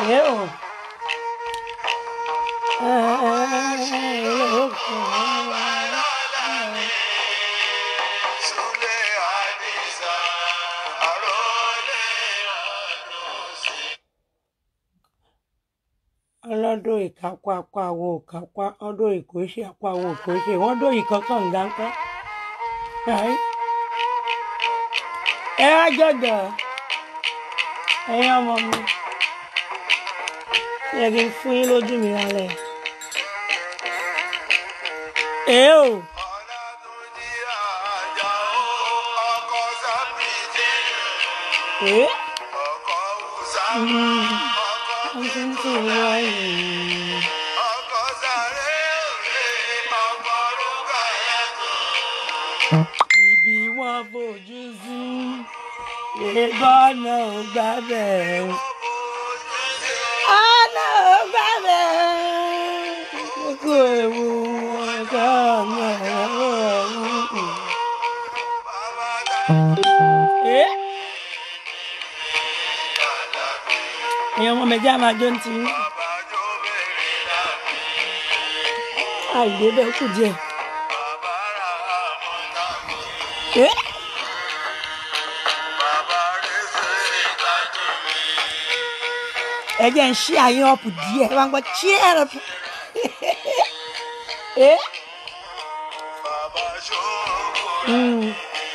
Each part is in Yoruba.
Eu. ọlọ́dún ìkápá apá àwọn òkápá ọdún ìkóṣe apá àwọn òkóṣe wọ́n dún ìkọ́kàn ń gáńkọ́. ẹ wá jọ̀dọ̀ ẹ̀yin ọmọ mi yẹ kí n fún yín lójú mi lálẹ́. èé o èé wọ́n ti ń tì í wáyé. ibi wọn fojú sí ìbọnà ò gbà bẹ́ẹ̀. ọ̀nà ò gbà bẹ́ẹ̀. kókó ewu ọ̀gá ọ̀nà ọ̀hún. ẹ́ ẹ̀yin ọmọ mi jẹ́ àmàjọ ń tì í. àìdè bẹ́ẹ̀ kù díẹ̀. ẹ́ ẹ jẹ́ ń ṣí àyín ọ̀pù díẹ̀ ẹ bá ń gbọ́ cheer up. ẹ́ mm.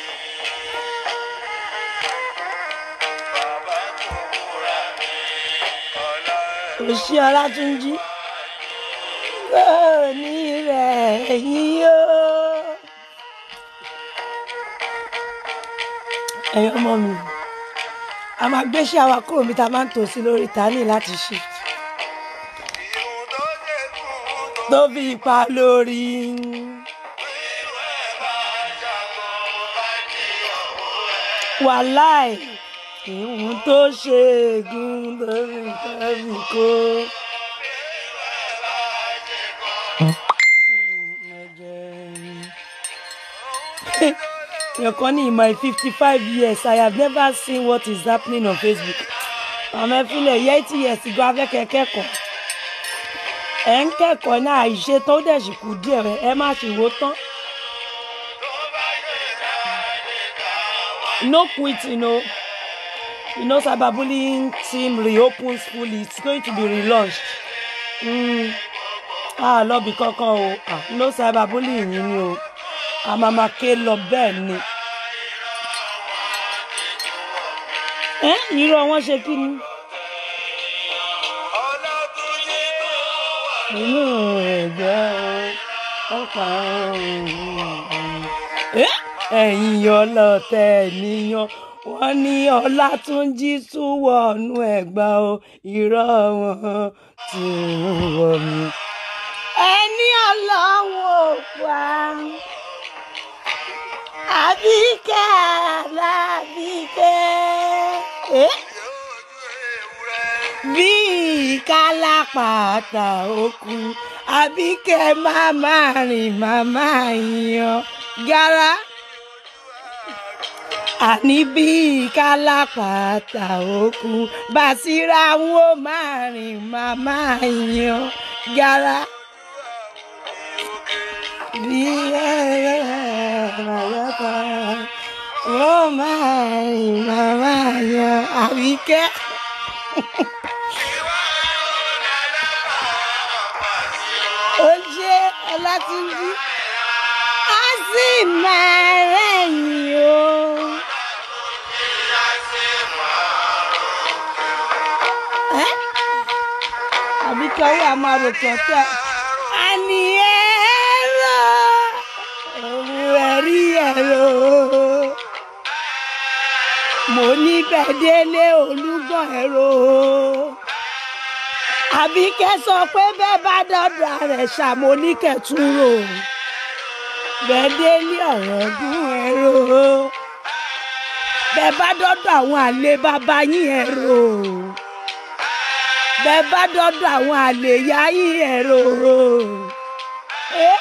òṣì ọlátúnjí kò ní rẹ̀ yín o. ẹ̀yin ọmọ mi a máa gbéṣẹ́ àwa kúrò mi ta máa ń tò sí lórí tání láti ṣe tó fi ipa lórí. wàláì ìhun tó ṣe ègún tó fi kẹ́mi kó. Your Connie, in my 55 years, I have never seen what is happening on Facebook. Àmọ́ ìfilẹ̀ yẹ́tì years ago afẹ́kẹ́ kẹ́kọ̀ọ́. Ẹ ń kẹ́kọ̀ọ́ náà àìṣe tó dẹ̀ sì kú díẹ̀ rẹ̀ ẹ má sì wó tán. No quitting o. You know cyberbullying team reopens fully. It's going to be relaunched. Mm. Ah, lọ́bì kankan o. Ah, no cyberbullying yìí ni o àmàmàké lọ bẹ́ẹ̀ ni. ẹ irọ́ wọn ṣe kí ni. inú ẹ̀jẹ̀ ọ̀pá ẹ̀yìn ọlọ́tẹ̀ níyan wọ́n ní ọlátúnjí tún wọnú ẹ̀gbá o irọ́ wọn ti ń wọ̀ mí. ẹni ọlọ́wọ́ pa àbíkẹ́ alábíkẹ́ bí kálápàtà òkú àbíkẹ́ máma rìn máma yan gara àní bí kálápàtà òkú bàṣírà wọn ò máa rìn máma yan gara bí ẹ̀rọ wọ́n máa rìn màmá yan àríkẹ́. ó ṣe ọlátúnjí á sì máa rẹ̀yìn o. Ẹ́, àbíkẹ́ owó àmàròkàn tẹ́ àní ẹ̀rọ òun ẹ̀rí ẹ̀rọ mo ní bẹ́ẹ̀délé olúgbọ̀n ẹ̀rọ àbíkẹ́ sọ pé bẹ́ẹ̀ bá dọ́dọ̀ rẹ̀ ṣàmó ní kẹtùrò bẹ́ẹ̀délé ọ̀rọ̀ gún ẹ̀rọ bẹ́ẹ̀ bá dọ́dọ̀ àwọn àlè bàbá yín ẹ̀rọ bẹ́ẹ̀ bá dọ́dọ̀ àwọn àlè yá yín ẹ̀rọ. Eh?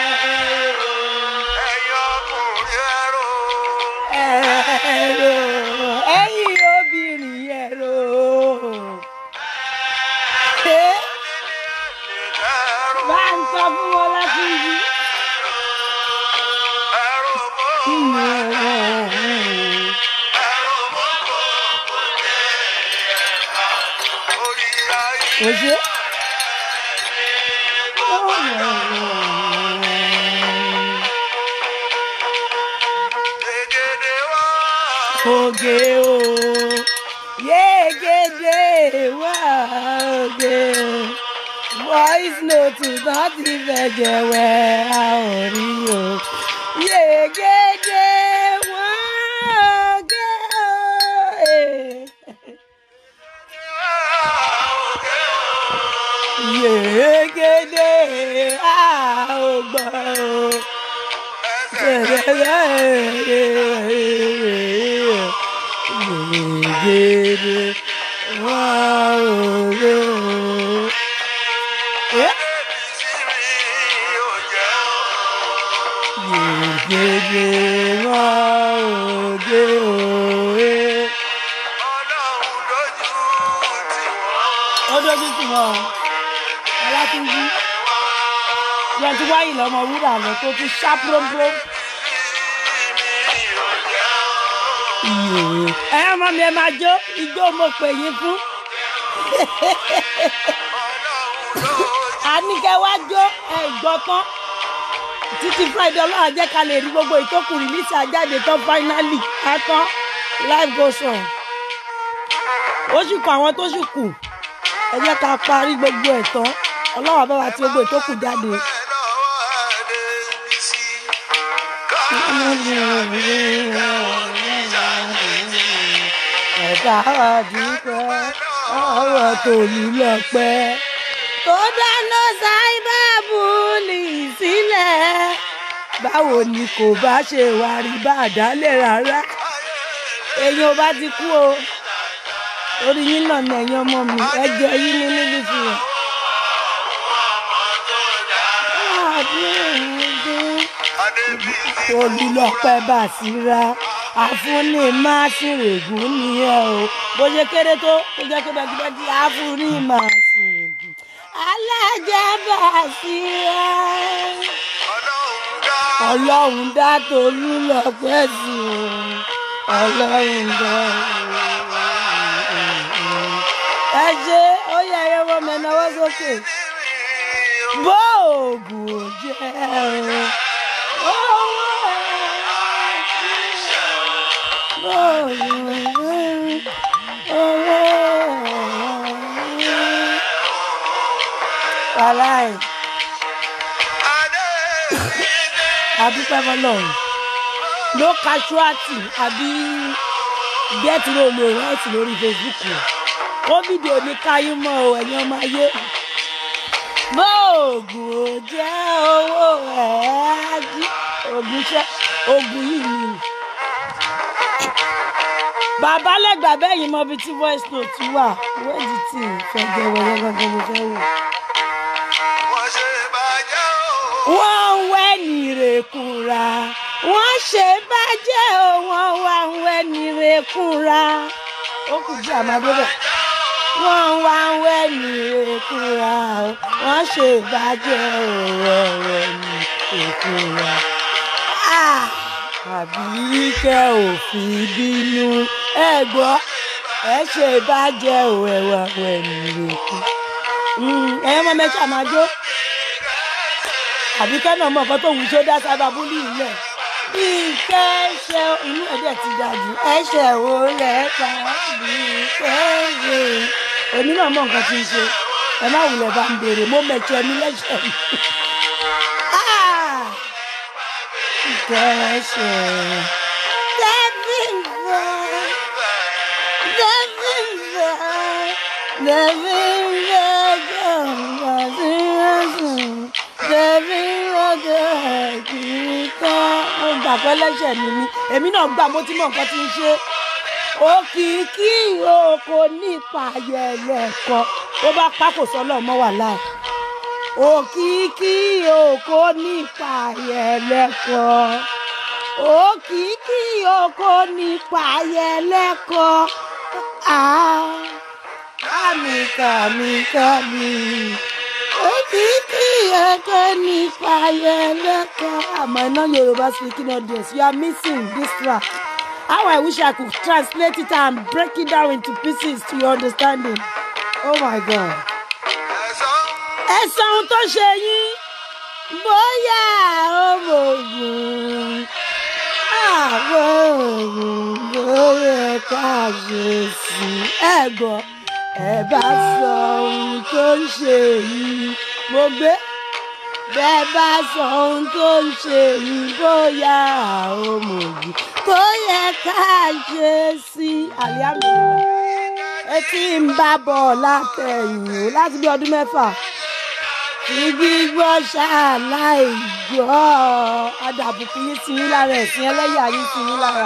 ẹ̀rọ oge o yegede wa oge voice note láti fẹ̀jẹ̀ wẹ̀ a ò rí o yegede wa oge o. eh. yegede a ò gbọ́ o. Yegede wa oge o. Eh? Yegede wa oge o. Eh? Ó dójú tì wọ́n o. Ọlátúnjí. Yẹn ti wáyé lọ́mọ wúrà lọ tó tún ṣá púrópúró. ẹ ọmọ mi ẹ máa jó igbó mo pè yín fún àníkẹ́ wá jó ẹ gbọ́ tán títí friday ọlọ́run jẹ́ ká lè rí gbogbo ìtókù rìlísì àjáde tán finally àtán life goes on ó sì kọ àwọn tó sì kù ẹ jẹ́ ká parí gbogbo ẹ̀ tán ọlọ́run àbáwá tí gbogbo ìtókù jáde. ẹ̀dá àdúgbò ọ̀rọ̀ tòlú lọ́pẹ́ tó dáná sáíbàbùlì sílẹ̀ báwo ni kò bá ṣe wá rí bá àdálẹ̀ rárá èyàn ò bá ti kú o orí yín náà ní ẹ̀yin ọmọ mi ẹ jẹ yín ní níbi fìyà. olùlọ́pẹ́ bàṣírà àfúnni máa ṣèrègùn nìyẹn o bó ṣe kéré tó tó jẹ́ pé bẹ́gibẹ́gi àfúnni máa ṣèrègùn alájà bàṣírà ọlọ́run dá tolú lọ́pẹ́ sí o ọlọ́run dá ẹ ṣe ó yẹ ẹyẹ wọn mẹ́náwó sókè bó oògùn jẹ́ o. Wàláì, àdúpẹ́ fọlọ́run. No casualty àbí get roll ló right lórí Facebook o. Covid ò ní káyé mọ́ o, ẹ̀yin ọmọ ayé. Bóògùn ò jẹ́ owó ẹ̀ á jí. Ògùn iṣẹ́, ògùn yìí ni bàbá lẹ́gbà bẹ́yìn mọ ibi tí voice note wà wẹ́ẹ̀dì tí fẹ́jẹ̀ wẹ̀yẹ gangan mo fẹ́ wò. wọ́n ń wẹ́ nìrèkúra wọ́n ṣe bàjẹ́ o wọ́n wá ń wẹ́ nìrèkúra ó kù sí àmàdébẹ̀. wọ́n wá ń wẹ́ nìrèkúra o wọ́n ṣe bàjẹ́ o wọ́n wẹ́ nìrèkúra. àbí kẹ́ ò fi bínú ẹ gbọ́ ẹ ṣe bàjẹ́ ò ẹ̀wà wẹ̀ nìrèkú. ẹ̀yin mọ́ mẹ́ta máa jó àbí kẹ́nà mọ̀ nǹkan tó wù tó dá sábà búlì ilẹ̀ bí kẹ́ṣẹ́ inú ẹ̀dẹ̀ ti dàjú ẹ̀ṣẹ̀ wo lẹ́ẹ̀ka bí kẹ́ṣẹ́ èmi náà mọ̀ nǹkan tí ń ṣe ẹ má wulẹ̀ bá ń béèrè mo mẹ̀tọ́ ẹni lẹ́ṣẹ̀ mi. Ah! kẹ́ṣẹ́ tẹ́bíǹbà tẹ́bíǹbà tẹ́bíǹbà gbọ̀ngbà sí ẹ̀sùn tẹ́bíǹbà kìíkà. mo gbà pé lẹ́ṣẹ̀ mi ni èmi náà gbà mo ti mọ nǹkan tí ń ṣe òkìkí oko nípa ayẹlẹ́kọ ó bá pákó sọ́lọ́ mọ́ wà láì òkìkí oko nípa ayẹlẹ́kọ òkìkí oko nípa ayẹlẹ́kọ kàmí kàmí kàmí òkìkí oko nípa ayẹlẹ́kọ àmọ́ iná yorùbá speaking audience you are missing this track. How I wish I could translate it and break it down into pieces to your understanding. Oh my God. Ẹ sọ ohun tó ṣe yín. bóyá ọmọ ogun àwọn ogun bóyá ká ṣe sí ẹ̀gbọ́n ẹ bá sọ ohun tó ń ṣe yìí mo gbé bẹ́ẹ̀ bá sọ ohun tó ń ṣe yìí bóyá ọmọ ogun tó yẹ ká ṣe sí alihamdulilayi etí ń bá bọ̀ látẹ̀yìn o láti bí ọdún mẹ́fà tí gbígbọ́ ṣáláì gbọ́ adàbùkù yín ti yín lára ẹ̀sìn ẹlẹ́yà yín ti yín lára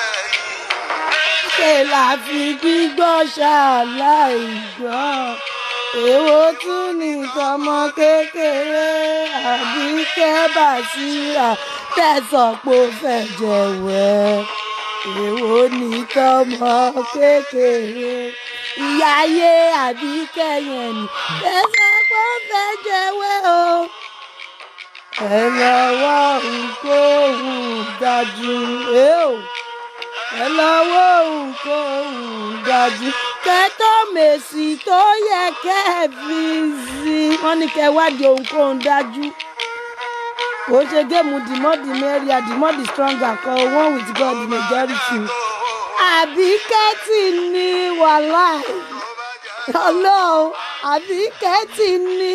ṣe là fi gbígbọ́ ṣáláì gbọ́ èwo tún ní tọmọ kékeré àbí kẹ́bà síra tẹ̀sán pé ó fẹ́ jẹ̀wẹ́ èwo ní tọmọ kékeré ìyá ayé àbí kẹyìn ẹni tẹ̀sán pé ó fẹ́ jẹ̀wẹ́ o ẹ lọ́wọ́ nkóhùn dájú ẹ o ẹ lọ́wọ́ nkóhùn dájú kẹtọ́ mèsì tó yẹ kẹ́ ẹ fi sí wọ́n ní kẹ́ ẹ wádìí ohunkóhun dájú kò ṣe géèmù dìmọ́dì mẹ́ríà dìmọ́dì stronger kan one with God majority àbí kẹ́tì ní wàhálà ọlọ́run àbí kẹ́tì ní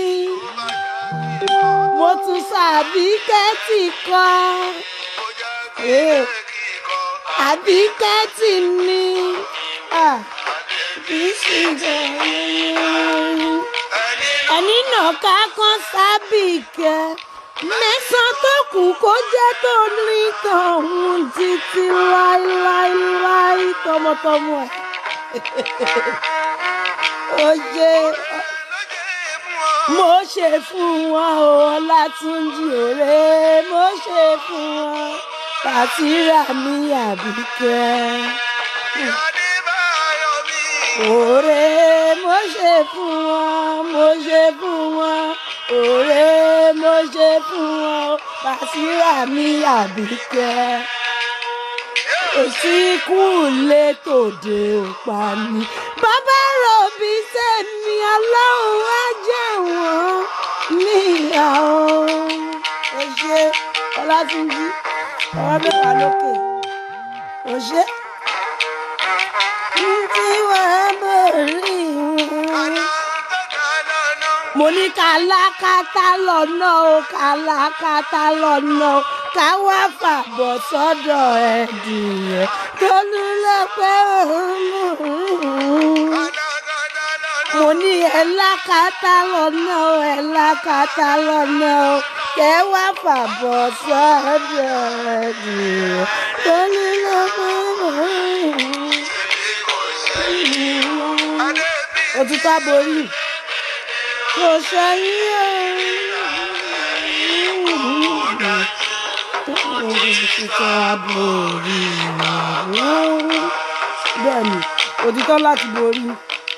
mo tún sọ àbí kẹ́tì kan àbí kẹ́tì ní kì í ṣe ẹni náà ká kan sábìkẹ́ mẹ́sàn-án tó kù kó jẹ́ tó ní tọ̀hún títí láíláíláí tọmọtọmọ ẹ̀. ó ṣe mo ṣe fún wọn o ọlátúnjì òré mo ṣe fún wọn pàtírà mi àbíkẹ́. òré mo ṣe fún wọn mo ṣe fún wọn òré mo ṣe fún wọn pàṣírà mi àbíkẹ́ òsínkù lè tòde òpa ni bàbá rọ̀bì sẹ́mi ọlọ́run á jẹ́ wọ́n níyà ó ẹ ṣe ọlátúnjí ọwọ́ mẹ́wàá lókè ò ṣe tí wọ́n mọ̀ rí wọn mo ní kàlákàtà lọ́nà o kàlákàtà lọ́nà o ká wá fàbọ̀ sọ́dọ̀ ẹ̀dìyẹ tólú lọ́pẹ́ mo ní ẹ̀lákàtà lọ́nà o ẹ̀lákàtà lọ́nà o kẹ́ wá fàbọ̀ sọ́dọ̀ ẹ̀dìyẹ tólú lọ́pẹ́ òtútù aborí kò sẹ́yìn òtítọ́ aborí bẹ́ẹ̀ ni òtítọ́ láti borí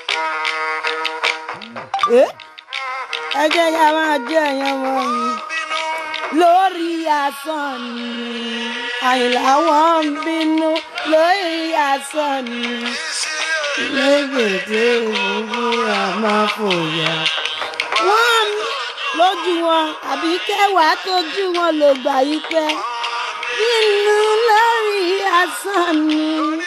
ẹ jẹ́ ká máa jẹ́ ẹ̀yàn wọn ni lórí asán ni àyìnlá wọn ń bínú lórí asán ni lẹ́gbẹ̀dẹ́ ìwúra máa fòyà. wọ́n lójú wọn àbí kẹwàá tójú wọn ló gbà yí pẹ́. nínú lórí asán ni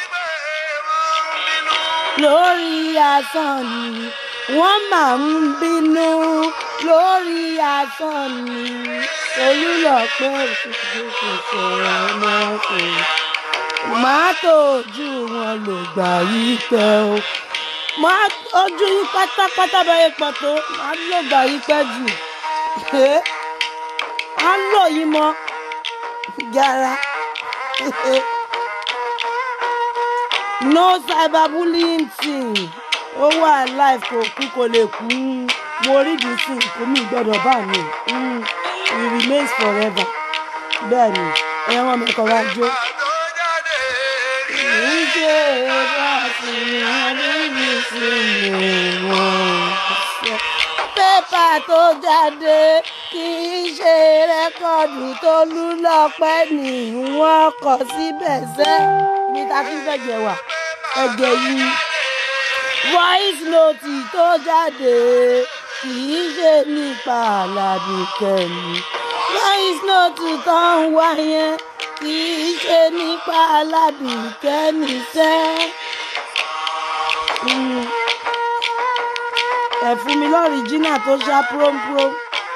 lórí asán ni wọ́n máa ń bínú lórí asán ni olùlọ́pẹ́ òṣèlú kò sọ̀rọ̀ ọmọkùnrin máa tó ojú wọn lò gbà yí pẹ́ o máa ojú yín pátápátá bẹ́ẹ̀ pọ̀ tó máa lò gbà yí pẹ́ jù á lò yín mọ́ gara no cyberbullying thing ó wà life kò kú kò lè kú mo rí di sí kò mí gbọ́dọ̀ bá mi it remains forever bẹ́ẹ̀ ni ẹ̀yàn wọn mẹ́kọ̀ọ́ wá jó ìjẹ́ bá sì ní sílẹ̀ wọ́n. pépà tó jáde kì í ṣe rẹ́kọ̀dù tó lú lọ́pẹ́ ni wọ́n kọ síbẹ̀ sẹ́ ibi tá a fi ń fẹ̀jẹ̀ wà ẹ̀jẹ̀ yìí voice note tó jáde kì í ṣe nípa Àlàbí Kẹ́mi voice note tó ń wá yẹn kì í ṣe nípa aládùúkẹ́ níṣẹ́. Mm. ẹ fún mi lọ́rìjínà tó ṣá prómprom.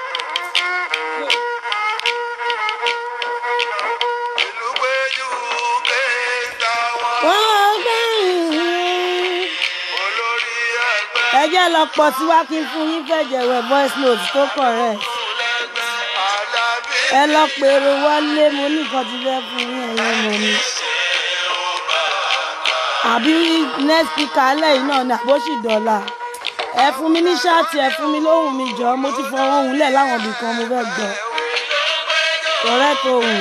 ìlú péjú kéńtà wọn wọ́n gbẹ̀yìn. olórí ẹgbẹ́ ẹ jẹ́ lọ pọ̀ tí wá kí n fún yín fẹ̀jẹ̀wẹ̀ voice note tó correct. lẹ́gbẹ́ alábí ẹ lọ pèrò wọlé mo ní nǹkan ti fẹ́ fún yín ẹ̀yẹ́ mọ̀ mi. àbí next speaker alẹ́ yìí náà ni àbóṣì dọ́là ẹ fún mi ní ṣáàtì ẹ fún mi lóhùn mi jọ mo ti fọwọ́ ohùn lẹ̀ láwọn ibì kan mo fẹ́ gbọ́ correct ohùn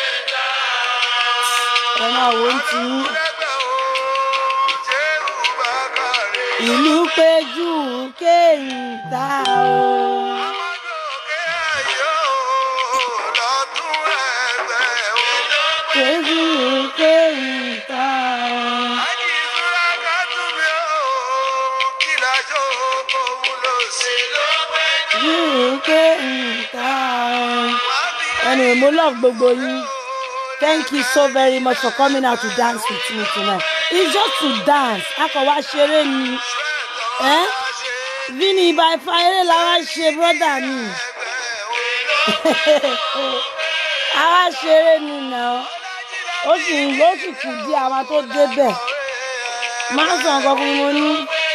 ẹ máa wò ó ti yín. lẹ́gbẹ́ o ṣéwù bákàrè ìlú péjú kéńtà o. ọmọdókè ayé o lọ́tún ẹgbẹ́ o. péjú kéńtà o. Ají ìṣúra ká tún mi o kí lájọ kó wúlò sí ló péjú. péjú kéńtà o. wá bí anyway mo love gbogbo yín. Thank you so very much for coming out to dance with me tonight. It's just to dance. A kàn wá ṣeré ni. Eh? Vini ibà ifá eré la wá ṣe brọ́dà mi. A wá ṣeré ni náà. Ó sì ń ó sì kù dí àwọn tó débẹ̀. Máa sọ nǹkan fún mi mo ní.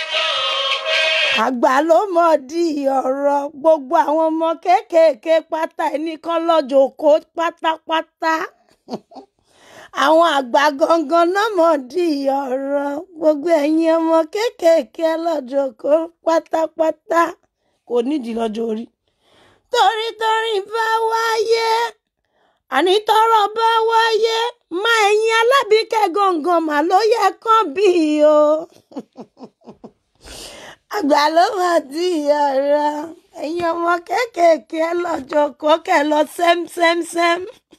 Àgbà ló mọ̀ di ọ̀rọ̀ gbogbo àwọn ọmọ kéékèèké pátá ẹni kan lọ́jọ́ kó pátápátá àwọn àgbà gangan náà mọ̀ di ọ̀rọ̀ gbogbo ẹ̀yin ọmọ kéékèèké lọ́jọ́ kó pátápátá kò nídìí lọ́jọ́ orí. torí torí bá wáyé àní tọrọ bá wáyé má ẹ̀yin alábìíkẹ́ gangan mà ló yẹ kán bí o àgbà ló mọ̀ di ọ̀rọ̀ ẹ̀yin ọmọ kéékèèké lọ́jọ́ kó kẹ́ lọ sẹ́msẹ́msẹ́m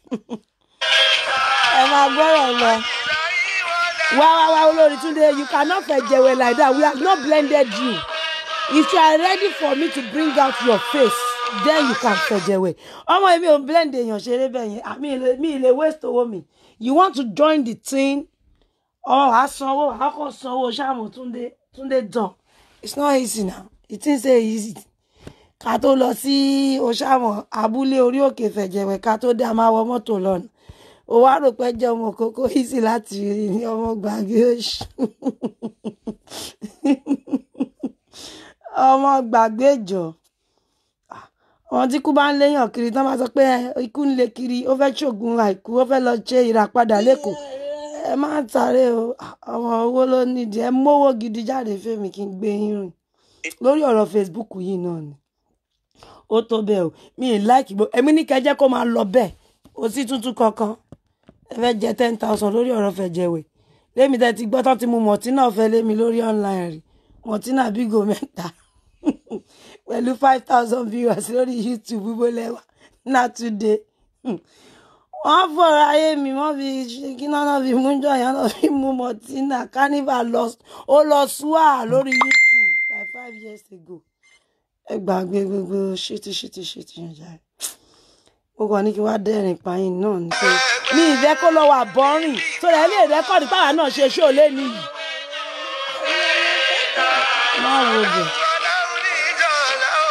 ẹ máa gbọ́rọ̀ lọ. wá wá wá olórí túnde you cannot fẹ̀jẹ̀wẹ̀ like that we have not blended you if you are ready for me to bring out your face then you can fẹ̀jẹ̀wẹ̀ ọmọ èmi ò blend èèyàn ṣeré bẹ́ẹ̀ yẹn àmì ilé mi ilé waste owó mi you want to join the team ọ wàá sanwó wàá kàn sanwó ṣáàmù túnde túnde dán it's not easy now the thing say easy ká tó lọ sí oṣàmọ abúlé orí òkè fẹ̀jẹ̀wẹ̀ ká tó dá máa wọ mọ́tò lọ́nà ó wá rò pé jẹ́ ọmọ kókó easy láti rí ní ọmọ gbàgbé oṣù ọmọ gbàgbé ìjọ àwọn tí kú bá ń léyàn kiri tán máa sọ pé "Ẹ, ikú ń lé kiri ó fẹ́ ṣògùn àìkú ó fẹ́ lọ ṣe ìràpadà lẹ́kọ̀ọ́ ẹ má tàré o ọmọ owó ló nídìí ẹ mówó gidi jáde fèmí kí n gbé yín rìn lórí ọ̀rọ̀ Facebook yìí náà ni ó tó bẹ́ẹ̀ o mi ì láìkì gbó èmi ní kẹjẹ́ kó máa lọ bẹ́ẹ̀ kò sí tuntun kankan ẹ fẹ́ jẹ ten thousand lórí ọ̀rọ̀ fẹ̀jẹ̀wẹ̀ lémi tẹ́ ti gbọ́ tán ti mu mọ̀tínà fẹ́ lémi lórí online rí mọ̀tínà bígò mẹ́ta pẹ̀lú five thousand viewers lórí YouTube bíbó lẹ́wà náà today wọ́n fọ̀rọ̀ ayé mi wọ́n fi ṣe kí náà náà fi mú jọ̀yàn náà fi mú mọ̀tínà carnival lọ ó lọ súà lórí YouTube like five years ago ẹ gbàgbé gbogbo ṣítí ṣítí ṣítí yẹn jáde mo kàn ní kí wá dẹ́rìn pààyàn náà ní pé ní ìfẹ́ kó lọ wà bọ́rìn tó rẹ̀ lè rẹ́kọ̀dì pàwọn náà ṣe ṣó lé nìyí. má wo bẹ̀. Ọlọ́run ní ìjọba o,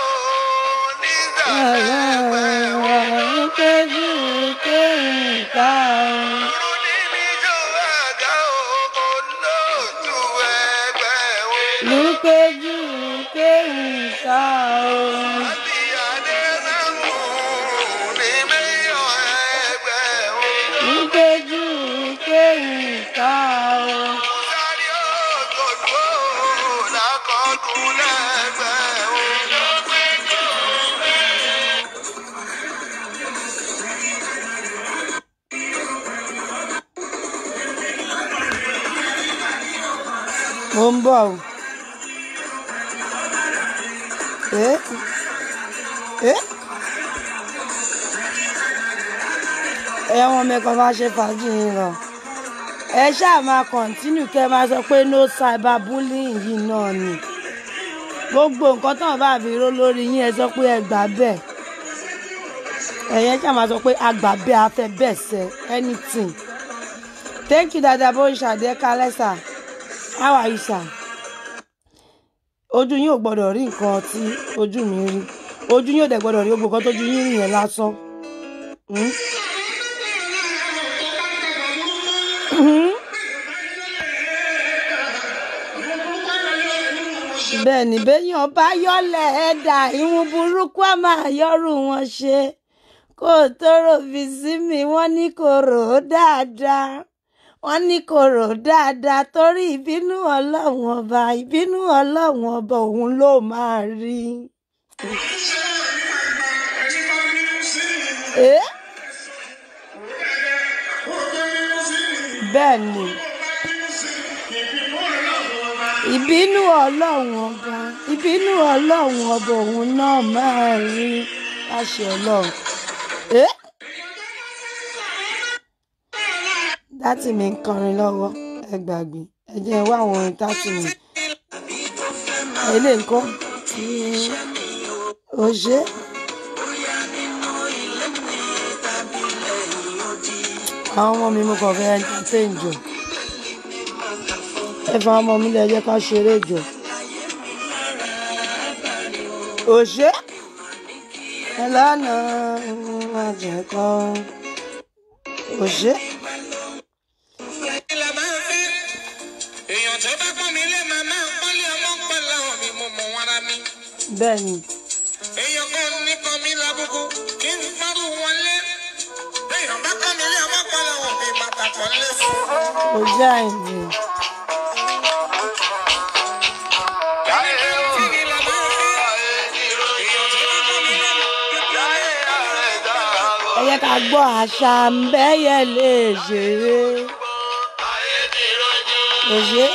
nígbà kéjú kéńtà Ọlọ́run ní ìjọba àga o, olóòtú ẹgbẹ́ o. ní kéjú kéńtà Àti Adélámù ní mẹ́yọ̀ ẹgbẹ́ o. ní kéjú kéńtà Sáré òtòdó lákọ̀ọ́dún lẹ́gbẹ́ o. mo ń bọ̀ o. Eh? Eh? ẹ̀wọ̀n mẹ́kan máa ṣe fàájì yín lọ. ẹ ṣáà máa kọ̀ǹtínú kẹ́ ẹ máa sọ pé no cyber bullying yìí náà ni. gbogbo nǹkan tán bá fi ró lórí yín ẹ sọ pé ẹ gbà bẹ́ẹ̀. ẹ̀yẹn ṣáà máa sọ pé àgbà bẹ́ẹ̀ afẹ́ bẹ́ẹ̀ sẹ́ anything thank you dada bó ń ṣàdé kálẹ́ sà how are you sir ojú yín ò gbọ́dọ̀ rí nǹkan tí ojú mi rí ojú yín ò dẹ̀ gbọ́dọ̀ rí gbogbo nǹkan tójú yín rí yẹn lásán. Hmm? Hmm? bẹ́ẹ̀ ni béèyàn bá yọ̀lẹ̀ ẹ̀dà ìwọ̀n burúkú á máa yọrù wọn ṣe kó o tó rò fi sí mi wọ́n ní kò rò ó dáadáa wọ́n ní kò rò ó dáadáa torí ìbínú ọlọ́run ọba ìbínú ọlọ́run ọba òun ló máa rí. Eh? bẹ́ẹ̀ ni ìbínú ọlọ́run ọba ìbínú ọlọ́run ọba òun náà máa rí láṣẹ ọlọ́run. Eh? dátì mi ń kọrin lọ́wọ́ ẹ gbàgbé ẹ jẹ́ wá àwọn orin dátì mi ilé nǹkan ò ṣe àwọn ọmọ mi mo kàn fẹ́ entertain jù ẹ fa ọmọ mi lẹ jẹ́ ká ṣeré jù ò ṣe ẹ lánàá àjẹkọ ò ṣe. ilẹ̀ máa ń fi èèyàn tó bá pọ́n mi lé màmá pọ́nlé ọmọ pẹ̀lú àwọn mi mo mọ̀ wọn ara mi. bẹ́ẹ̀ ni èèyàn kan ní kan mi lábùkù kí n fọ́rù wọn lé. èèyàn bá pọ́n mi lé ọmọ pẹ̀lú àwọn mi bàtà kan lé fún. kò já ìdí Kí ilẹ̀ máa ń fi èèyàn tó bá pọ́n mi lé ẹ jẹ́ ká gbọ́ àṣà ń bẹ́yẹ lè ṣeré kò ṣe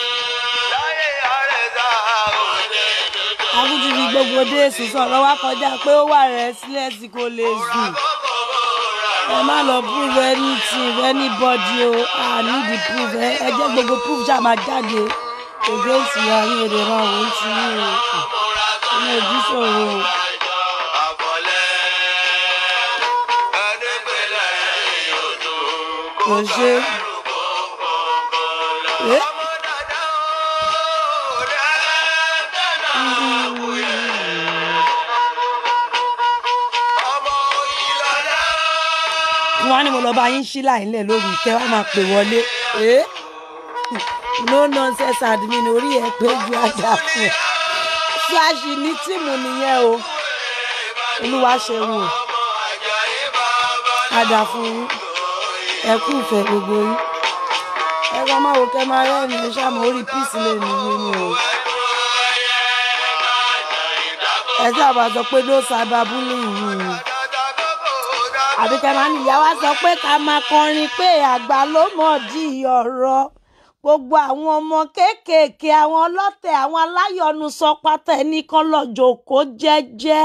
akúti fi gbogbo dé èsì sọ̀rọ̀ wá kọjá pé ó wà rẹ̀ sílẹ̀ tí kò lè sùn ẹ má lọ prove anything anybody o i need the proof ẹ ẹ jẹ́ gbogbo proof ṣáà máa jáde against ìyá yín èdè máa wò ó ti yín o ọmọ òbí sọ̀rọ̀ o. kò ṣe é. wọ́n á ní mo lọ bá yín ṣí láìlẹ̀ lórí ìtẹ́ wàá máa pè wọlé. Eh? no nonsense admin orí ẹ pé ju ajá fún ẹ. flash ní tíìmù nìyẹn o olúwa ṣeun o ajá fún yín ẹ kú ìfẹ́ gbogbo yín ẹ kàn máa wò kẹ́ máa rẹ́rìn ẹ ṣàmù orí peace lè nìyí ni o. ẹ sábà sọ pé ló cyber bullying yìí àbí kẹ́ máa ní ìyá wa sọ pé ká máa kọrin pé àgbà ló mọ̀ di ọ̀rọ̀ gbogbo àwọn ọmọ kéékèèké àwọn ọlọ́tẹ̀ àwọn aláyọ̀nù sọ pátá ẹni kan lọ́jọ́ kó jẹ́jẹ́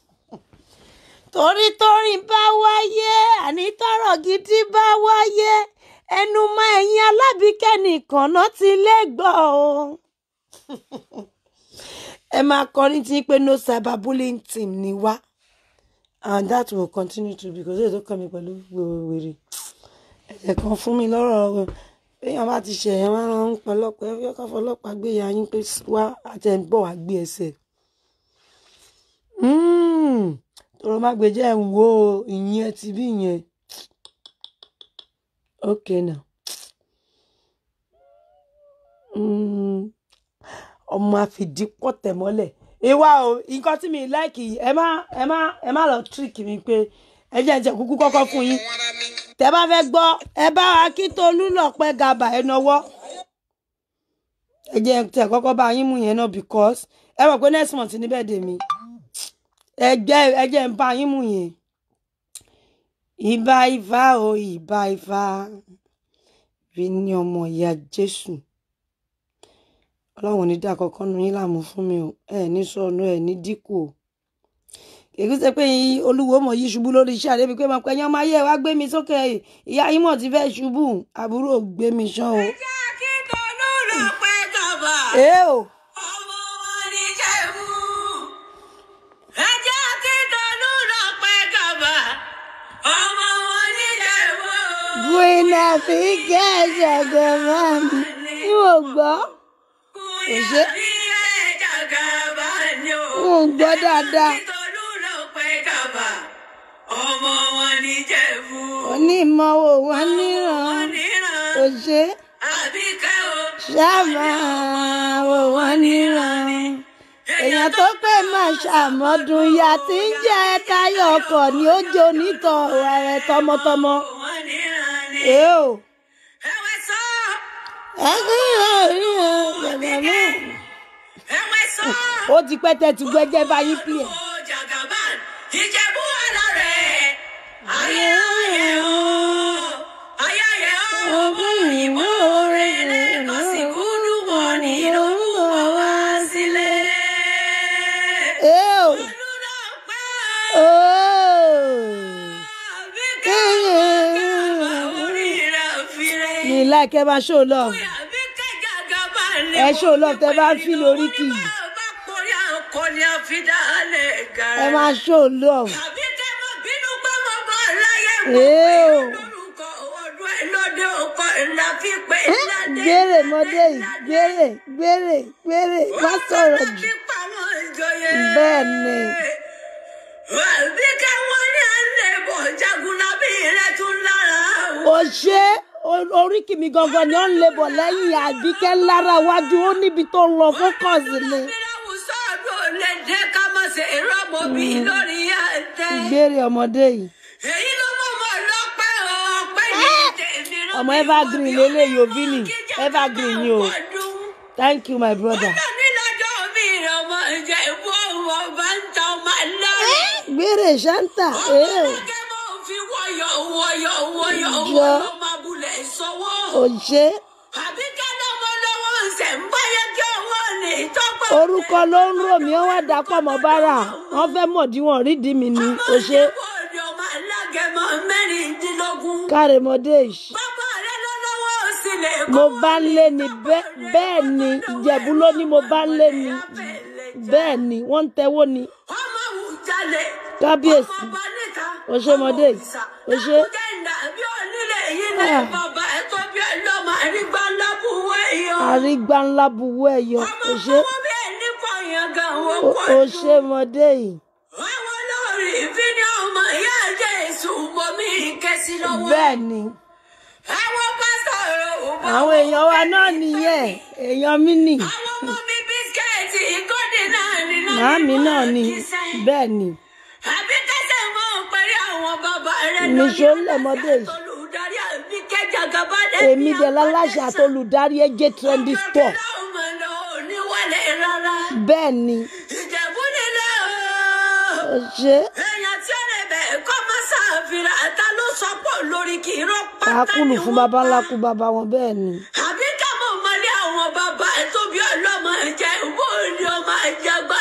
torí tórin bá wáyé àní tọ́rọ̀ gidi bá wáyé ẹnu mọ́ ẹ̀yin alábìíkẹ́ nìkan náà ti lè gbọ́ o ẹ máa kọrin tí pé no cyberbullying team ni wá and that will continue to be because èyí tó kàn mí pẹ̀lú wèrè ẹ̀jẹ̀ kan fún mi lọ́rọ̀ èèyàn bá ti ṣẹ̀yìn wọn máa ń pọlọpọ ẹ fẹ́ ká fọlọ́pàá gbé ya yín pé wá àti ẹ̀ ń bọ̀ wá gbé ẹsẹ̀ tọrọ má gbé jẹ́ ń wo ìyẹn ti bí yẹn okay now Mm, ọmọ àfìdípọ̀ tẹ̀ mọ́lẹ̀ ìwà o nǹkan tí mi láìkì ẹ má ẹ má ẹ má lọ tíríkì mi pé ẹ jẹ́ ẹ jẹ́ kúkú kọ́kọ́ fún yín wọn ara mi. tẹ bá fẹ́ gbọ́ ẹ bá akíntolú lọpẹ gàbà ẹ nọwọ́ ẹ jẹ́ tẹ kọ́kọ́ bá yín mú yẹn náà because ẹ mọ̀ pé next month ní birthday mi ẹ jẹ́ ẹ jẹ́ ń bá yín mú yẹn ìbà ifá o ìbà ifá rí ní ọmọ ìyá jésù ọlọ́run ò ní dá kọ́kọ́ nu yín láàmú fún mi o ẹ ní sọnù ẹ ní dínkù o èyí ṣe pé olúwo mọ̀ yí ṣubú lórí iṣẹ́ àdébí pé mo pẹ́ yán máa yẹ wá gbé mi sókè ìyá yín mọ̀ ti fẹ́ ṣubú àbúrò gbé mi ṣán o. Akíntolú ló pẹ́ gàbà. èé o Ọmọ wọn ní Jẹ̀bú. Ẹ jẹ́ Akíntolú ló pẹ́ gàbà. ọmọ wọn níjẹ̀bú. gbóná fi kẹ́sàgà máa mi n ò gbọ́ Kúnyà bí ẹ̀jàgàbá ni o. n ò gbọ́ dáadáa Tolú ló pẹ́ gàbà. ọmọ wọn níjẹ̀bú. onímọ̀wò wọn níran Wọ́n níran. kò ṣe Àbíkẹ́ o. ṣáàmà wò wọn níran èèyàn tó pé máa ṣàmọ́dún ya tí ń jẹ́ táyọ̀ ọkọ̀ ni ó jẹ́ onítọ̀ rẹ̀ tọmọtọmọ. Wọ́n níran ni. èé o Ẹ̀wẹ̀ sọ. ẹgbẹ́ orí ẹ̀ bàbá náà. Ẹ̀wẹ̀ sọ. ó ti pẹ́ tẹ́tí gbẹ́jẹ́ báyìí pì ẹ̀. Ó Jagaban, Ìjẹ̀bú wà lọ́rẹ̀. Ayé ayé o. Ayé ayé o. òyìnbó Rẹ̀ lọ sí kúndùn wọn ní lórúkọ wá sílé. èé o Olúdó pẹ́ ó Àbíkẹ́ orí rẹ̀ fire. ní láìkẹ́ máa ṣó lọ Àbíkẹ́ Jagaban ni ẹ ṣó lọ tẹ bá ń fi lórí kì í bá porí àkọni àfidálẹ̀ gara. ẹ máa ṣó lọ. Àbí kẹ́ mọ̀ bínú pé mo bọ̀ láyé mo Èé o. lórúkọ ọdún ẹ lóde ọkọ ńlá fi pé ládé. gbére mọdé yìí gbére gbére gbére má sọ̀rọ̀ jù bẹ́ẹ̀ ni Àbí kẹ́ wọ́n ní àlẹ́ bọ̀ jagunlabi rẹ̀ tún lára. ò ṣe o- oríkì mi gangan ni ó ń lebọ̀ lẹ́yìn àbíkẹ́ lára iwájú ó níbi tó ń lọ fókọ̀sì ni Àbíláwùsọ ọdún ò lè dé ká má ṣe rọ́mọ bí lórí àtẹ. gbére ọmọdé yìí Èyí ló mọ̀ mọ́ lọ́pẹ́ ọ̀pẹ́ ní tèmi rán ọmọ mi evergreen wọ́n lélẹ́yìí bí òbí ni wọ́n kíjà evergreen ni o bá wọ́n dún. thank you my brother. nílọ́jọ́ mi ọmọ ìjẹ́ ìbú ọmọ bá ń ta ọmọ lọ́rùn. gbére ṣáńtà èé o Ọ̀gá máa ń fi wọ́yọ̀ wọ́yọ̀ wọ́yọ̀ Jọ. wọ́yọ̀ máa bulẹ̀ sọ́wọ́. ò ṣe Àbí kẹ́lẹ́ ọmọ lọ́wọ́ ń sẹ̀ ń báyẹ̀ kí ọwọ́ ní ìtọ́gbà. orúkọ ló ń rò mí ó wá dapọ̀ mọ́ bára wọ́n fẹ́ mọ̀díwọ̀n rídìí mi ni ò ṣe Bọ́ọ̀dì ọmọ alágẹmọ mẹ́rìndínlógún. kárẹ̀mọdé yìí. Bàbá rẹ̀ lọ lọ́wọ́ sílẹ̀ kọ́. mo bá ń lé ni bẹ́- bẹ́ẹ̀ ni ìjẹ̀bú ló ní mo bá ń lé ni bẹ́ẹ̀ ni wọ́n ń tẹ́wọ́ ni Ọmọ àwùjalè. kábíyèsí Ọmọ ọba níta. o ṣe mọdé o ṣe Jẹ́ǹdà bí onílé yìí ní Ah. bàbá ẹ̀ tó bí ọlọ́mọ àrígbá lábúwé yọ. àrígbá ńlá buwọ́ ẹ̀yọ Ọmọ o ṣe fọwọ́ bí ẹni fọyín gan wọ́n o- pọ̀ o jù. ṣe mọdé yìí Àwọn olórí ìfínní ọmọ ìyá ẹ̀jẹ̀ èṣù bomi ìkẹsí lọ́wọ́. bẹ́ẹ̀ ni Àwọn pásítọ̀ rẹ̀ ò bá àwọn èèyàn wa náà nìyẹn èèyàn mi nì Àwọn ọmọ mi bísíkẹ́ẹ̀tì ìkọ́dé náà ní náà màámi náà ni bẹ́ẹ̀ ni Àbí kẹ́sẹ̀ mọ́ pẹ̀lú àwọn bàbá rẹ̀ Nìṣó lẹ̀mọdé yìí. Olùdarí àbí kẹjà gàba dé. èmi dẹ̀ láláṣà àtolùdarí ẹjẹ́ trendy store Oníwàlẹ̀ rárá. bẹ́ẹ̀ ni Ìjẹ̀bú nílẹ̀ o o. ṣe Èèyàn tí ó lè bẹ̀ kọ́ máa ṣàfihàn àtà ló sọ pọ̀ lórí kì í rọ́ pátá àákùlù ni fún wọ́n baba ńlá bá. kú baba wọn bẹ́ẹ̀ ni Àbí ká mọ̀ mọ́lé àwọn bàbá ẹ̀ tó bí ọlọ́mọ ẹ̀jẹ̀ ìbò ni ọmọ ẹ̀jẹ̀ gbá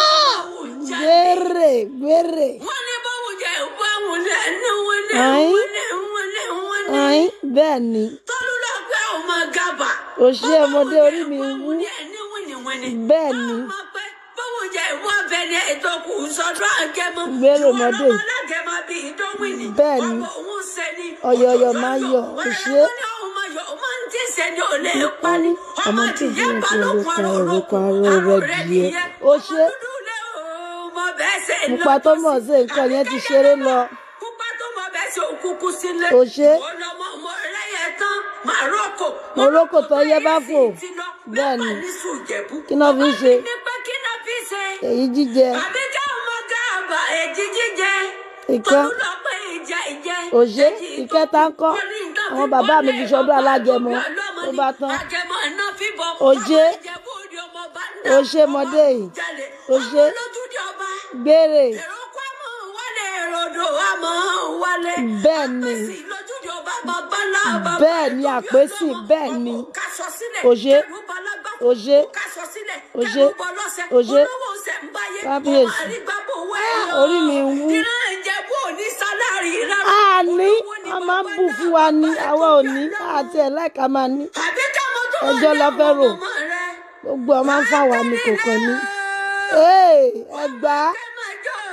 gbére gbére Wọ́n ní báwo jẹ́ ìbò àwọn ẹni wọ́n ní Ayin. wọ́n ní wọ́n ní wọ́n ní. ọ̀hún bẹ́ẹ̀ ni Tọ́lú lọ pé ọmọ gàbà. o ṣe ọmọdé orí mi wú bẹ́ẹ̀ ni Báwo jẹ́ ìwọ abẹ ní ètò kù sọ́dọ̀ àgẹmọ? Gbèrò ọmọdé. Ìwọ alágẹmọ bíi ìdánwìnì. Bẹ́ẹ̀ ni. Ọmọ òun sẹ́ni. Ọ̀yọ̀yọ̀ máa yọ̀, kò ṣe é. Wọ́n ní ọmọ yọ̀, ọmọ ń tí sẹ́ni ò lè pani. ọmọ tí tìyẹ́ ìdílé tí balógun orúkọ aró orúkọ olókun, aró aró rẹ rẹ̀ dìé nìyẹn. o ṣe Ọmọ dúdú lé o, ọmọ bẹ́ẹ̀ ṣe pupa tó lọ́jọ́ mọ̀ sí. sí nǹkan yẹn ti ṣeré lọ Pupa tó mọ bẹ́ẹ̀ ṣe òkùnkùn sílẹ̀. Kò ṣe. Ọlọ́mọ ọmọ ẹlẹ́yẹ tán, Màrókò. Morocco tó yẹ bá fò. Bẹ́ẹ̀ ni. Kí náà fi ń ṣe? Ní pé kí náà fi ṣe? èyí jíjẹ Àbí ká ọmọ gáàbà èjì jíjẹ. Ìkan. Tọ́lú lọ pé ìjà ìjẹ. Òṣé, Èjì ìkẹta ń kọ́. Wọ́n ní nǹkan Àwọn fi bàbá mi bọ́lẹ̀ fi ṣọdún ọba alágẹmọ. ọlọ́mọ Ó ni. bá tán. Àgẹmọ iná fi bọ̀. Òṣé. Ọmọ Ìjẹ̀bú Òde ọmọ bá ń dá. Ó ṣe mọdé yìí. Ọmọ jalè. Òṣé. Ọmọ lójúde ọba. gbére Èrò kọ́ àmọ́ wálé èròdò àmọ́ wálé. Bẹ́ẹ̀ ni. Àpèsè lójúde ọba bàbá ńlá bàbá Bẹ́ẹ̀ ni, tó bí àpèsè, ọlọ́mọ. bẹ́ẹ̀ ni. Ọmọ kásọ sílẹ̀. Òṣé. Kẹrù bọ lágbá. Òṣé. Kásọ sílẹ̀. Òṣé. Kẹrù bọ lọ́sẹ̀. Òṣé. Olówó ṣẹ̀ ń báyé. Kábíyèsí. Ọmọ àrígbábò wẹ̀ Ah, yọ. orí mi ń wú. Ìran Ìjẹ̀bú ò ní sálárì rárá. a ní Olówó ni a máa ń bàbá bù náà, fún wa ní bàbá àwa tó ò bí ní ọlọ́mọ. àti ẹ̀ láìka máa ní Àbí ká mọ tó wà Ẹjọ́ ní la fẹ́ àwọn rò. ọmọ rẹ̀. gbogbo ọ máa ń fà wá ní kò kàn ní. Ee, ẹ gbà á Ẹ máa jó o.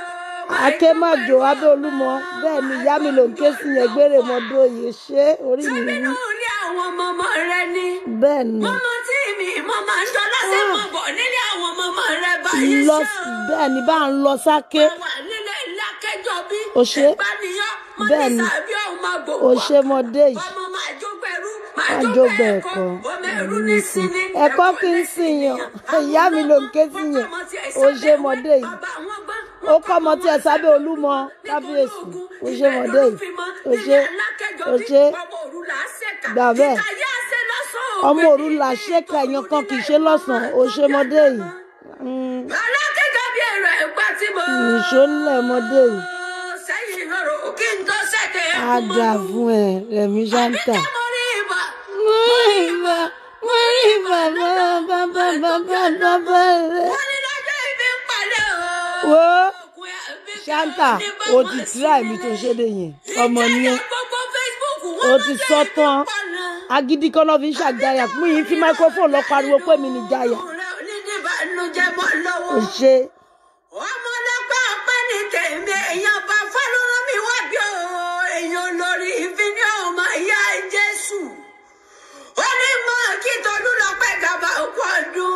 akémàjò abẹ́olúmọ bẹ́ẹ̀ ni ìyá mi ló ń ké sí yẹn gbére mọ́dọ́ yìí ṣé orí mi Sẹ́bínú wú ilé àwọn ọmọ ọmọ rẹ ni. bẹ́ẹ̀ ni Mọ́mọ́ tí mi mo máa ń jọ lọ́sẹ̀ mọ̀ bọ̀ nílé àwọn ọmọ ọmọ rẹ báyìí lọ ṣe o. bẹ́ẹ̀ ni bá ń lọ sáké Wà nílé ilé akẹ́jọ́ bí. O ṣé. Ìpànìyàn mo Bẹ́ẹ̀ ní ni. sàbí ọ̀hún máa gbò o wá. ṣe mọdé yìí Ọmọ máa jógbó ẹrú, máa Máa jógbó jógbó ẹ̀kọ́. ẹ̀kọ́. Ọmọ ẹrú Ẹ̀rú ní ní sinmi. sinmi. Ẹ̀kọ́ kì í sìn yàn. Ìyá mi ló ń ké sí yàn. O ṣé mọdé yìí. ó kọ́ ọmọ tí ẹ sábẹ́ olúmọ kábíyèsí o ṣe mọdé yìí o ṣe o ṣe gbà bẹ́ẹ̀ ọmọ òru là ṣèkà èèyàn kan kì í ṣe lọ́sàn-án o ṣe mọdé yìí Mm, alákẹ́jọ́ bí èrò ẹ̀gbá tí mo. nìṣó ńlẹ̀ mọdé yìí sẹ́yìn ìrọ̀rùn kí n tó ṣẹ̀dẹ̀ á dà fún ẹ rẹ̀mí ṣáńtà. Àbíkẹ́ mo rí ibà. mo rí ibà mo rí ibà bàbá bàbá bàbá bàbá rẹ. wọ́n ní lọ́jọ́ ibi ń palẹ̀ o. wo Òkun Àbíkẹ́ ṣáńtà ní bá o wọn ti sí. tíra èmi tó ṣe dé yẹn ọmọ nìyẹn Ìjẹ́jẹ́ gbogbo Facebook o wọ́n ti lọ́jọ́ sọ ibi ń tán palẹ̀. agídí kan náà fi ń ṣàgáyà fún yìí fi microphone lọ pariwo pé mi ní jáyà Ọ̀rẹ́ onídìbànújẹ́ mọ́ lọ́wọ́. o ṣe ọmọ ọlọ́pàá ọpẹ́ ní tèmi èèyàn bá fọlọ́rọ́ mi wá bí o èèyàn lórí ìfínní ọmọ ìyá jésù ó ní mọ kí tolú lọ pẹ́ gàba òkú ọdún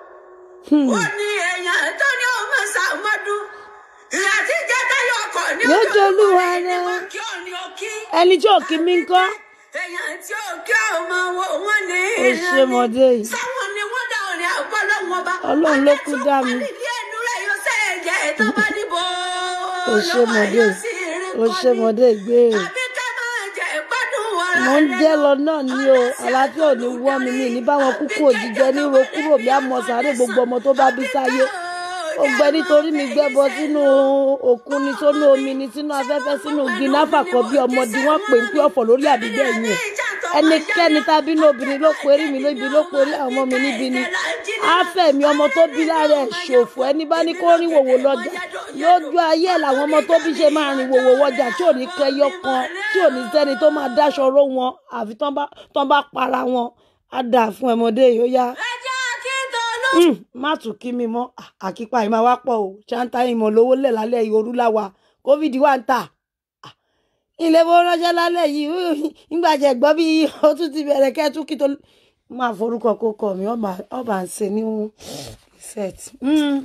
ó ní èèyàn tó ní ọmọ sàmọ́dún ìyá tí jẹ́tẹ́ yọ ọkọ̀ ní Yóò jolúwa rẹ̀ ní rẹ̀. mo kí ọ ní o kí ẹni tí ò kí mi ń kọ́ èèyàn tí ó kí ọmọ wo wọn ní o ṣe mọdé yìí sáwọn ni wọ́n dá òní àpọ́lọ́wọ́n bá Ọlọ́run ló kú dá mi. ilé ẹnu rẹ̀ yóò ṣe ẹ̀jẹ̀ tó bá dìbò o ṣe mọdé yìí o ṣe mọdé ìgbéèrè àbí ká máa jẹ ìgbádùn ara mo ń rẹ̀ jẹ́ lọ náà ní o àlàáfíà ò ní wọ́ mi ní ní báwọn kúkú òjijẹ ní ro kúrò bí àmọ́ sáré gbogbo ọmọ tó bá bí sáyé ó gbẹ nítorí mi gbẹ́bọ sínú òkun ni sínú omi ni sínú afẹ́fẹ́ sínú gínáfà kan bí ọmọdé wọn pè ń pé ọ̀fọ̀ lórí àbígbẹ́ yẹn ẹnikẹ́ni tàbí ní obìnrin ló perí mi lóbi ló perí àwọn ọmọ mi níbi ni àfẹ̀mí ọmọ tó bí lára ẹ̀ ṣòfò ẹni bá ní kó rìn wòwò lọ́jà lójú ayé ẹ̀ làwọn ọmọ tó bí ṣe máa rìn wòwò wọjà tí ò ní kẹyọ kan tí ò ní sẹ́ni tó máa dáṣọ ró wọn àfi tán bá tán bá para wọn á dà fún ẹmọdé yìí ó yá ẹjẹ́ akíntọ́lú Mm, má tún kí mi mọ́ À- àkípa yìí máa wá pọ̀ o ṣáńtà ìmọ̀ lówó lẹ̀ lálẹ́ yìí orú láwa covid wà ń tà Ah, ilé bó ránṣẹ́ lálẹ́ yìí uh, nígbà jẹ́ gbọ́ bí ó tún ti bẹ̀rẹ̀ kẹ́tù kí tó máa forúkọ kó kọ mi ọba ọba ń ṣe ní set. Mm.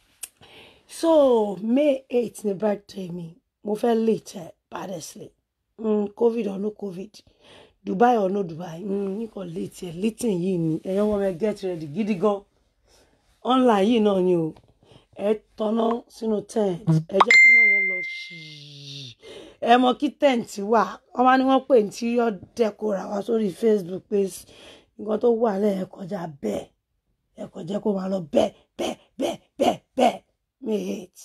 so may eight ni birthday mi mo fẹ́ late ẹ̀ honestly mm, covid or no covid dubai or no dubai mm, nìkan late ẹ̀ late yìí ni ẹ̀yọ́ wọn mẹ́ get ready gidi gan online yìí náà ni o ẹ tọ́nà sínú tent ẹ jẹ́ kí náà yẹn lọ ṣìí ẹ mọ kí tent wà wọ́n máa ní wọ́n pè interior decor àwa sórí facebook pé s- nǹkan tó wà lẹ́yìn ẹ kọjá bẹ́ẹ̀ ẹ kò jẹ́ kó máa lọ bẹ́ẹ̀ bẹ́ẹ̀ bẹ́ẹ̀ bẹ́ẹ̀ bẹ́ẹ̀ may eight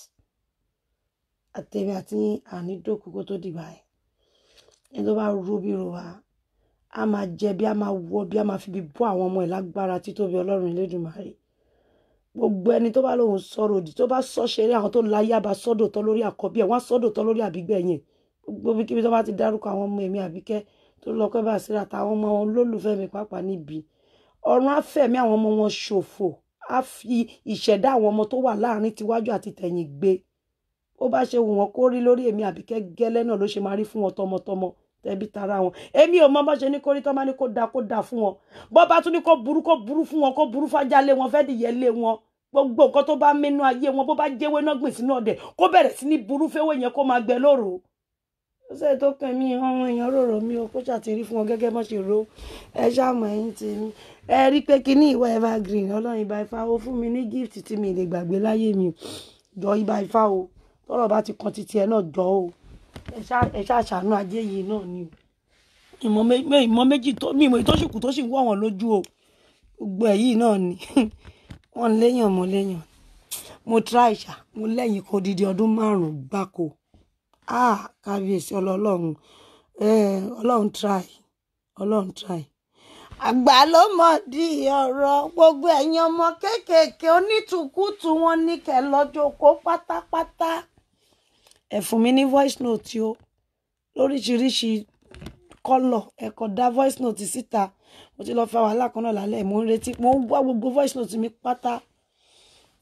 àtẹ̀mí àti ànídòkú kó tó dìgbà yẹn ẹni tó bá ro bí ro wa a máa jẹ bí a máa wọ bí a máa fi bí bọ́ àwọn ọmọ ẹ̀ lágbára títóbi ọlọ́run Elédùmarè gbogbo ẹni tó bá lóun sọ̀rọ̀ òdì tó bá sọ ṣeré àwọn tó láyé àbá sọ́dọ̀ tán lórí àkọ́bí ẹ̀ wọ́n á sọ́dọ̀ tán lórí àbígbẹ̀ yẹn gbogbo ibikíbi tó bá ti dárúkọ àwọn ọmọ èmi àbíkẹ́ tó lọ pẹ́ bá síra àtàwọn ọmọ wọn lólùfẹ́ mi pàápàá níbi ọ̀run á fẹ̀mí àwọn ọmọ wọn ṣòfò á fi ìṣẹ̀dá àwọn ọmọ tó wà láàrin tiwájú àti tẹ̀yìn gbé ó bá ṣe wù wọ́n kó rí lórí èmi àbíkẹ́ gẹ́lẹ́ náà ló ṣe máa rí fún wọn tọmọtọmọ tẹbí tara wọn èmi ò mọ bó ṣe ní kó rí tọ́ bá ní kó da kó da fún wọn bó bá tún ní kó burú kó burú fún wọn kó burú fájá lé wọn fẹ́ dìyẹ lé wọn gbogbo nǹkan tó bá mẹ́nu ayé wọn bó bá jẹ́wé náà gbìn sínú ọ̀dẹ̀ kó bẹ̀rẹ̀ sí ní burú fẹ́wé yẹn kó máa gbẹ lóru ó sẹ́yìn tó kàn mí ọmọ èèyàn rorò mi o kó ṣàtìrí fún wọn gẹ́gẹ́ bó ṣe ro ẹ ṣàmọ̀ ẹ̀yìn tèmi ẹ rí pé kíní ìwọ evergreen ọlọ́run ibà ifá o fún mi ní gift tí mi lè gbàgbé láyé mi o jọ ibà ifá o tọ́rọ̀ bá ti kan titi ẹ náà jọ o ẹ ṣá- ẹ ṣàṣàánú ajé yìí náà ni o ìmọ̀ mé- mé- ìmọ̀ méjì tó mi ìmọ̀ ìtọ́sùkù tó sì ń wọ̀ wọ́n lójú o gbogbo ẹ̀ yìí náà ni wọ́n léèyàn mo léèyàn mo try ṣá mo lẹ́yìn kó didi ọdún márùn-ún gbáko ah kábíyèsí ọlọ́run eh, ọlọ́run try ọlọ́run try àgbà ló mọ̀ di ọ̀rọ̀ gbogbo ẹ̀yin ọmọ kéékèèké onítùkùtù wọn ní kẹ́ lọ́jọ́ kó pátápátá ẹ fún mi ní voice note o lóríṣiríṣi kọ́lọ̀ ẹ kọ dá voice note síta mo ti lọ fa wàhálà kan náà lálẹ́ mo ń retí mo ń wá gbogbo voice note mi pátá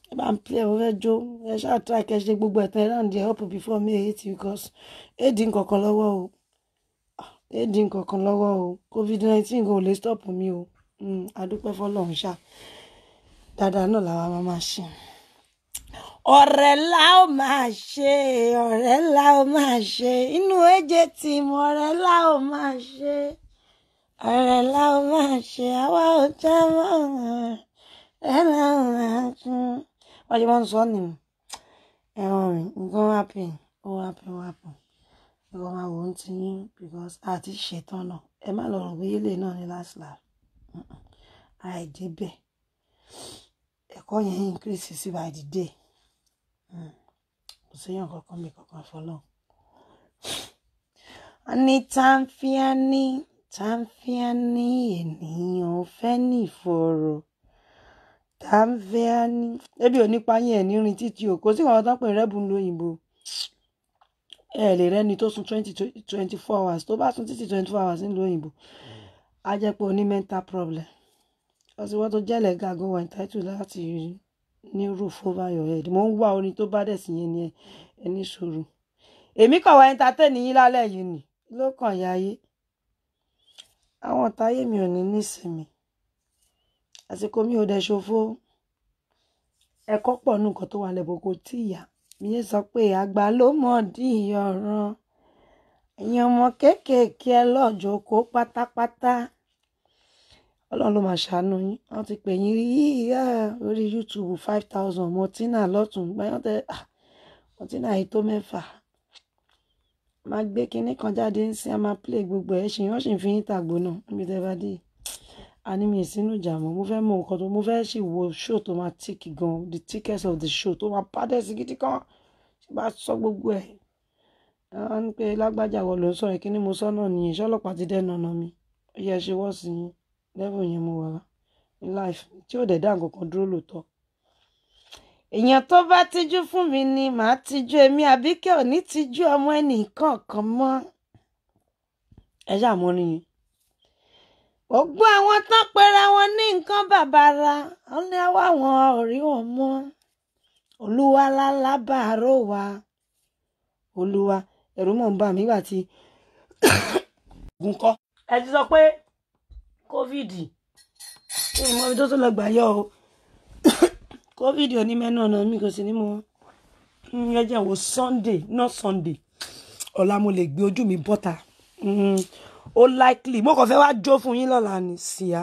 ẹ bá ń play mo fẹ́ jó ẹ ṣáà try kẹ́ ṣe gbogbo ẹ̀tàn ẹ̀ round there up before me eight because éèdì nkankan lọ́wọ́ o éèdì nkankan lọ́wọ́ o covid nineteen kò lè stop mi o Mm, adúpẹ́ fọlọ́run ṣá dáadáa náà làwa máa máa ṣe. ọ̀rẹ́ la ó máa ṣe ọ̀rẹ́ la ó máa ṣe inú ẹ̀jẹ̀ tí mo ọ̀rẹ́ la ó máa ṣe ọ̀rẹ́ la ó máa ṣe àwa ò já mọ́ ọ̀rẹ́ la ó máa ṣe. wọ́n ṣe máa ń sọ ni ẹ̀wọ̀n mi nǹkan happen ó happen ó happen nǹkan máa wò ó ti yín because àti ṣetán náà ẹ má lọ rò pé yélè náà ní last last àìdébẹ̀ ẹ̀kọ́ yẹn increase sí by the day Mm. kò séèyàn kankan mi kankan fọlọ́. ní tàǹfìàní tàǹfìàní ènìyàn ò fẹ́ ní ìfòòró tàǹfìàní ebi ò nípa yín ẹ̀ nírin títí o kò sí àwọn tó ń pè rẹ́bùn lóyìnbó ẹ lè rẹ́ni tó sun twenty twenty four hours tó bá sun títí twenty four hours nílùú òyìnbó á jẹ́ pé o ní mental problem ọsibọ́ tó jẹ́ lẹ́gà gan wà entitled láti ní roof over your head mo ń wá orin tó bá dẹ̀ sí yẹn ni ẹ ní sùúrù èmi kàn wá entertain yín lálẹ́ yìí nì ló kàn ya ayé àwọn ọ̀táyé mi ò ní nísinmi àsìkò mi ò dẹ̀ ṣòfò ẹ̀kọ́ pọ̀ nù nǹkan tó wà lẹ́bọ̀ kò tí ì yá mi yẹn sọ pé àgbà ló mọ̀ dí ọ̀ràn ẹ̀yin ọmọ kéékèèké ẹ lọ́jọ́ kó pátápátá ọlọ́run ló máa ṣàánú yín wọ́n ti pè yín rí yíyá lórí youtube five thousand mọtínà lọ́tún gbáyàn tẹ ah, mọtínà yìí tó mẹ́fà máa gbé kinní kan jáde ń sin a máa play gbogbo ẹ̀ ṣì wọ́n sì ń fi yín tàgbó náà níbi tẹ́ bá dé àní mi ìsínú ìjà mọ́ mo fẹ́ mọ nǹkan tó mo fẹ́ sì wo show tó máa tick gan the tickets of the show tó máa pàdé sí gidi kan ṣe bá sọ gbogbo ẹ̀ wọ́n ní pé lágbájá wọ ló ń sọ̀rọ̀ kí ni mo sọ náà nìyẹn ṣọlọ́pàá ti dẹ́nu ọ̀nà mi ó yẹ ṣe wọ́ sí yín level yẹn mo wà ní life tí ò dẹ̀ dá nǹkan kan dúró lóòótọ́. èèyàn tó bá tijú fún mi ni màá tijú èmi àbíkẹ́ ò ní tijú ọmọ ẹnì kọ̀ọ̀kan mọ́ ẹ ṣàmúrí yín. gbogbo àwọn tán pera wọn ní nǹkan bàbàrà wọn ní àwa wọn ò rí wọn mọ́ olúwa lálábàárò wa olúwa ẹ̀rù mọ̀ ń bà mí gbà tí ogun kọ́. ẹ ti sọ pé covid ìmọ̀ ibi tó tún lọ gbà yọ o covid ò ní mẹ́nu ọ̀nà mi kò sí ní mo ẹ jẹ́ wo sunday not sunday ọ̀la mo lè gbé ojú mi bọ́ta Mm, ó likely mo kàn fẹ́ wá jó fún yín lọ́la ní síá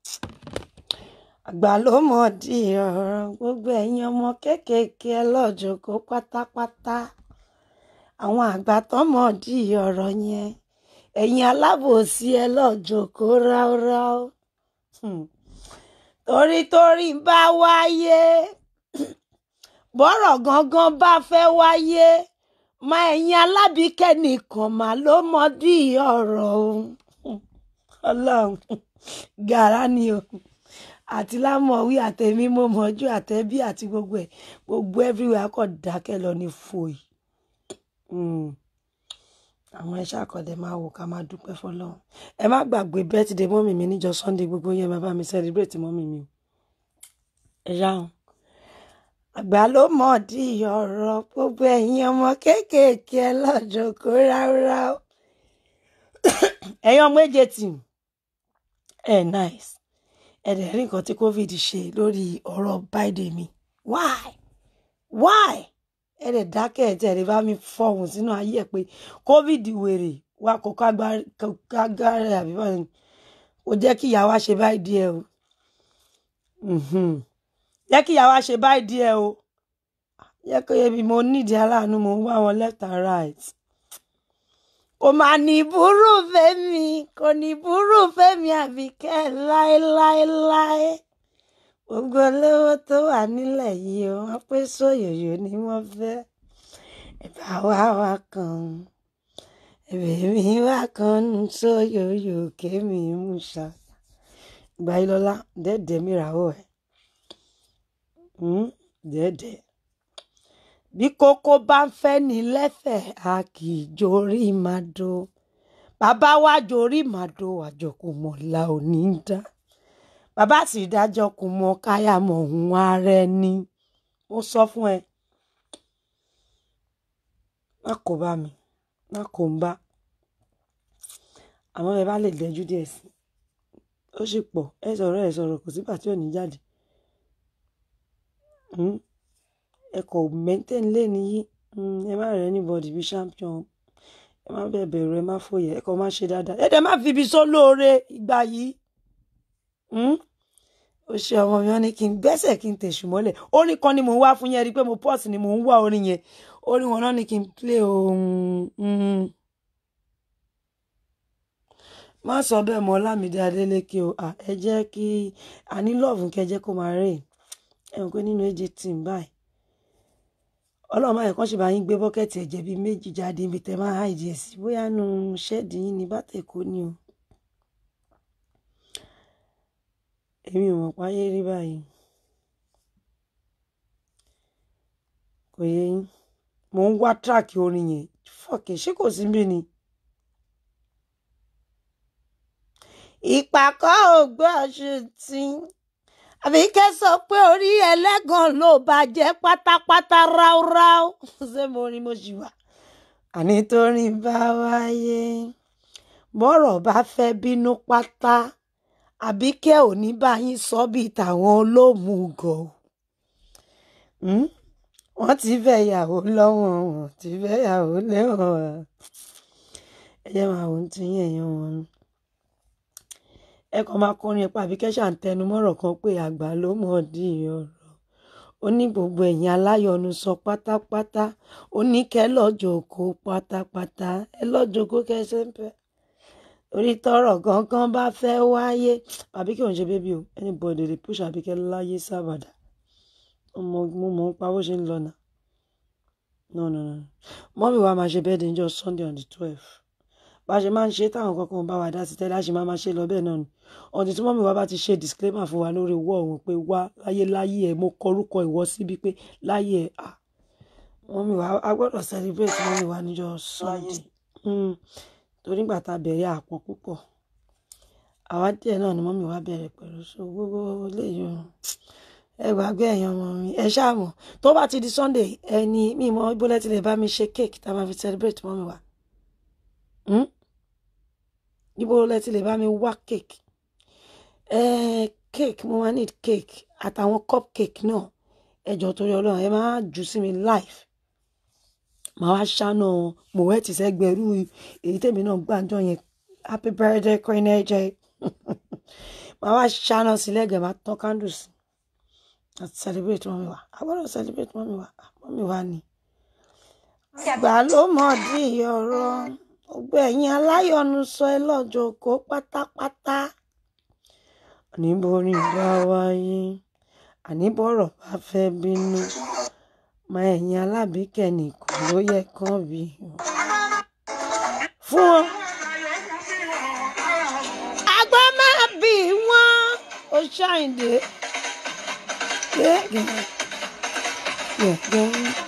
àgbà ló mọ̀ di ọ̀rọ̀ gbogbo ẹ̀yin ọmọ kéékèèké ẹ lọ́jọ́ kó pátápátá àwọn àgbà tó mọ̀ di ọ̀rọ̀ yẹn ẹ̀yin alábòsí ẹ lọ́jọ́ kó ráúráú Hmm. torí torí bá wáyé bọ́rọ̀ gangan bá fẹ́ wáyé má ẹ̀yin alábìíkẹ́ nìkan mà ló mọ̀ di ọ̀rọ̀ o Hmm. ọlọ́run gàrá ni o àti lámọ̀wí àtẹ̀mí mo mọ̀jú àtẹ̀bí àti gbogbo ẹ̀ gbogbo everywhere kọ̀ dákẹ́ lọ ní fòyì. Mm àwọn ẹṣẹ àkọọdẹ máa wò ká máa dúpẹ́ fọ́lọ́run ẹ má gbàgbé birthday mọ́mì mi níjọ́ sunday gbogbo yẹn máa bá mi celebrate mọ́mì mi o ẹ ṣáhùn àgbà ló mọ̀ di ọ̀rọ̀ gbogbo ẹ̀yin ọmọ kéékèèké ẹ lọ́jọ́ kó ráúráú ẹ̀yin ọmọ èjè tì ẹ nice ẹ dẹ̀ rí nǹkan tí covid ṣe lórí ọ̀rọ̀ biden mi why why ẹ dẹ̀ dákẹ́ ẹ̀ tí ẹ̀ lè bá mi fọ̀hún sínú ayé ẹ̀ pé covid wèrè wa kò kágbára àbí báyìí kò jẹ́ kí ìyá wa ṣe báyìí díẹ̀ o Mhm. jẹ́ kí ìyá wa ṣe báyìí díẹ̀ o jẹ́ kó yẹ bí mo nídìí aláàánú mo ń wá wọn left and right kò mà ní burú fẹ́mi kò ní burú fẹ́mi àbíkẹ́ láéláéláé gbogbo olówó tó wà nílẹ̀ yìí o wọ́n pé sóyòyò ni wọ́n fẹ́ ẹ̀bà wá wá kan ẹ̀bẹ̀ mi wá kan nù sóyòyò kémi mú ṣá ìgbà yìí lọ́lá dẹ́ẹ̀dẹ́ mi ràwọ̀ ẹ̀ dẹ́ẹ̀dẹ́ bí kókó bá ń fẹ́ ní lẹ́fẹ̀ẹ́ a kì í jorí màdó bàbá wa jorí màdó àjọkù mọ̀lá ò ní dá bàbá sì dájọ́ kù mọ́ káyà mọ̀ òun ara ẹni mo sọ fún ẹ má kó bá mi má kó ń bá àmọ́ ẹ bá lè dẹjú díẹ̀ sí ó sì pọ̀ ẹ sọ̀rọ̀ ẹ sọ̀rọ̀ kò sígbà tí ò ní jáde Hmm? ẹ kò maintain lé nìyí Hmm, ẹ má rẹ anybody bí champion ẹ má bẹ̀ bẹ̀rù ẹ má fòyẹ ẹ kò má ṣe dáadáa ẹ dẹ̀ má fi ibi sólóore ìgbà yìí Hmm? ó ṣe ọmọ mi wọn ní kí n gbẹ́sẹ̀ kí n tẹ̀sù mọ́lẹ̀ orin kan ni mò ń wá fún yẹn rí i pé mo pọ́ọ̀sì ni mò ń wá orin yẹn orin wọn náà ni kí n play ohun hmm. má sọ bẹ́ẹ̀ mọ́ Ọlámídé Adélékè o À, ẹ jẹ́ kí a ní lọ́ọ̀fù kẹ́ jẹ́ kó máa rè ẹ mọ̀ pé nínú èjì tì ń báyìí ọlọ́run máa yẹ kán ṣe bá yín gbé bọ́kẹ́tì ẹ̀jẹ̀ bíi méjì jáde ibi tẹ́ máa háìdí ẹ̀ sí bóyá nu ṣẹ́ẹ̀dì yín ní bátẹ̀kọ́ ni o èmi ò mọ̀ páyé rí báyìí kò yé yín mò ń wá tíráàkì orin yẹn fọ́ọ̀kì ṣé kò sí mí ni. ìpàkọ́ ògbó ṣùtì àbíkẹ́ sọ pé orí ẹlẹ́gàn ló bàjẹ́ pátápátá ráúráú ṣé mo rí mo ṣì wà. àní torí bá wáyé bọ́rọ̀ bá fẹ́ bínú pátá àbíkẹ́ ò ní bá yín sọ bíi tàwọn olómùgọ̀ Hmm? wọ́n ti fẹ́ yàwó lọ́wọ́ wọn ti fẹ́ yàwó lẹ́wọ̀n ẹ jẹ́ máa wò ó ti yín ẹ̀yàn wọn ẹ kàn máa kọrin ẹ̀pá àbíkẹ́ ṣà ń tẹnu mọ́rọ̀ kan pé àgbà ló mọ̀ dí ọ̀rọ̀ ó ní gbogbo ẹ̀yin aláyọnu sọ pátápátá ó ní kẹ́ lọ́jọ́ kó pátápátá ẹ lọ́jọ́ kó kẹsẹ̀ ń pẹ́ orí tọrọ gangan bá fẹ́ wáyé àbíkẹ́ òun ṣe bébí o anybody dey push àbíkẹ́ láyé sábàdà ọmọ mo mọ̀ ń pa bó ṣe ń lọ nà no no no mọ́mí wa máa ṣe bẹ́ẹ̀ ní ọjọ́ sunday on the twelve bá a ṣe máa ń ṣe táwọn kankan bá wa dá sí tẹ́lẹ̀ a ṣe máa máa ṣe lọ bẹ́ẹ̀ náà ni ọ̀dì tí mọ́mí wa bá ti ṣe disclaimer fún wa lórí wọ́ ọ̀hún pé wá láyé láyé ẹ̀ mo kọrúkọ ìwọ síbi pé láyé ẹ̀ à mọ́mí wa a gbọ́dọ̀ celebrate mọ́mí wa níjọ́ sunday Mm, torí gbà tá a bẹ̀rẹ̀ àpọ̀ púpọ̀ àwa díẹ̀ náà ni mọ́mí wa bẹ̀rẹ̀ pẹ̀lú so gbogbo léyìí o ẹ gbàgbé ẹ̀yàn ọmọ mi ẹ ṣáàmù tó bá ti di sunday ẹni mi mọ ibólẹ́ ti lè bá mi ṣe cake tá a máa fi celebrate mọ́mí wa Hmm? ibo lẹ ti lè bá mi wá cake eh, cake mo máa need cake àtàwọn cupcake náà ẹjọ torí Ọlọ́run ẹ máa jù sí mi live màá wá ṣáná mòwẹ́tì sẹ́gbẹ̀rú èyí tèmi náà gbàǹjọ yẹn happy birthday queen aj màá wá ṣáná sí lẹ́gẹ̀ẹ́ máa tán candles àti celebrate mọ́mi wa a gbọ́dọ̀ celebrate mọ́mi wa mọ́mi wa ni. àgbà ló mọ̀ dí ọ̀rọ̀ gbogbo ẹ̀yin aláyọ̀nù sọ ẹ lọ́jọ́ kó pátápátá níbo ni ìgbà wáyé àníbọ̀rọ̀ bá fẹ́ bínú mọ ẹ̀yin alábìíkẹ́ nìkan ló yẹ kán bí fún wọn. àgbà máa bì wọ́n ó ṣàìdè gẹ́gẹ́ gẹ́gẹ́.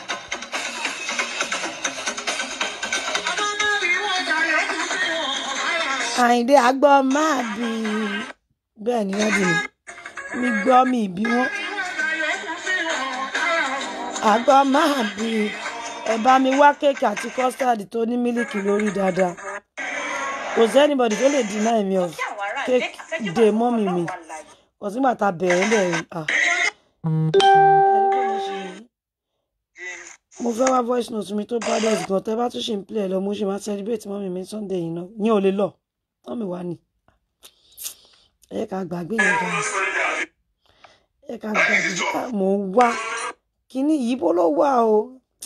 àyìndé àgbọ̀ máa bì bẹ́ẹ̀ ni wọ́n bì mí mi gbọ́ mi bí wọ́n àgbọ̀ máa bì ẹ bá mi wá kéèkì àti kọ́stáàdì tó ní mílìkì lórí dáadáa kò sí anybody tó lè deny me of cake day mọ́mì mi kò sígbà tá a bẹ̀rẹ̀ bẹ̀rẹ̀ ah ẹni pé mo ṣe mo fẹ́ wá voice note mi tó bá dẹ̀ gan tẹ́ bá tún ṣe ń play ẹ̀ lọ mo ṣe máa celebrate mọ́mì mi sunday yìí náà yín ò lè lọ mọ́mì wa ni ẹ yẹ ká gbàgbé yẹn gan ẹ yẹ ká gbàgbé Ah, mò ń wá kíní yìí bó ló wà o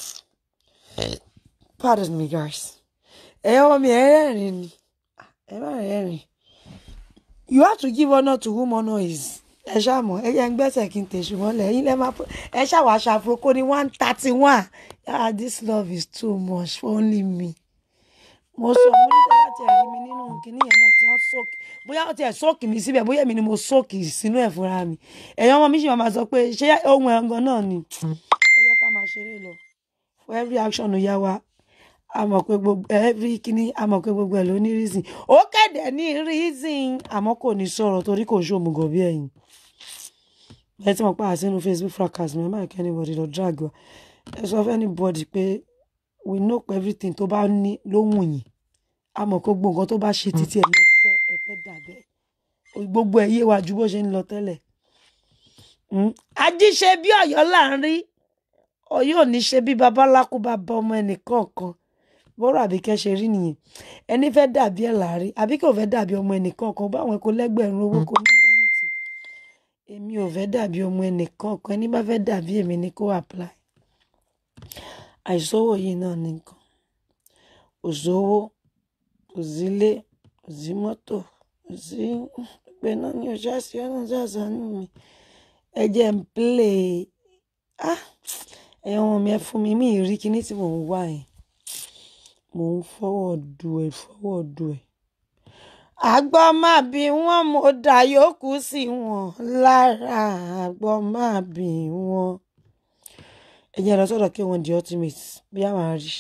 pardon me guys ẹ ọmọ mi ẹ rẹ́rìn ni Ah, ẹ má rẹ́rìn you have to give honour to whom honour is ẹ ṣàmọ ẹ yẹ ń gbẹ́sẹ̀ kí n tẹ̀sù mọ́lẹ̀ ẹ̀yin lẹ́ máa ẹ ṣàwọ̀ aṣọ àfurukó ní one thirty one ah this love is too much for only me mo sọ mo ní tẹ́lá tiẹ̀ rí mi nínú kinní yẹn náà tí wọ́n sóòkì bóyá ó tiẹ̀ sóòkì mi síbẹ̀ bóyá èmi ni mo sóòkì sínú ẹ̀ fúnra mi ẹ̀yin ọmọ mi sì máa sọ pé ṣé ohun ẹ̀ngàn náà ni ẹ jẹ́ ká máa ṣeré lọ for every action ó yá wa a mọ̀ pé gbogbo every kinní a mọ̀ pé gbogbo ẹ̀ ló ní reason ó kéde ní reason àmọ́ kò ní sọ̀rọ̀ torí kò ṣòmùgọ̀ bí ẹ̀yin ẹ tí mo pa àsínú facebook fracas mi ẹ má kẹ́ anybody lọ drag wa ẹ sọ fún anybody pé we know pé everything tó bá ní ló wù yín a mọ̀ pé gbogbo nǹkan tó bá ṣe títí ẹ̀ ní ẹ fẹ́ ẹ fẹ́ dàbẹ́ gbogbo ẹ̀ yé wa ju bó ṣe ń lọ tẹ́lẹ̀ Mm. ajíṣe bí ọ̀yọ́ là ń rí ọ̀yọ́ ò ní ṣe bí babaláku bá bá ọmọ ẹnìkọ̀ọ̀kan bọ́rọ̀ àbíkẹ́ ṣe rí nìyẹn ẹni fẹ́ dàbí ẹ̀ láàrí àbíkẹ́ ò fẹ́ dàbí ọmọ ẹnìkọ̀ọ̀kan báwọn ẹ̀kọ́ lẹ́gbẹ̀rún owó kò ní anything èmi ò fẹ́ dàbí ọmọ ẹnìkọ̀ọ̀kan ẹni bá fẹ́ dàbí èmi ni kó apply àìsówó yìí náà ní nǹkan kò sówó kò sílé kò sí mọ́tò kò sí pé náà ní ọjà sí ọ̀nà ṣàṣàánú mi ẹ jẹ́ ń play ah ẹ̀yin ọmọ mi ẹ fún mi mi ì rí kinní tí mò ń wá yẹn mò ń fọwọ́ du ẹ̀ fọwọ́ du ẹ̀. àgbọ̀ máa bí wọ́n mo dà yòókù sí wọn lára àgbọ̀ máa bí wọn. ẹ jẹ́ lọ sọ́dọ̀ kí wọ́n di ultimate bí àwọn àrí.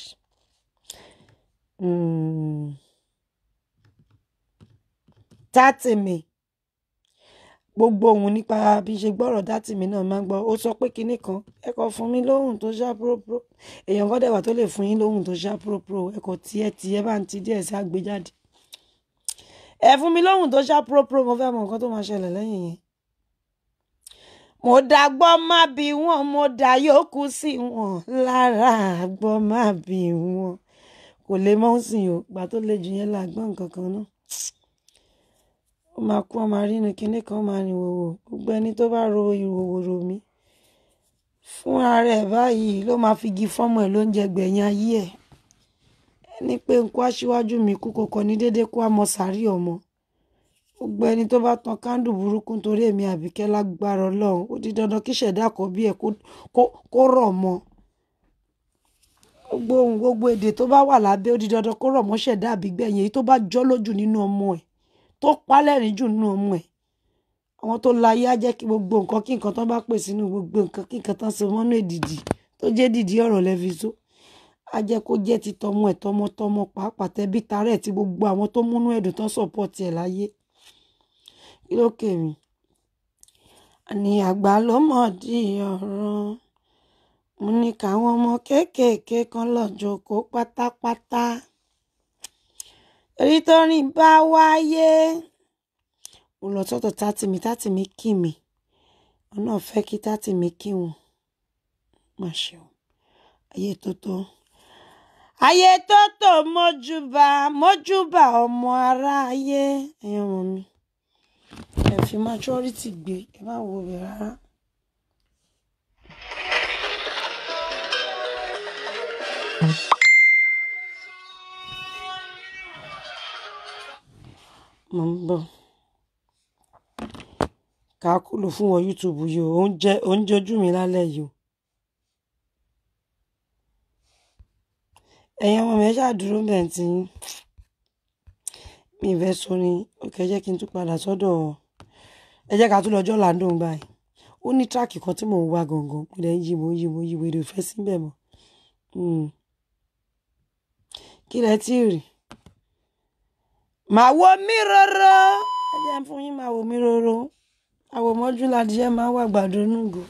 tátì mi gbogbo ohun nípa bí ṣe gbọ́rọ̀ dátì mi náà máa ń gbọ́ ó sọ pé kinní kan ẹ kò fún mi lóhùn tó ṣá púrópúró èèyàn kan dẹ̀wà tó lè fún yín lóhùn tó ṣá púrópúró ẹ kò tiẹ̀ tiẹ̀ bá ń ti díẹ̀ sí àgbéjáde ẹ fún mi lóhùn tó ṣá púrópúró mo fẹ́ mọ nǹkan tó máa ṣẹlẹ̀ lẹ́yìn yẹn. mo dàgbọ́ má bí wọn mo dà yòókù sí wọn lára àgbọ̀ má bí wọn kò lè mọ́ sí o gbà tó le jù yẹn là gbọ́ nǹkan kan náà ó máa kú ọmọ rínú kinní kan máa rìn wòwò gbogbo ẹni tó bá ro ìwòwò ro mi fúnra rẹ̀ báyìí ló máa fi igi fọ́mọ ẹ̀ lóúnjẹ gbẹ̀yìn ayé ẹ̀ ẹni pé nkú aṣíwájú mi kú kọkọ ní déédéé kó àmọ́ sàárì ọmọ gbogbo ẹni tó bá tan kándù burúkú nítorí èmi àbíkẹ́ lágbára ọlọ́run ó di dandan kí ṣẹ̀dá àkọ́bí ẹ̀ kó rọ̀ mọ́ gbogbo ohun gbogbo èdè tó bá wà lábẹ́ ó di dandan kó rọ̀ mọ́ ṣẹ̀dá àbígbẹ̀yìn èyí tó bá jọ́ lójú nínú ọmọ ẹ̀ tó pálẹ̀rín jù nínú ọmọ ẹ̀ àwọn tó láyé á jẹ́ kí gbogbo nǹkan kí nǹkan tó bá pè sínú gbogbo nǹkan kí nǹkan tán so mọ́nú èdìdì tó jẹ́ dìdí ọ̀rọ̀ lẹ́fi tó á jẹ́ kó jẹ́ ti tọmọ ẹ̀ tọmọtọmọ pàápàá tẹbí tarẹ̀ tí gbogbo àwọn tó múnú ẹ̀dùn tán sọ̀pọ̀tì ẹ̀ láyé kí ló kè mí. àní àgbà ló mọ̀ di ọ̀rọ̀ mo ní káwọn ọmọ kéékèèké kan lọ jókòó pátápátá èyí tó rìn bá wáyé mo lọ sọ́dọ̀ tátì mi tátì mi kì mí wọn náà fẹ́ kí tátì mi kí wọn má ṣe o ayé tó tó ayé tó tó mójúbà mójúbà ọmọ aráyé ẹ̀yin ọmọ mi ẹ fi majority gbé ẹ má wo bẹ̀ rárá. mo ń bọ̀ ká kúlò fún wọn youtube yìí o oúnjẹ oúnjẹ ojú mi lálẹ́ yìí o ẹ̀yin ọmọ mi ẹ ṣáà dúró bẹ́ẹ̀ tí mi ìfẹ́ sọrin òkè jẹ́ kí n tún padà sọ́dọ̀ ẹ jẹ́ ká tún lọ́jọ́ làǹdó báyìí ó ní tíráàkì kan tí mò ń wá gangan mo lẹ́ ń yí mo yí mo yí wèrè fẹ́ síbẹ̀ mọ́ kí lẹ tí ì rí màá wo mí róró ẹ jẹ́ fún yín màá wo mí róró àwòmọ́jú ládìyẹ máa wà gbàdo nùgò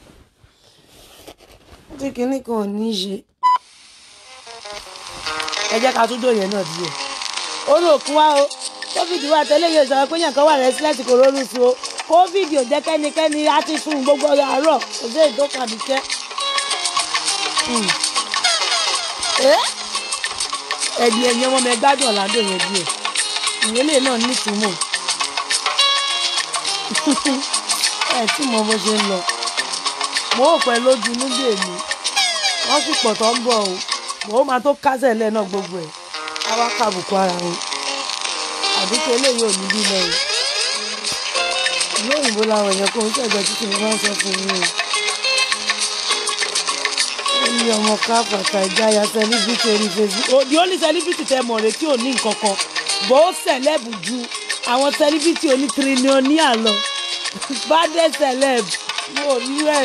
tí kinní kan ò ní í ṣe ẹ jẹ́ ká tún dòye náà díẹ̀ ó rò kún wá o covid wà tẹ́lẹ̀ yóò sọ pé yàn kan wà rẹ́sílẹ̀tì kò rọrùn sí o covid ò jẹ́ kẹ́nikẹ́ni á ti sùn gbogbo àárọ̀ kò sí èyí tó kàbí kẹ́ ẹ̀dì ẹ̀yìn ọmọ mi gbádùn ọ̀làdó yẹn díẹ̀ ìwélé náà nítumọ̀ ẹ tí mo bó ṣe ń lọ mo ò pẹ́ lójú nígbè mi wọ́n sì pọ̀ tó ń bọ̀ o mo ó máa tó kásẹ̀ lẹ́ náà gbogbo ẹ̀ á wá kàbùkù ara wọn àdúgbò eléyìí ò ní bí lọ o ìlú òyìnbó làwọn èèyàn kò ń ṣẹ̀jọ̀ títí mo máa ń sọ fún yín o ó ní ọmọ káfàkà ìjáyà celebrity orí facebook the only celebrity tẹ mọ̀ rẹ tí ò ní nǹkan kan bó sẹ̀lẹ́bù ju àwọn celebrity oní tírílíọ̀nìà lọ bàdé celeb mo rí rẹ̀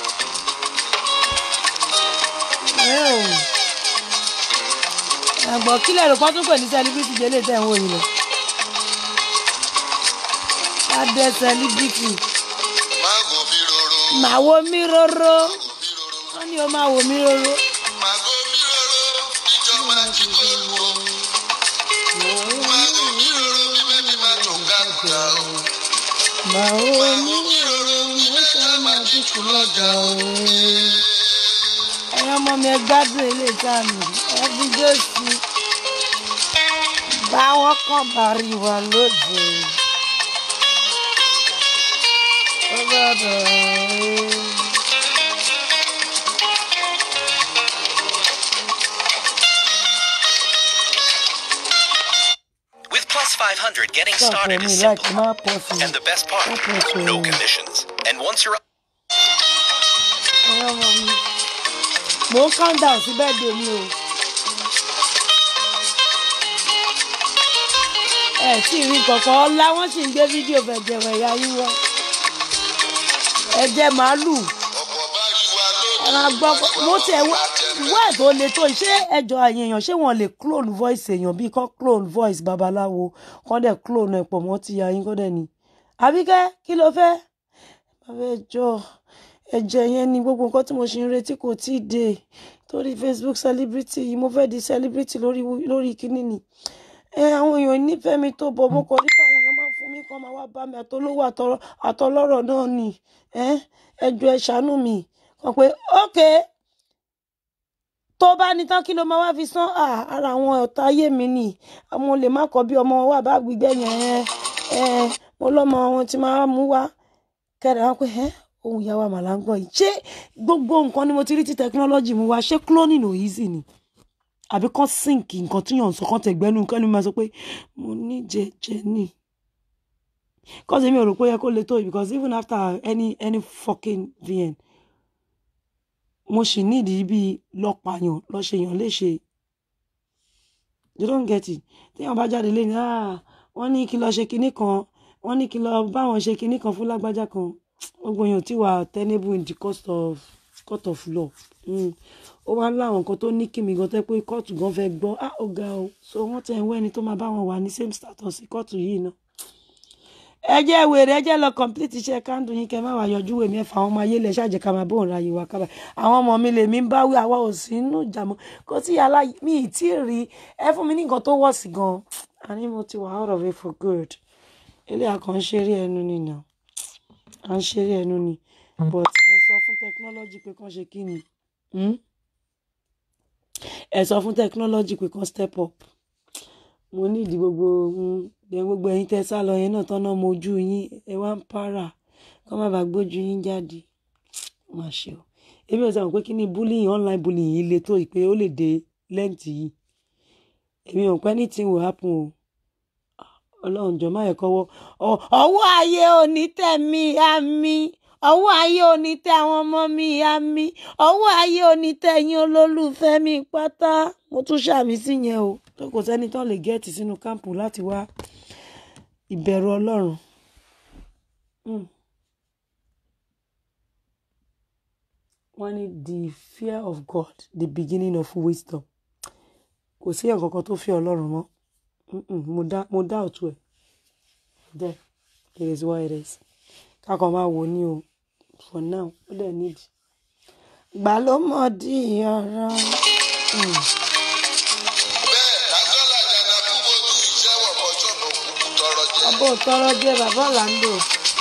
ẹ̀gbọ́n kílẹ̀ rò pọ́n tún pè ní celebrity délé tẹ̀ ń wò yìí lọ bàdé celebrity má wo mi roro màá wo mí róró wọ́n ní o máa wò mí róró. Màgò mi rorò níjọba tí kò wò. Màgò mi rorò bí bẹ́bí máa tó kàkúta o. màá wo Màgò mí mi rorò bí bẹ́bí máa dínkù lọ́jà o. ẹ̀yin ọmọ mi ẹ gbádùn ilé ìta mi ẹ fi jó sí i. báwọn kan bá rí wa lóde. ó gbọ́dọ̀ rí. With Plus 500, getting Stop started for is me like simple. my pussy. And the best part, My pussy. no commissions. And once you're ẹ̀yin ọmọ mi. mò ń calm down sí bẹ́ẹ̀dẹ̀ mi o. ẹ tí ì rí kankan ọlá wọn sì ń gbé fídíò fẹ̀jẹ̀wẹ̀ ìyá yín wá. ẹ̀jẹ̀ màálù Ọ̀pọ̀ bá rí wa lóde. ẹ máa gbọ́ mo tẹ̀ wá tó le tó yìí. ṣé ẹjọ́ àyè èèyàn ṣé wọ́n lè clone voice èèyàn bíi kọ́ clone voice babaláwo kọ́ dẹ̀ clone ẹ̀ pọ̀ mọ́ ti ìyá yín kọ́ dẹ̀ ni. àbíkẹ́ kí ló fẹ́? bàbá ẹjọ́ ẹ̀jẹ̀ yẹn ni gbogbo nǹkan tí mo ṣe ń retí kò tí ì dé torí facebook celebrity yìí mo fẹ́ di celebrity lórí lórí kíní ni ẹ àwọn èèyàn nífẹ̀ẹ́ mi tó bọ̀ mo kọ̀ nípa àwọn èèyàn máa ń fún mi kàn máa wá bá mi àtolówó àtọrọ àtọlọ́rọ̀ náà ni ẹ ẹjọ́ ẹ ṣàánú mi kàn pé ókè tó bá ní tán kí ló máa wá fi san Ah, ara àwọn ọ̀tá ayé mi ni àwọn olè má kọ́ bí ọmọ wà bá gbígbẹ́ yẹn ẹ ẹ mo lọ́mọ wọn ti máa mú wá kẹ́rẹ̀ wá pé ẹ́ ohun ìyá wa màlá ń gbọ́ yìí ṣé gbogbo nǹkan ni mo ti rí tí technology mú wá ṣé cloning ò easy ni àbí kán sink nǹkan tí yàn ń sọ kán tẹ̀gbẹ́nu nǹkan ni mo máa sọ pé mo ní jẹjẹ ni cause èmi ò rò pé ó yẹ kó le tó yìí because even after any any fucking vn mo sì nídìí bíi lọ́pàáyàn lọ́ṣẹ̀yàn léṣe you don't get it téèyàn bá jáde lẹ́yìn ah wọ́n ní kí lọ ṣe kinní kan wọ́n ní kí lọ báwọn ṣe kinní kan fún lágbájá kan gbogbo èèyàn tí wà tenable in the cost of court of law Mm. ó wá láwọn nǹkan tó ní kìmí gan tẹ́ pé kóòtù gan fẹ́ gbọ́ ah ó ga o so wọ́n tẹ̀ ń wá ẹni tó máa bá wọn wà ní same status sí kóòtù yìí náà ẹ jẹ́ wèrè ẹ jẹ́ lọ complete iṣẹ́ kándù yín kẹ́ má wàá yọjú wèmí ẹ̀fà àwọn ọmọ ayé lẹ̀ ṣáàjẹ́ ká máa bóun ra yìí wá kábà àwọn ọmọ mi lèmi ń báwí àwa ò sí inú ìjà mọ́ kó tí yàrá mi ì tí ì rí ẹ fún mi ní nǹkan tó wọ̀ sí gan àní mo ti wà out of it for good ilé àkàn ń ṣeré ẹnu ni nà à ń ṣeré ẹnu ni but ẹ sọ fún technology pé kán ṣe kí ni hmm? ẹ sọ fún technology pé kán step up mo ní ìdí gbogbo mm, ẹ gbogbo ẹ̀yin tẹ́ sá lọ yẹn náà tán náà mojú yín ẹ wá ń para kọ́ má bàa gbójú yín jáde má ṣe o èmi ò sọ pé kí ni bullying online bullying yìí le tó yìí pé ó lè dé lẹ́ǹtì yìí èmi ò pẹ́ anything will happen o ọlọ́run jọ má yẹ kọ́wọ́ ọ- ọwọ́ ayé òní tẹ̀ mí àmì ọwọ́ ayé òní tẹ àwọn ọmọ mi àmì ọwọ́ ayé òní tẹ yín olólùfẹ́ mi pátá mo tún ṣàmì sí yẹn o tó kò sẹ́ni tó lè gẹ́ẹ̀tì sínú kámpù láti wá ìbẹ̀rù ọlọ́run. Mm. wọ́n ní the fear of God the beginning of wisdom kò sí ẹ̀kọ́ kan tó fi ọlọ́run mọ́ Mm-mm, mo dá mo dá òtún ẹ̀ there it is what it is kákan máa wò ní o for now ó dẹ̀ need gbà ló mọ̀ di ọ̀rọ̀ Mm. bẹ́ẹ̀ lásánlá jàǹdàkú bójú iṣẹ́ wọ̀ bọ́jọ́ ló kúkú tọrọ jẹ. ọbọ̀ tọrọ jẹ́ bàbá ọ̀làǹdò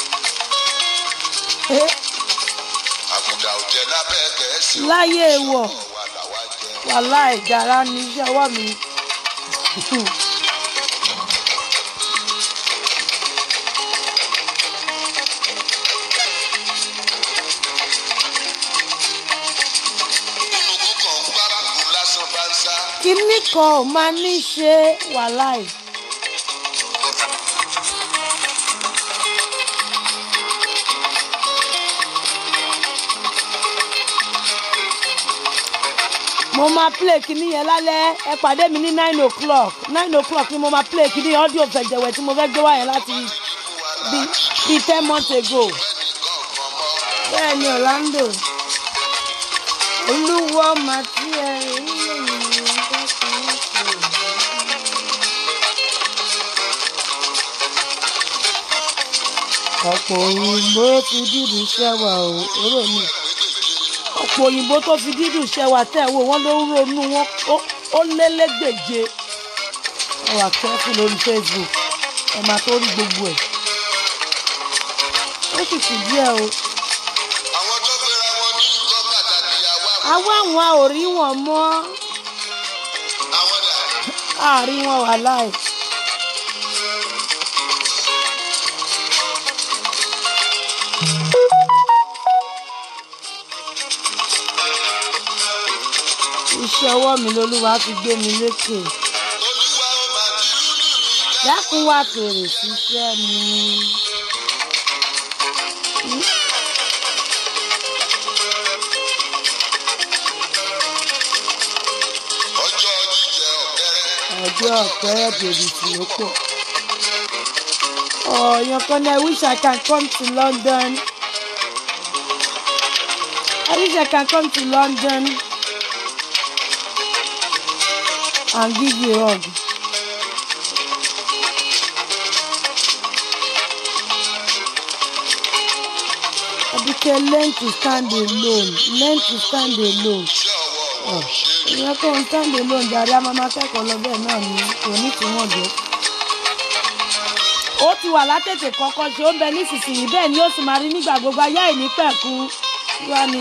Eh, àbùdá ò jẹ lábẹ́ gẹ̀ẹ́sì. láyé wọ̀ wà láwa jẹ. wàhálà ìjàrá ní iṣẹ́ ọwọ́ mi. nínú kúkàn ń gbá kúkú lásán bá ń sá. kinní kan ò máa ní ṣe wàhálà ẹ̀. mo máa play kinní yẹn lálẹ́ ẹ pàdé mi ní nine o'clock nine o'clock ni mo máa play kinní audio fẹ̀jẹ̀wẹ̀ tí mo fẹ́ gbé wá yẹn láti bí bí ten months ago bẹ́ẹ̀ ni Orlando olúwo màtí ẹ̀ ń lè yìn ọ̀pọ̀ òyìnbó fi dídù ṣẹ́wà o eré mi ọ̀pọ̀ òyìnbó tó fi dídù ṣẹ́wà tẹ̀ wò wọ́n ló ń ronú wọn ó- ó lé lẹ́gbèje ẹ wà kẹ́fù lórí facebook ẹ máa tó rí gbogbo ẹ̀ ó sì kù díẹ̀ o àwọn tó gbéra wọn ní nǹkan pàtàkì àwa àwa àwọn ò rí wọn mọ́ àwọn dà àárín wọn wà láì. iṣẹ́ ọwọ́ mi lolúwa fi gbé mi lékè olúwa ó máa ti lúlù mi já. dákun wá fèrè síṣẹ́ mi. ọjọ́ jíjẹ ọ̀kẹ́rẹ́ ọjọ́ ọ̀pẹ́rẹ́ bèbí tí ó pọ̀. ọ̀yàn kan ní I wish I can come to London. I wish I can come to London and give you a hug. Abike learn to stand alone learn to stand alone iṣẹ́ ọwọ́ wọn ṣe é ìyẹn tó ń stand alone jàre a máa máa kẹ́kọ̀ọ́ lọ bẹ́ẹ̀ náà ni kò ní tí wọ́n jẹ́. ó ti wà látètè kọ́kọ́ ṣe ó ń bẹ nísinsìnyí bẹ́ẹ̀ ni ó sì máa rí nígbà gbogbo ayé àìní pẹ̀kú wá ní.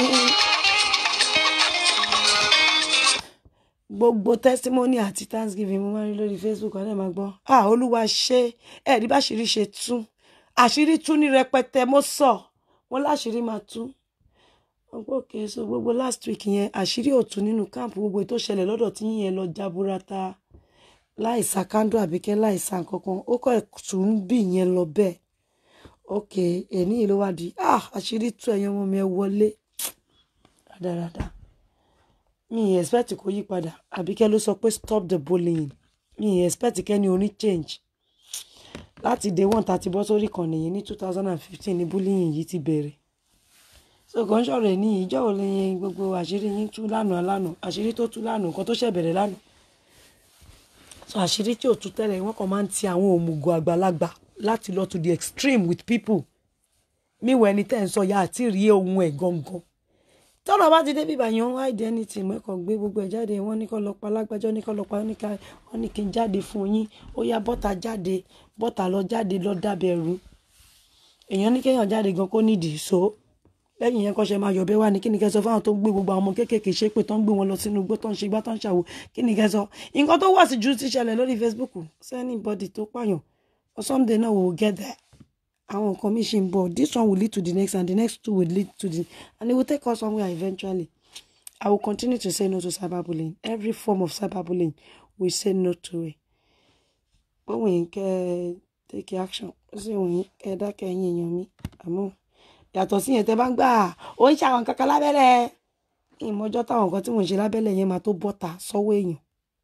gbogbo testimony àti thanksgiving mo máa ń rí lórí facebook ọ̀nà máa gbọ́ ah olúwa ṣe ẹ̀rí bá ṣírí ṣe tú àṣírí tú ní rẹpẹtẹ mo sọ wọn láṣírí máa tú ọgbọ́n òkè so gbogbo last week yẹn àṣírí òtún nínú káàmpù gbogbo ètò ìṣẹ̀lẹ̀ lọ́dọ̀ tí yín yẹn lọ jaburata láìsà kándó àbíkẹ́ láìsà nkankan ó kọ́ tún bì yẹn lọ bẹ́ẹ̀ ok èní yìí ló wá di ah àṣírí tú ẹ̀yàn ọmọ mi ẹ wọlé rádaràda mi ì expect kó yí padà àbíkẹ́ ló sọ pé stop the bullying mi ì expect kẹ́ni oní change láti day one tá a ti bọ́ sórí ìkànnì yìí ní two thousand and fifteen ní bullying yìí ti bẹ̀rẹ̀ so kò ń sọ̀rọ̀ ẹ̀ ní ìjọ́ wo lẹ́yìn gbogbo àṣírí yín tú lánàá lánàá àṣírí tó tú lánàá nǹkan tó ṣẹ̀ bẹ̀rẹ̀ lánàá so àṣírí tí ò tú tẹ́lẹ̀ wọ́n kàn máa ń ti àwọn òmùgọ̀ àgbàlagbà láti lọ to the extreme with people míwọ ẹni tẹ́ ń sọ ya àti rí ohun ẹ̀ gangan tọ́lọ̀ bá ti dé bíbá yẹn wọ́n hide anything mẹ́kàn gbé gbogbo ẹ̀ jáde wọ́n ní kọ́ lọ pa lágbájọ́ ní kọ́ lọ pa wọ́n ní ká- wọ́n ní kí n jáde fún yín ó yá bọ́tà jáde bọ́tà lọ jáde lọ dábẹ̀rù èèyàn ní kéèyàn jáde gan kó nídìí so lẹ́yìn yẹn kọ́ṣẹ́ máa yọ̀bẹ wá ní kí ni kẹ́ sọ fáwọn tó ń gbé gbogbo àwọn ọmọ kéékèèké ṣépè tó ń gbé wọn lọ sínú igbó tó ń ṣe igbá tó ń ṣàwò kí ni kẹ́ sọ nǹkan tó wà sí ju ti ṣẹlẹ̀ lórí Facebook sí anybody tó pààyàn or someday náà we will get there àwọn nǹkan mi ṣì ń bọ̀ this one will lead to the next and the next two will lead to the and it will take us somewhere eventually I will continue to say no to cyberbullying every form of cyberbullying we say no to it bóun yìí kẹ́ ẹ take action ó sì wọ̀nyí kẹ́ ẹ dákẹ́ ẹ̀yìn èèyàn mi àmọ́ yàtọ̀ sí yẹn tẹ́ bá ń gbà ó ń ṣàwọn kankan lábẹ́lẹ̀ ìmọ̀jọ́ táwọn nǹkan tí mò ń ṣe lábẹ́lẹ̀ yẹn máa tó bọ́ta sọ́wọ́ èèyàn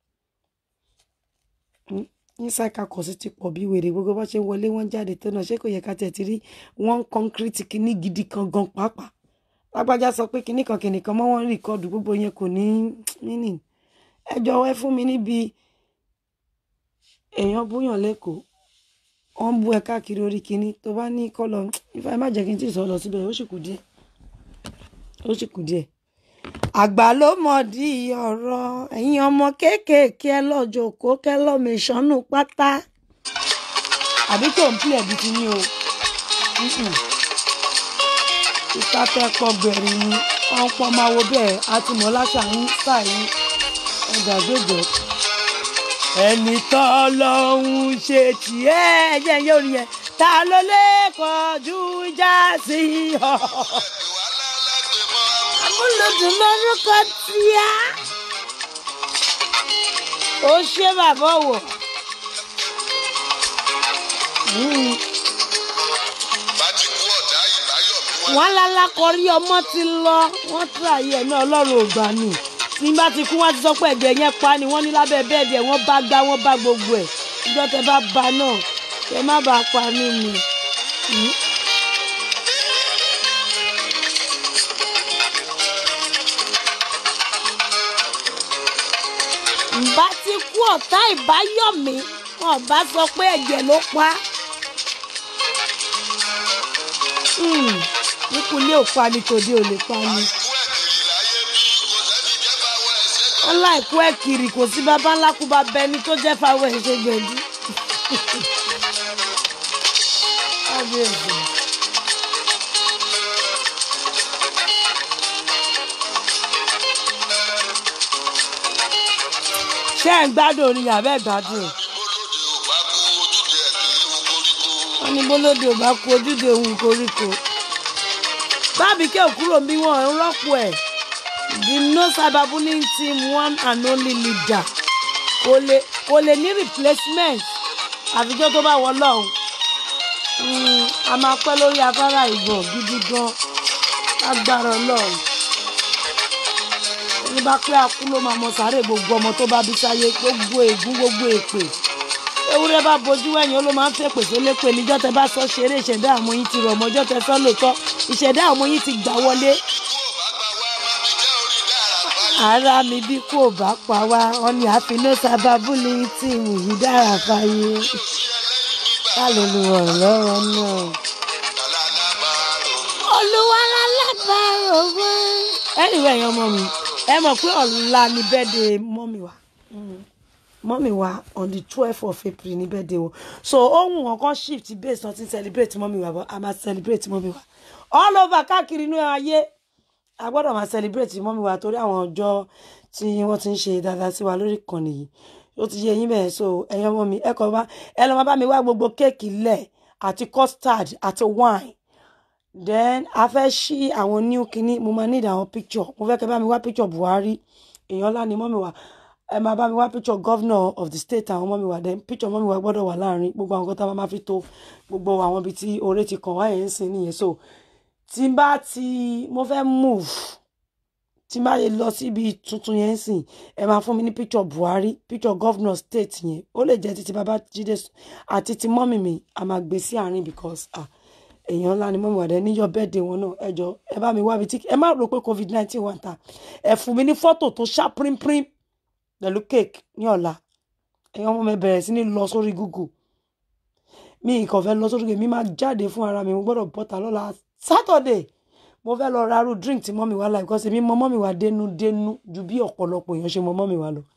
inside kakọ̀ sí ti pọ̀ bí wèrè gbogbo bá ṣe ń wọlé wọ́n jáde tó náà ṣé kò yẹ ká tẹ̀ ti rí wọ́n concrete kìíní gidi kan gan pàápàá lágbájá sọ pé kìíní kan kìíní kan mọ́ wọ́n rìkọ́dù gbogbo yẹn kò ní meaning ẹ jọ̀wọ́ ẹ fún mi níbi èèyàn búyàn lẹ́kọ̀ọ́ wọ́n bú ẹ káàkiri orí kìíní tó bá ní kọ́lọ̀ ifá ẹ má jẹ́ kí n tí ì sọ lọ síbẹ̀ ó sì kù díẹ̀ ó sì kù díẹ̀ àgbà ló mọ̀ di ọ̀rọ̀ ẹ̀yin ọmọ kéékèèké ẹ lọ́jọ́ kó kẹ́ lọ́mọ ìṣánú pátá àbí tó ń pìlẹ̀ bí ti ní o ìta tẹ́ pọ̀ bẹ̀rẹ̀ ni wọ́n pọ̀ máa wo bẹ́ẹ̀ àti mọ̀ láṣà ń sàyí ọjà gbẹ̀gbẹ̀ ẹni tó lọ́hún ṣe tiẹ̀ ẹ̀jẹ̀ yóò rí yẹn ta ló lè kọjú ìjà sí ọ amúlòdùn lórúkọ tíá ó ṣe bàbá wò bá ti kú ọ̀dà ìbáyọ̀ bí wọ́n wọn lálákọrí ọmọ ti lọ wọn tíráyé ẹ̀mí ọlọ́run ògbà ni tí bá ti kú wọn ti sọ pé ẹ̀jẹ̀ yẹn pa ni wọ́n ní lábẹ́ bẹ́ẹ̀dì ẹ̀ wọ́n bá gbá wọ́n bá gbogbo ẹ̀ ìjọ tẹ bá ba náà kẹ má bàa pa mí ni. Hmm? ǹbá ti kú ọ̀tá ìbáyọ̀mí wọn bá sọ pé ẹ̀jẹ̀ ló pa á. Hmm, nípínlẹ̀ ò pa ni tòde ò lè pa ni. wọ́n láìkú ẹ̀ kiri kò sí bàbá ńlá kú bá bẹni tó jẹ́ fáwọn ẹ̀ ṣe gbẹ̀dú. Kábíyèsí. ṣé ẹ̀ ń gbádùn orin yàrá ẹ̀ gbádùn ẹ̀? wọ́n ní bólódé ò bá kú ojúde òun koríko. báàbí kẹ́ ò kúrò bí wọ́n ń rọ́pò ẹ̀ the no cyberbullying team one and only leader kò lè kò lè ní replacement àfijọ́ tó bá wọ lọ́hùn. Mm, a máa pẹ́ lórí afárá ìgbọ̀n gidi gan lágbára ọlọ́run ní bá pé akú ló máa mọ sáré gbogbo ọmọ tó bá bí sáyé gbogbo ègún gbogbo èpè ewúrẹ́ bá bojú ẹ̀yìn ó ló máa ń fẹ́ pèsè lépè níjọ́ tẹ bá sọ ṣeré ìṣẹ̀dá àwọn yín ti rọ̀ mọ́jọ́ tẹ sọ lóòótọ́ ìṣẹ̀dá àwọn yín ti gbà wọlé ara mi bí kò bá pa wá wọn ni àfinú sábàbùlì tíìmù yìí dára fáyé ká ló lu ọ̀rọ̀ lọ́wọ́ náà olúwa lálábàárò wá. anyway ẹ̀yin ọmọ mi ẹ mọ̀ pé ọ̀la ni birthday mọ́mì wa Mm. mọ́mì wa on the twelve of april ni birthday wọn so ohun ọ̀kan shift based on ti celebrate mọ́mì wa but a máa celebrate mọ́mì wa all over káàkiri inú ayé a gbọ́dọ̀ máa celebrate mọ́mì wa torí àwọn ọjọ́ tí wọ́n ti ń ṣe dáadáa sí wa lórí ìkànnì yìí ó ti yé yín bẹ́ẹ̀ so ẹ̀yin ọmọ mi ẹ kọ́ bá ẹ lọ́ máa bá mi wá gbogbo kéèkì lẹ̀ àti custard àti wine then a fẹ́ ṣí àwọn new kinní mo máa need àwọn picture mo fẹ́ kẹ́ bá mi wá picture buhari èèyàn ńlá ni mọ́mi wa ẹ máa bá mi wá picture governor of the state àwọn mọ́mi wa then picture mọ́mi wa gbọ́dọ̀ wà láàrin gbogbo àwọn kan tá a máa fi tó gbogbo àwọn ibi tí oore ti kàn wáyé ń sìn nìyẹn so tí n bá ti mo fẹ́ move tí n bá lè lọ síbi tuntun yẹn ń sìn ẹ máa fún mi ní picture buhari picture governor state yẹn ó lè jẹ́ títí babájídé àti ti mọ́mì mi a máa gbé sí àárín because ah èèyàn ńlá ni mọ́mí wàdẹ níjọ́ bẹ́ẹ̀dẹ̀ wọn náà ẹ jọ ẹ bá mi wá ibi tí ẹ má rò pé covid nineteen wà ń ta ẹ fún mi ní fọ́tò tó ṣá pínpín pẹ̀lú cake ní ọ̀la ẹ̀yin ọmọ mi bẹ̀rẹ̀ sí ní lọ sórí google mi ìkàn fẹ́ lọ sórí google mi máa jáde fún ara mi mo gbọ́dọ̀ bọ́ta lọ́la saturday mo fẹ́ lọ ra irú drink tí mọ́mí wa láì kọ́ sí mi mọ mọ́mí wa dénú dénú ju bí ọ̀pọ̀lọpọ̀ èèyàn ṣe mọ mọ́mí wa lọ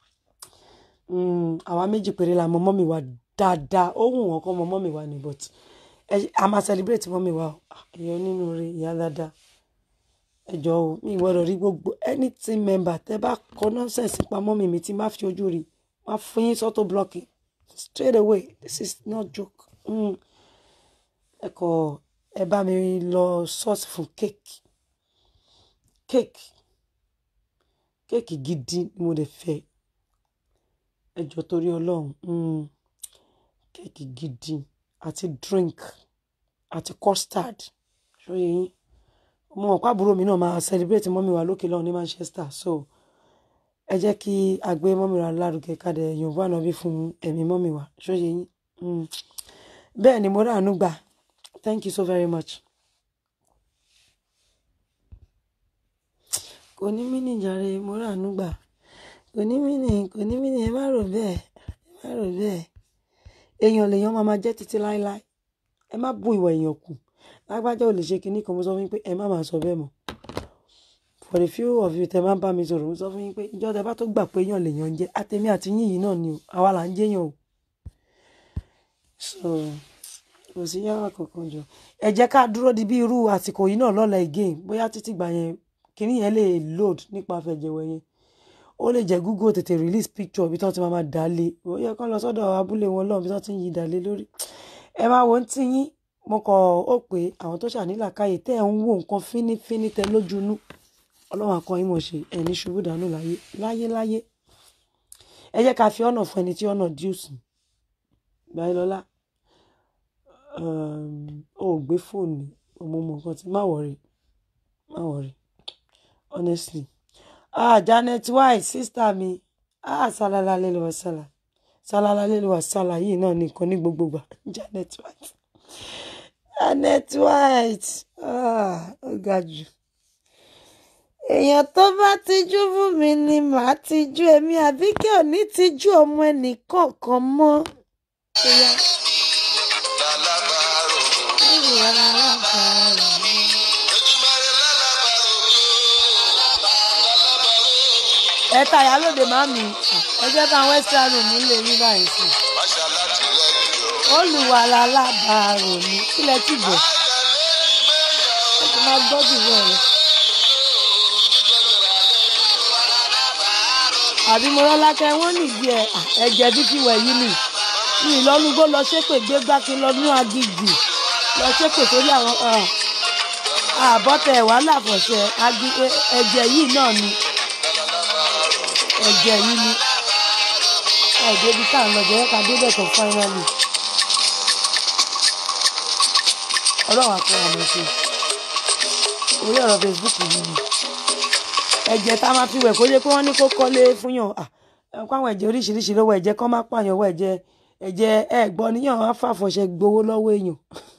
Mm, àwa méjì péré la mọ mọ́mí wa dáadáa ó wù wọ́n kọ́ mọ mọ́mí wa ní but ẹ- a máa celebrate mọ́mí wa o Ah, èèyàn nínú rẹ̀ ìyá dáadáa ẹ jọ o mi gbọ́dọ̀ rí gbogbo anything member tẹ́ bá kọ nonsense pa mọ́mí mi tí má fi ojú rí má fún yín sọ́tò blocking straight away this is not joke Mm. ẹ kọ ẹ bá mi lọ source fún cake cake cake gidi ni mo lè fẹ́ ẹ jọ torí Ọlọ́run mm. cake gidi àti drink àti custard ṣóyè yín mo mọ̀ pé àbúrò mi náà máa celebrate mọ́mí wa lókè lọ́hùn ní Manchester so ẹ jẹ́ kí a gbé mọ́mí wa lárugẹ kádẹ yorùbá náà bí fún ẹ̀mí mọ́mí wa ṣóyè yín Mm. bẹ́ẹ̀ ni mo ráàánú gbà thank you so very much. kò ní mí nìjàre mo ráàánú gbà kò ní mí nì kò ní mí nì ẹ má rò bẹ́ẹ̀ ẹ má rò bẹ́ẹ̀ èèyàn lèèyàn máa máa jẹ́ títí láéláé ẹ má bu ìwà èèyàn kù lágbájá ò lè ṣe kinní kan mo sọ fún yín pé ẹ má máa sọ bẹ́ẹ̀ mọ́ for the few of you tẹ máa ń bá mi sọ̀rọ̀ mo sọ fún yín pé ìjọ tẹ bá tó gbà pé èèyàn lèèyàn ń jẹ́ àtẹ̀mí àti yín yìí náà ni o àwa là ń jẹ́yàn o so kò sí yàrá kankan jọ ẹ jẹ́ ká dúró di bí irú àsìkò yìí náà lọ́la again bóyá títí gbà yẹn kinní yẹn lè load nípa fẹ̀jẹ̀wẹ̀ yẹn ó lè jẹ́ google tètè release picture bí tí wọ́n ti máa máa dà lé ó yẹ kán lọ sọ́dọ̀ abúlé wọn lọ́hùn bí tí wọ́n ti ń yí dà lé lórí ẹ máa wo ń tí yín mo kọ̀ ó pé àwọn tó ṣànílàkàyè tẹ́ ẹ̀ ń wo nǹkan fínífíní tẹ lójúnú ọlọ́run akọyin mọ̀ ṣe ẹni ṣubú dànù láyé láyé láyé ẹ jẹ́ ká fi ọ̀nà fún ẹni tí ọ̀nà díùsì gbáyélọ́lá ó gbé fóònù ọmọ ọmọ nǹkan tí má wọ̀rì má wọ̀rì honestly ah Janet White sister mi ah salala lele wa sala salala lele wa sala yìí náà nìkan ní gbogbo gbà Janet White Janet White ah ó ga jù èèyàn tó bá tijú fún mi ni màá tijú èmi àbíkẹ́ ò ní tijú ọmọ ẹnì kọ̀ọ̀kan mọ́. Bóyá. lálábàárò Olùwà alábàárò. ẹ ta ìyálòde màmí ẹ jẹ́ bá àwọn extra room nílé yín báyìí sí i Máṣá láti lẹ́yìn o. olùwàlà alábàárò mi kílẹ̀ tí bọ̀ ẹ ti máa gbọ́ jù bẹ́ẹ̀ lọ. àbí mo rọ́lákẹ́ wọ́n nìdí ẹ̀ à, ẹ̀jẹ̀ bí ti wẹ̀ yìí nì mi ìlọ́nugbó lọ ṣépè gbégbá kí n lọ nú agíjì lọ ṣépè sórí àwọn àbọ̀tẹ̀ wàhálà fọ̀ṣẹ̀ agi- ẹ- ẹ̀jẹ̀ yìí náà ni ẹ̀jẹ̀ yìí ni ẹ̀ débi tá à ń lọ jẹ́ ká débẹ̀ tó fáínálì ọlọ́run àpò àmọ̀ ṣe orí ọ̀rọ̀ facebook yìí ni ẹ̀jẹ̀ tá a máa fi wẹ̀ kó yẹ pé wọ́n ní kó kọ́lé fún yàn à ẹ̀ kó àwọn ẹ̀jẹ̀ oríṣiríṣi lọ́wọ́ ẹ̀jẹ̀ kọ́ má pààyàn wọ ẹ̀jẹ̀ ẹ̀jẹ̀ ẹ̀ gbọ́ níyàn á fàfọ̀ṣẹ gbowó lọ́wọ́ èèyàn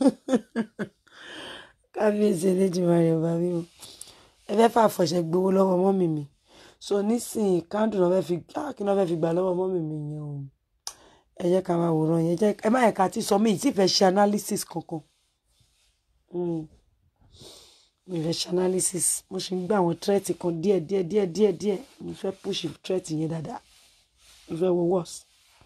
kábíyèsí eléjìmọ̀rẹ́ ọba mi o ẹ fẹ́ fàfọ̀ṣẹ gbowó lọ́wọ́ mọ́mì mi so nísìnyí kándù náà fẹ́ fi ah, kí náà fẹ́ fi gbà lọ́wọ́ mọ́mì mi yẹn o ẹ jẹ́ ká máa wòran yẹn jẹ́ ẹ má yẹ ká ti sọ mí ì tí fẹ́ ṣe analysis kankan Mm. mi fẹ́ ṣe analysis mo ṣe ń gbé àwọn threat kan díẹ̀ díẹ̀ díẹ̀ díẹ̀ díẹ̀ mo fẹ́ push threat yẹn dáadáa mo fẹ́ wo worse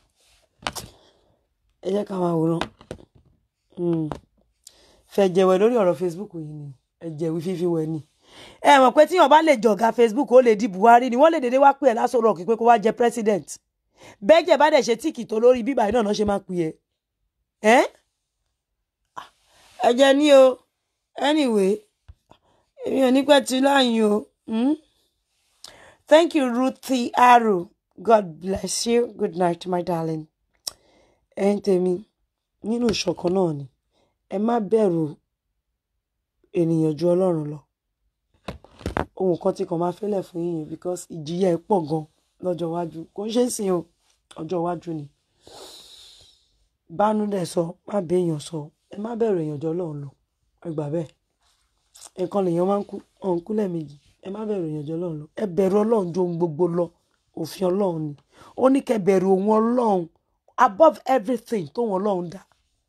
ẹ jẹ́ ká máa wòran Mm. fẹ́ jẹ̀wẹ̀ lórí ọ̀rọ̀ facebook yìí ni ẹ jẹ̀wí fífi wẹ̀ ni ẹ mọ̀ pé tíyàn bá lè jọ̀gá facebook ó lè di buhari ni wọ́n lè dédé wá pè ẹ́ lásán rọ̀ kí pé kó wá jẹ president bẹ́jẹ̀ bá dẹ̀ ṣe tíìkì tó lórí bíbá yìí náà náà ṣe máa pè ẹ́ ẹ́ ẹ jẹ́ ní o anyway èmi ò ní pẹ́ tí láyìn o mm? thank you ruthie aro god bless you good night my darling ẹ̀ ń tèmi nínú ìṣọ̀kan náà ni ẹ má bẹ̀rù ènìyàn ju ọlọ́run lọ ohun kan tí kàn máa fẹ́lẹ̀ fún yín yẹn because ìjìyà ẹ̀ pọ̀ gan lọ́jọ́ iwájú kò ń ṣe é sìn o ọjọ́ iwájú ni bánú dẹ̀ sọ má béèyàn sọ ẹ má bẹ̀rù èèyàn jọ ọlọ́run lọ ẹ gbà bẹ́ẹ̀ nǹkan lèèyàn máa ń kú ọ̀hún kú lẹ́ẹ̀mejì ẹ má bẹ̀rù èèyàn jọ ọlọ́run lọ ẹ bẹ̀rù ọlọ́run ju ohun gbogbo lọ òfin ọlọ́run ni ó ní kẹ́ bẹ̀rù òun ọlọ́run above everything tóun ọlọ́run dá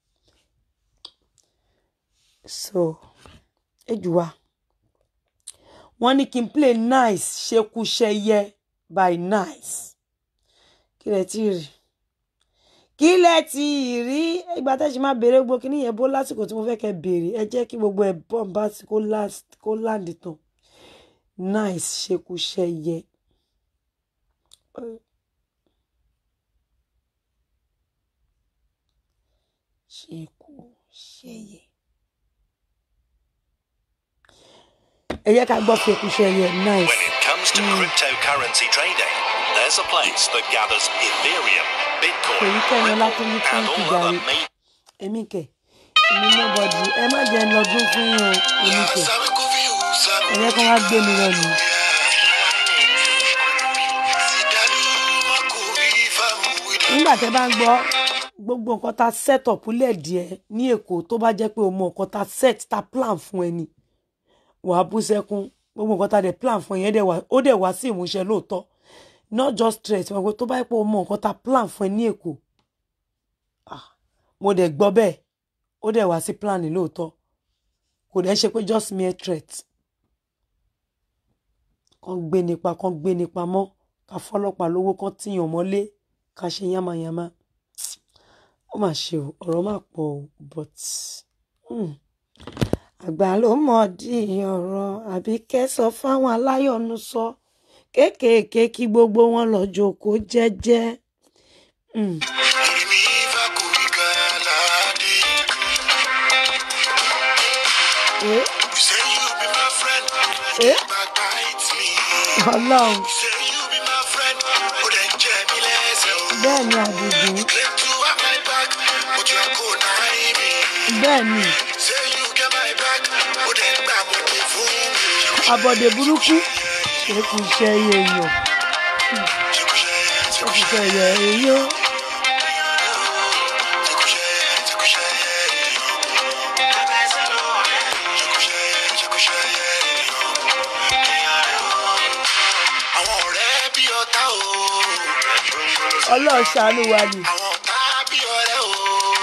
so ejùwà wọ́n ní kí n play nice ṣekúṣẹyẹ by nice kí lẹ tí rí kí lẹ tí rí ìgbà tẹ́ ṣe máa béèrè gbogbo kíní yẹn bó lásìkò tí mo fẹ́ kẹ́ béèrè ẹ jẹ́ kí gbogbo ẹ̀ bọ́m bá sí kó last kó land tán nice ṣekúṣẹyẹ. ṣekúṣẹyẹ. ẹ jẹ́ ká gbọ́ ṣekúṣẹyẹ nice. When it comes to cryptocurrency trading, there's a place that gathers Ethereum, Bitcoin, èyí kẹ́ni Ripple, ọlátúnjí and thank you all other jàre major èmi kẹ èmi nobody ẹ má jẹ́ ń lọ́dún fún yín o èmi kẹ Sabe kó fi hù sábì. ẹ jẹ́ kí wọ́n á gbé mi lọ nù. Sídàlú má kò rí fáwọn wíìdì. nígbà tẹ́ bá ń gbọ́ gbogbo nǹkan tá set up lẹ́ẹ̀díẹ̀ ní èkó tó bá jẹ́ pé o mọ nǹkan tá set tá plan fún ẹ ni wàá bú sẹ́kún gbogbo nǹkan tá dẹ̀ plan fún ẹ yẹn dẹ̀ wá ó dẹ̀ wá sí ìmúṣẹ lóòótọ́ not just stress wọn pé tó bá yẹ pé o mọ nǹkan tá plan fún ẹ ní èkó ah, mo dẹ̀ gbọ́ bẹ́ẹ̀ ó dẹ̀ wá sí plan lóòótọ́ kò dẹ̀ ṣe pé just mere threat kan gbé nípa kan gbé nípa mọ́ ká fọlọ́pàá lówó kan tíyàn mọ́lé ká ṣe yánmayánmá ó mà ṣe o ọ̀rọ̀ mà pọ̀ o but hmm, àgbà ló mọ̀ di ọ̀rọ̀ àbí kẹ́sọ̀ fáwọn aláyọ̀nù sọ kéékèèké kí gbogbo wọn lọ jókòó jẹ́jẹ́. Hmm. Èmi ìfà kò rí gàládì. Eh, You say you be my friend. eh, Backbite me. ọlọ́run You say you be my friend. Ó dẹ̀ ń jẹ mí lẹ́sẹ̀ o. bẹ́ẹ̀ ni àdìgún Claim to have my back, but you are go nine me. bẹ́ẹ̀ ni Say you get my back, ó dẹ̀ ń gbà bọ̀dẹ̀ fún mi. abọ́dé burúkú ṣé kì í ṣe iye èèyàn ṣé kì í ṣe iye èèyàn Àwọn ọ̀rẹ́ bí ọ̀tá o. ọlọ́run ṣàánú wa ni Àwọn ọ̀tá bí ọ̀rẹ́ o.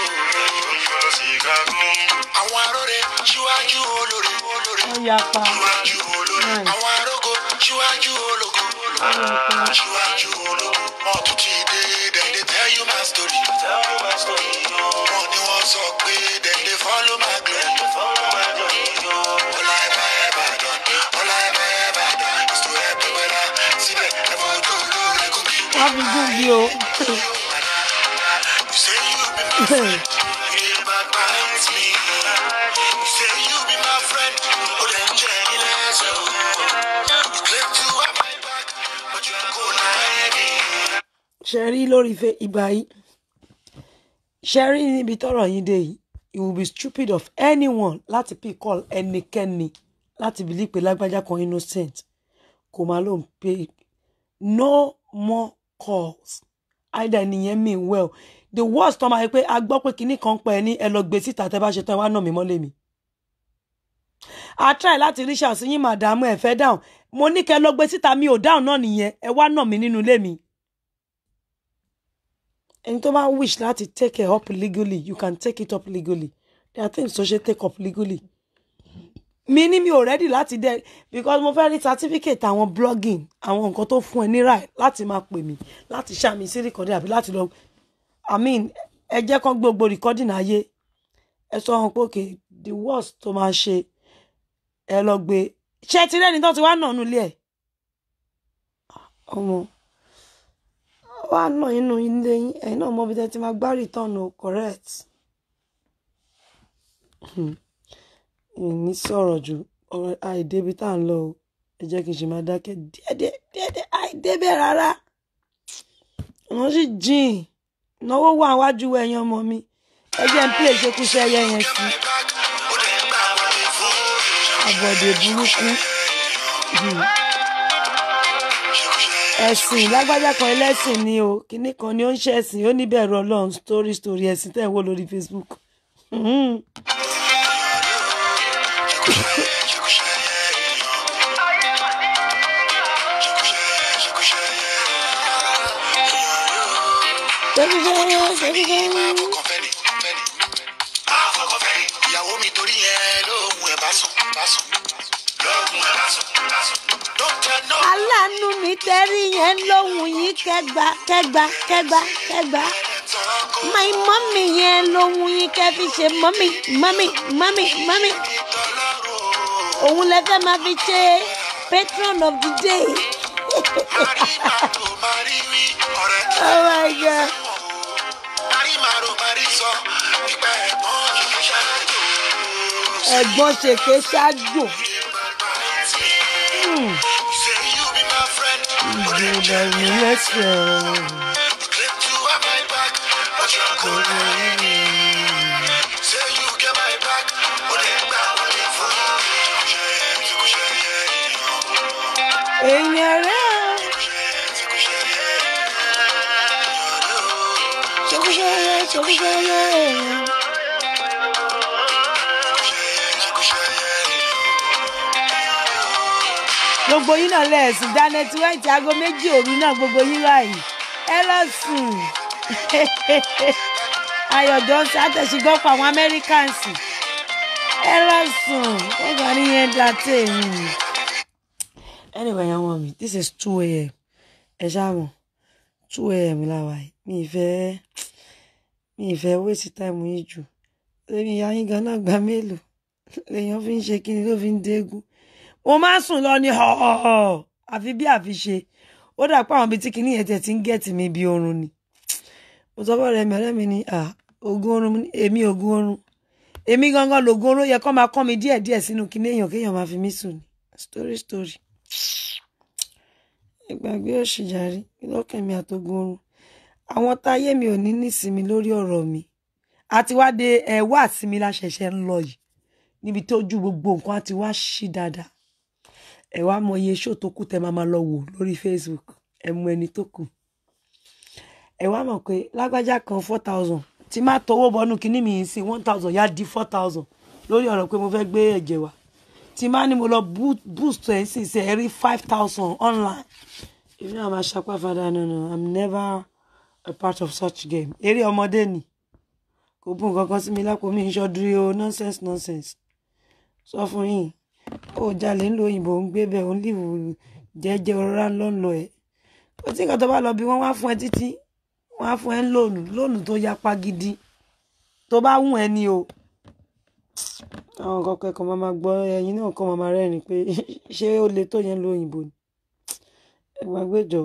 Àwọn aróre ṣíwájú olóore. wọ́n yapa Ṣíwájú olóore. Nice. Àwọn arógo ṣíwájú ológo. Aṣíwájú ológun, wọ́n tún ti dé, dem dey tell you my story. Wọ́n ní wọ́n sọ pé dem dey follow my glory. All I ever ever done, all I ever ever done is to help the brother. Síbẹ̀ ẹ̀fọ́ tó lórí kò kí. wọ́n fi gún bí o You say you be my friend, you dey backbite me. You say you be my friend, ó dẹ̀ ń jẹ́ ilé ẹsẹ̀ o. You claim to have my back, but you go lie me. ṣe rí lórí fe ìgbà yìí ṣe rí níbi tọ́rọ̀ yín dé yìí it will be stupid of anyone láti pick call ẹnikẹ́ni láti bìlí pé lágbájá kan innocent kò máa ló ń pay no more calls either nìyẹn mean well the worst tó máa yẹ pé a gbọ́ pé kinní kan pẹ́ ní ẹ lọ gbé síta tẹ́ bá ṣe tán ẹ wá nà mí mọ́lé mi a try láti rí ṣàṣeyín màdàmú ẹ fẹ́ dáhùn mo ní kẹ́ lọ gbé síta mi ò dáhùn náà nìyẹn ẹ wá nà mí nínú ilé mi ẹni tó bá wish láti take it up legally you can take it up legally there are things tó ṣe take up legally mi ní mi ò ready láti dẹ because mo fẹ́ rí certificate àwọn blogging àwọn nǹkan tó fún ẹ ní right láti máa pè mí láti ṣàmì sí recording àbí láti lọ i mean ẹ jẹ́ kán gbogbo recording ayé ẹ sọ wọn pé okay the worst tó máa ṣe ẹ lọ gbé ṣé ti rẹ́ni tó ti wá nà nulẹ̀ ẹ̀ ọmọ wá nà inú ilé yín ẹ̀yin náà mọ bí tẹ́ ti máa gbá return o correct ní sọ̀rọ̀ jù ọ̀rọ̀ àìdébi tá à ń lọ o ẹ jẹ́ kí n ṣe máa dákẹ́ díẹ̀díẹ̀ díẹ̀díẹ̀ àìdébẹ̀ rárá wọ́n sì jìn náwó wà wájú ẹ̀yin ọmọ mi ẹ jẹ́ ń pè é ṣekúṣẹ́ ẹyẹ yẹn sí My back, ó dẹ̀ ń gbà wọlé fún àbọ̀dè burúkú ẹ̀sìn lágbájá kan ẹlẹ́sìn ni o kinní kan ni ó ń ṣẹ̀sìn ó níbẹ̀rù ọlọ́run story story ẹ̀sìn tẹ̀ ń wò lórí facebook. Mhm. Ṣekúṣẹ́, ṣekúṣẹ́. ìyàwó mi torí yẹn lóhùn ẹ̀ bá sùn bá sùn lóhùn ẹ̀ bá sùn bá sùn. Don't tell no aláàánú mi tẹ́rí yẹn lóhùn yín kẹgbà kẹgbà kẹgbà kẹgbà my mọ́mì yẹn lóhùn yín kẹ́ fi ṣe mọ́mì mọ́mì mọ́mì mọ́mì òun lẹ fẹ́ máa fi ṣe patron of the day Marimaro mariwi ọ̀rẹ́ oh my god Marimaro mari sọ nípa ẹ̀gbọ́n yìí ṣáájú. ẹ̀gbọ́n ṣèké ṣáájò Say you be my friend, but you ìjọba mi lẹ́sẹ̀ claim to have my back, but you go Say you get my back, but then gbà wọlé fún èèyàn rẹ̀ ṣekúṣẹ́ ṣekúṣẹ́ èèyàn. gbogbo yín náà lẹ́ẹ̀sùn janet white aago méjì òru náà gbogbo yín báyìí ẹ lọ sùn ayọ̀ johnson àtẹ̀sígbọ́pọ̀ àwọn americans ẹ lọ sùn wọ́n kàn ní yẹn dá tèmi. anyway yan wọn mi this is two a.m. ẹ ṣáàmù two a.m. làwà yìí mi ì fẹ́ mi ì fẹ́ waste time yìí jù lèmi ìyá yín gan náà gbà mélòó lèèyàn fi ń ṣe kí ni ló fi ń dégún mo máa ń sùn lọ ní họ́ọ̀họ́ àfi bí àfi ṣe ó dà pé àwọn ibi tí kinní yẹn tẹ̀ ti ń gẹ̀tì mi bí oorun ni mo sọ fọ́ọ̀rẹ́ mi ọ̀rẹ́ mi ní à oògùn oorun mo ní, èmi oògùn oorun èmi gangan lògùn oorun ó yẹ kó máa kọ́ mi díẹ̀ díẹ̀ sínú kinní èèyàn kéèyàn máa fi mí sùn ni story story ìgbàgbé òṣìjàrí lọ́kàn mi àtògùn oorun àwọn táyé mi ò ní nísinmi lórí ọ̀rọ̀ mi àti wá dé ẹ̀ wá àsinmi la ṣẹ̀ṣẹ̀ ń lọ yìí níbi tó ju gbogbo nǹkan á ti wá ṣí dáadáa ẹ wá mọ iye ṣó tó kù tẹ máa máa lọ wò lórí facebook ẹ mú ẹni tó kù ẹ wá mọ̀ pé lágbájá kan four thousand tí má tọwọ́ bọnú kínní mi yìí sí one thousand yá di four thousand lórí ọ̀rọ̀ pé mo fẹ́ gbé ẹ̀jẹ̀ wá tí má ní mo lọ boo- boost ẹ̀ sì ṣe ẹ rí five thousand online èmi náà máa ṣapá fada no no i'm never a part of such game eré ọmọdé ni kò bú nǹkan kan sí mi lápò mi ìṣọdúrí o nonsense nonsense sọ fún yín ó jalè ńlò òyìnbó ń gbé bẹ́ẹ̀ ó ń lìwò jẹ́jẹ́ ọ̀rá ńlọ́ńlọ ẹ̀ kò tí nǹkan tó bá lọ bí wọ́n wá fún ẹ títí wọ́n á fún ẹ ń lóònù lóònù tó yapa gidi tó bá wùn ẹ ni o àwọn nǹkan kẹ́kọ̀ọ́ máa máa gbọ́ ẹyin náà kọ́ máa máa rẹ́rìn pé ṣé ó le tó yẹn lóyìnbó ni ẹ gbàgbé jọ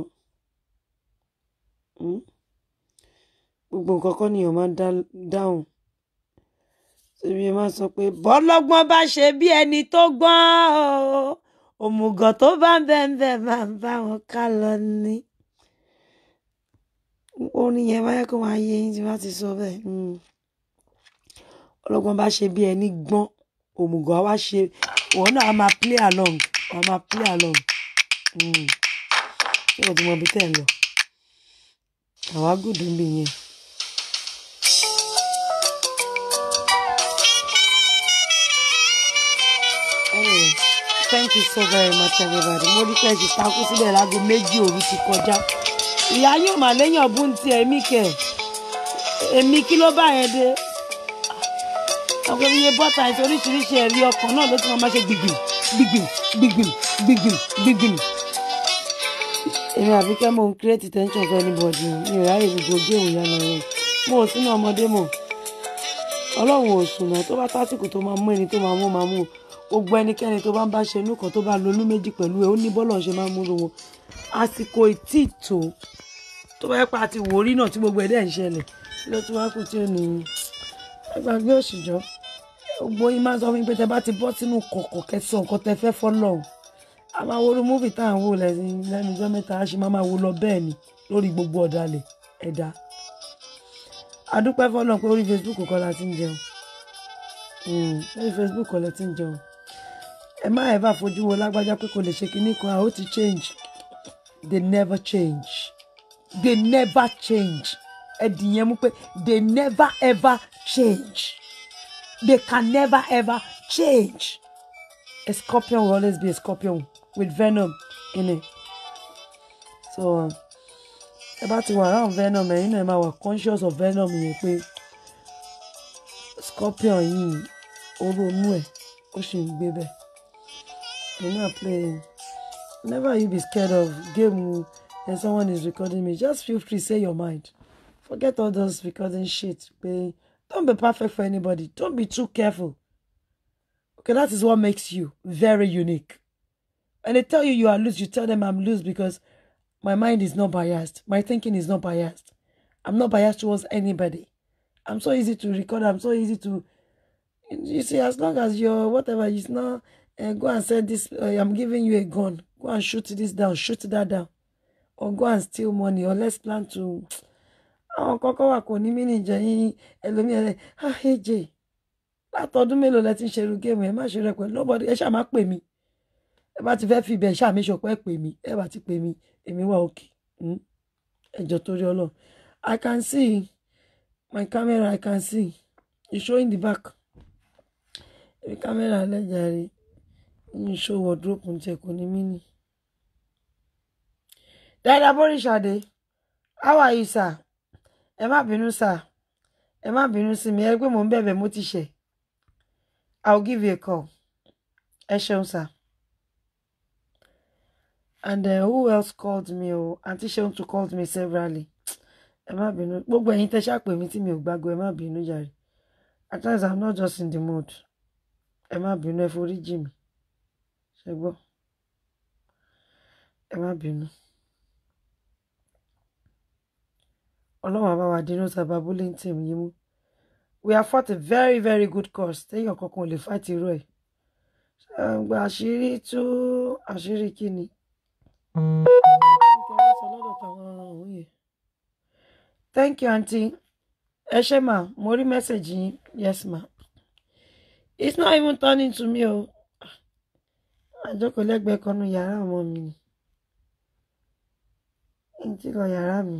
Mm. gbogbo nǹkan kọ́ nìyẹn máa ń dá- dáhùn ṣèbí ẹ máa sọ pé bọ́lọ́gbọ́n bá ṣe bí ẹni tó gbọ́n o òmùgọ̀ tó bá ń bẹ̀ ń bẹ̀ máa ń bá wọn ká lọ ní. orin yẹn máa yẹ kó máa yé yín tí wọ́n ti sọ bẹ́ẹ̀. Mm. ọlọ́gbọ́n bá ṣe bí ẹni gbọ́n òmùgọ̀ á wá ṣe òun náà á máa play along á máa play along. Mm. ṣé o ti mọ ibi tẹ́ ẹ lọ? àwa gùdù ń bì yẹn. Anyway, thank you so very much everybody. Mo rí pé ṣì takú síbẹ̀ láago méjì òru ti kọjá. Ìyá yóò mà lẹ́yìn ọ̀bùn ti ẹ̀mí kẹ̀. Èmi kí ló bá yẹn dé? Ọ̀pọ̀ iye bọ́tà àti oríṣiríṣi ẹ̀rí ọkàn náà ló ti máa ma ṣe gbìgbìm gbìgbìm gbìgbìm gbìgbìm gbìgbìm. Èmi àbíkẹ́ mò ń create tension for anybody. Mi ò ráyè gbogbo géèmù yánnà yẹn. Mo ò sínú ọmọdé mọ̀ ọlọ́run ò sùnà tó bá tásìkò tó máa mú ẹni tó máa mú máa mú gbogbo ẹnikẹ́ni tó bá ń bá ṣe inú kan tó bá lo inú méjì pẹ̀lú ẹ̀ ó ní bọ́lọ̀ ṣe máa ń múlò wọn àsìkò ìtì tó tó bá yẹ pa àti wòrí náà tí gbogbo ẹ̀ dẹ̀ ń ṣẹlẹ̀ kí ló tún wá kù tí ó ní ẹgbàgbé òṣìjọ́ gbogbo yín máa ń sọ fún mi pé tẹ bá ti bọ́ sínú kọ̀kọ̀ kẹsàn nǹkan tẹ fẹ́ fọ́lọ́run a máa wo múfì tá à ń wò lẹ́sìn lẹ́nu ọjọ́ mẹ́ta a ṣe máa máa wo lọ bẹ́ẹ̀ ni lórí gbogbo ọ̀dàlẹ̀ ẹ̀dá adúpẹ́ fọlọ́n pé orí facebook kọ́ la ti ń jẹun Mm, lórí facebook kọ́ la ti ń jẹun ẹ má ẹ̀ bá fojú wo lágbájá pé kò lè ṣe kinní kan àwọn ti change they never change they never change ẹ dìyẹn mú pé they never ever change they can never ever change a scorpion will always be a scorpion with venom in it so. Um, ẹ bá ti wà around venom ẹ̀yin náà ẹ máa wà conscious of venom yẹn pé scorpion yìí ó ronú ẹ̀ ó sì ń gbé bẹ́ẹ̀ ẹ̀yin náà play never you be scared of game and someone is recording me just feel free say your mind forget all those recording shit pé don't be perfect for anybody don't be too careful okay that is what makes you very unique and they tell you you are loose you tell them i'm loose because my mind is not biased. My thinking is not biased. I'm not biased towards anybody. I'm so easy to record. I'm so easy to, you see, as long as you're whatever, it's not, uh, go and send this, uh, I'm giving you a gun. Go and shoot this down, shoot that down. Or go and steal money, or let's plan to, àwọn kọ́kọ́ wà kò ní mí nìjẹ́ yín ẹlòmíràn rẹ̀ ah aj látọdún mélòó lẹ ti ń ṣerú géèmù ẹ má ṣe rẹ pẹ̀lú nobody ẹ ṣáà má pè mí ẹ bá ti fẹ́ fi ibẹ̀ ṣáà mi ṣọpẹ́ pè mí ẹ bá ti pè mí èmi wà òkè ẹjọ torí Ọlọ́run I can see my camera I can see you showing the back èmi camera lẹ́jàre ń show wardrobe ń jẹ kò ní mí nì. Dada Borisade how are you sir ẹ má bínú sir ẹ má bínú sí mi ẹ rí pé mò ń bẹ̀bẹ̀ mo ti ṣẹ̀ I will give you a call ẹ ṣeun sir. And uh, who else called me? Oh, Auntie Seun to called me severally. Ẹ má bínú. Gbogbo ẹ̀yin tẹ́ ṣàpè mí tí mi ò gbàgbọ́ ẹ má bínú jàre. At times I'm not just in the mood. Ẹ má bínú ẹ forí jì mí. Ṣé gbọ́? Ẹ má bínú. Ọlọ́run àbá wa dínú sábà bullying team yìí mú. We have fought a very very good cause. Téèyàn kankan ò lè fight irú ẹ̀. Ṣé gba àṣírí tú àṣírí kí ni? Thank you, auntie. Ẹ ṣé ma, mo rí message yín. Yes, ma. It's not even turning to me o. Àjọkò lẹ́gbẹ̀ẹ́ kan nu yàrá ọmọ mi ni. N ti lọ yàrá mi.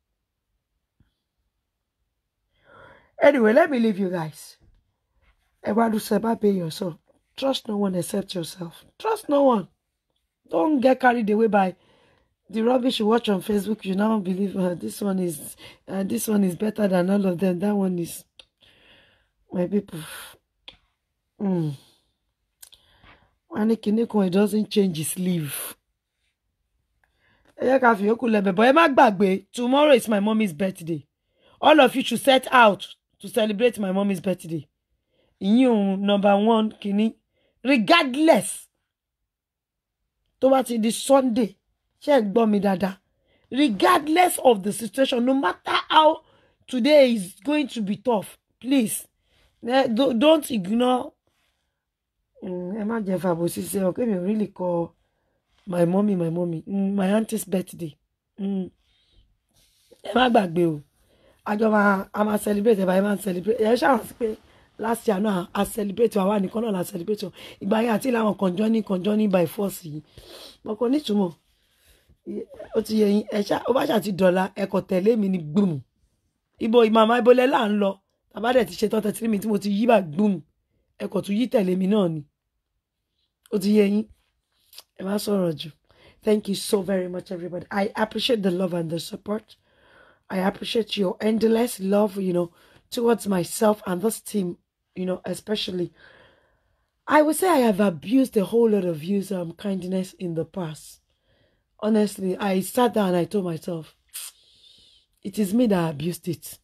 Anyway, let me leave you guys. Ẹ wá do sẹ́ bá pay yourself. Trust no one except yourself. Trust no one. Don't get carried away by the rubbish you watch on Facebook. You now believe uh, this one is uh, this one is better than all of them. That one is my people. Mm. Wọ́n ní kinní kan it doesn't change his sleeve. ẹ jẹ́ ká fi yòókù lẹ́bẹ̀ bọ́ ẹ má gbàgbé tomorrow is my mommy's birthday all of you should set out to celebrate my mommy's birthday ìyín òun number one kìíní regardless tó bá ti di sunday ṣe é gbọ́ mi dáadáa regardless of the situation no matter how today is going to be tough please eh, do- don't ignore Mm, ẹ má jẹ́ fàbòsí sí ọ kémi ò really kọ my mommy my mommy mm, my auntie's birthday mm. ẹ má gbàgbé o àjọ máa a máa celebrate ẹ bá ẹ máa celebrate ẹ ṣàwọn sí pé last year náà a celebrate àwa nìkan náà la celebrate o ìgbà yẹn àti làwọn conjoining conjoining by force yìí wọn kò nítumọ̀ ó ti yẹ yín ẹ ṣá ó bá ṣà ti dọ̀la ẹ kò tẹ̀lé mi ní gbùmù ibo ìmàmà ibolẹ̀ là ń lọ tàbá dẹ̀ ti ṣe tán tẹ̀tí mi tí mo ti yí bá gbùmù ẹ kò tún yí tẹ̀lé mi náà ni ó ti yẹ yín ẹ má sọ̀rọ̀ jù thank you so very much everybody i appreciate the love and the support i appreciate your endless love you know towards myself and this team you know especially i would say i have abused a whole lot of use um kindness in the past honestly i sat down and i told myself it is me that abused it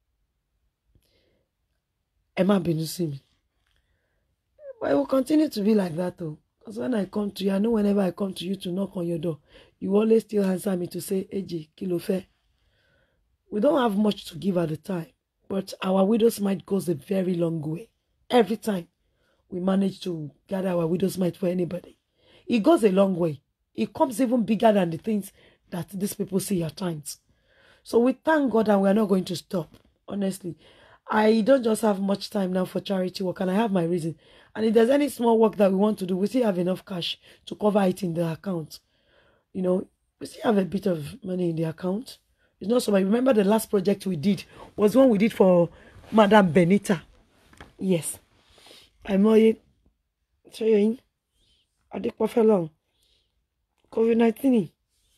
ẹ má bínú sí mi But it will continue to be like that though. Because when I come to you, I know whenever I come to you to knock on your door, you always still answer me to say, AJ, kilo fe. We don't have much to give at the time, but our widow's mite goes a very long way. Every time we manage to gather our widow's mite for anybody, it goes a long way. It comes even bigger than the things that these people see at times. So we thank God and we are not going to stop. Honestly, I don't just have much time now for charity work, and I have my reason. And if there's any small work that we want to do, we still have enough cash to cover it in the account. You know, we still have a bit of money in the account. It's not so much. Remember the last project we did was one we did for Madame Benita. Yes. àìmọye ṣé yẹn adépọ́fẹ́ lọ́hùn covid nineteen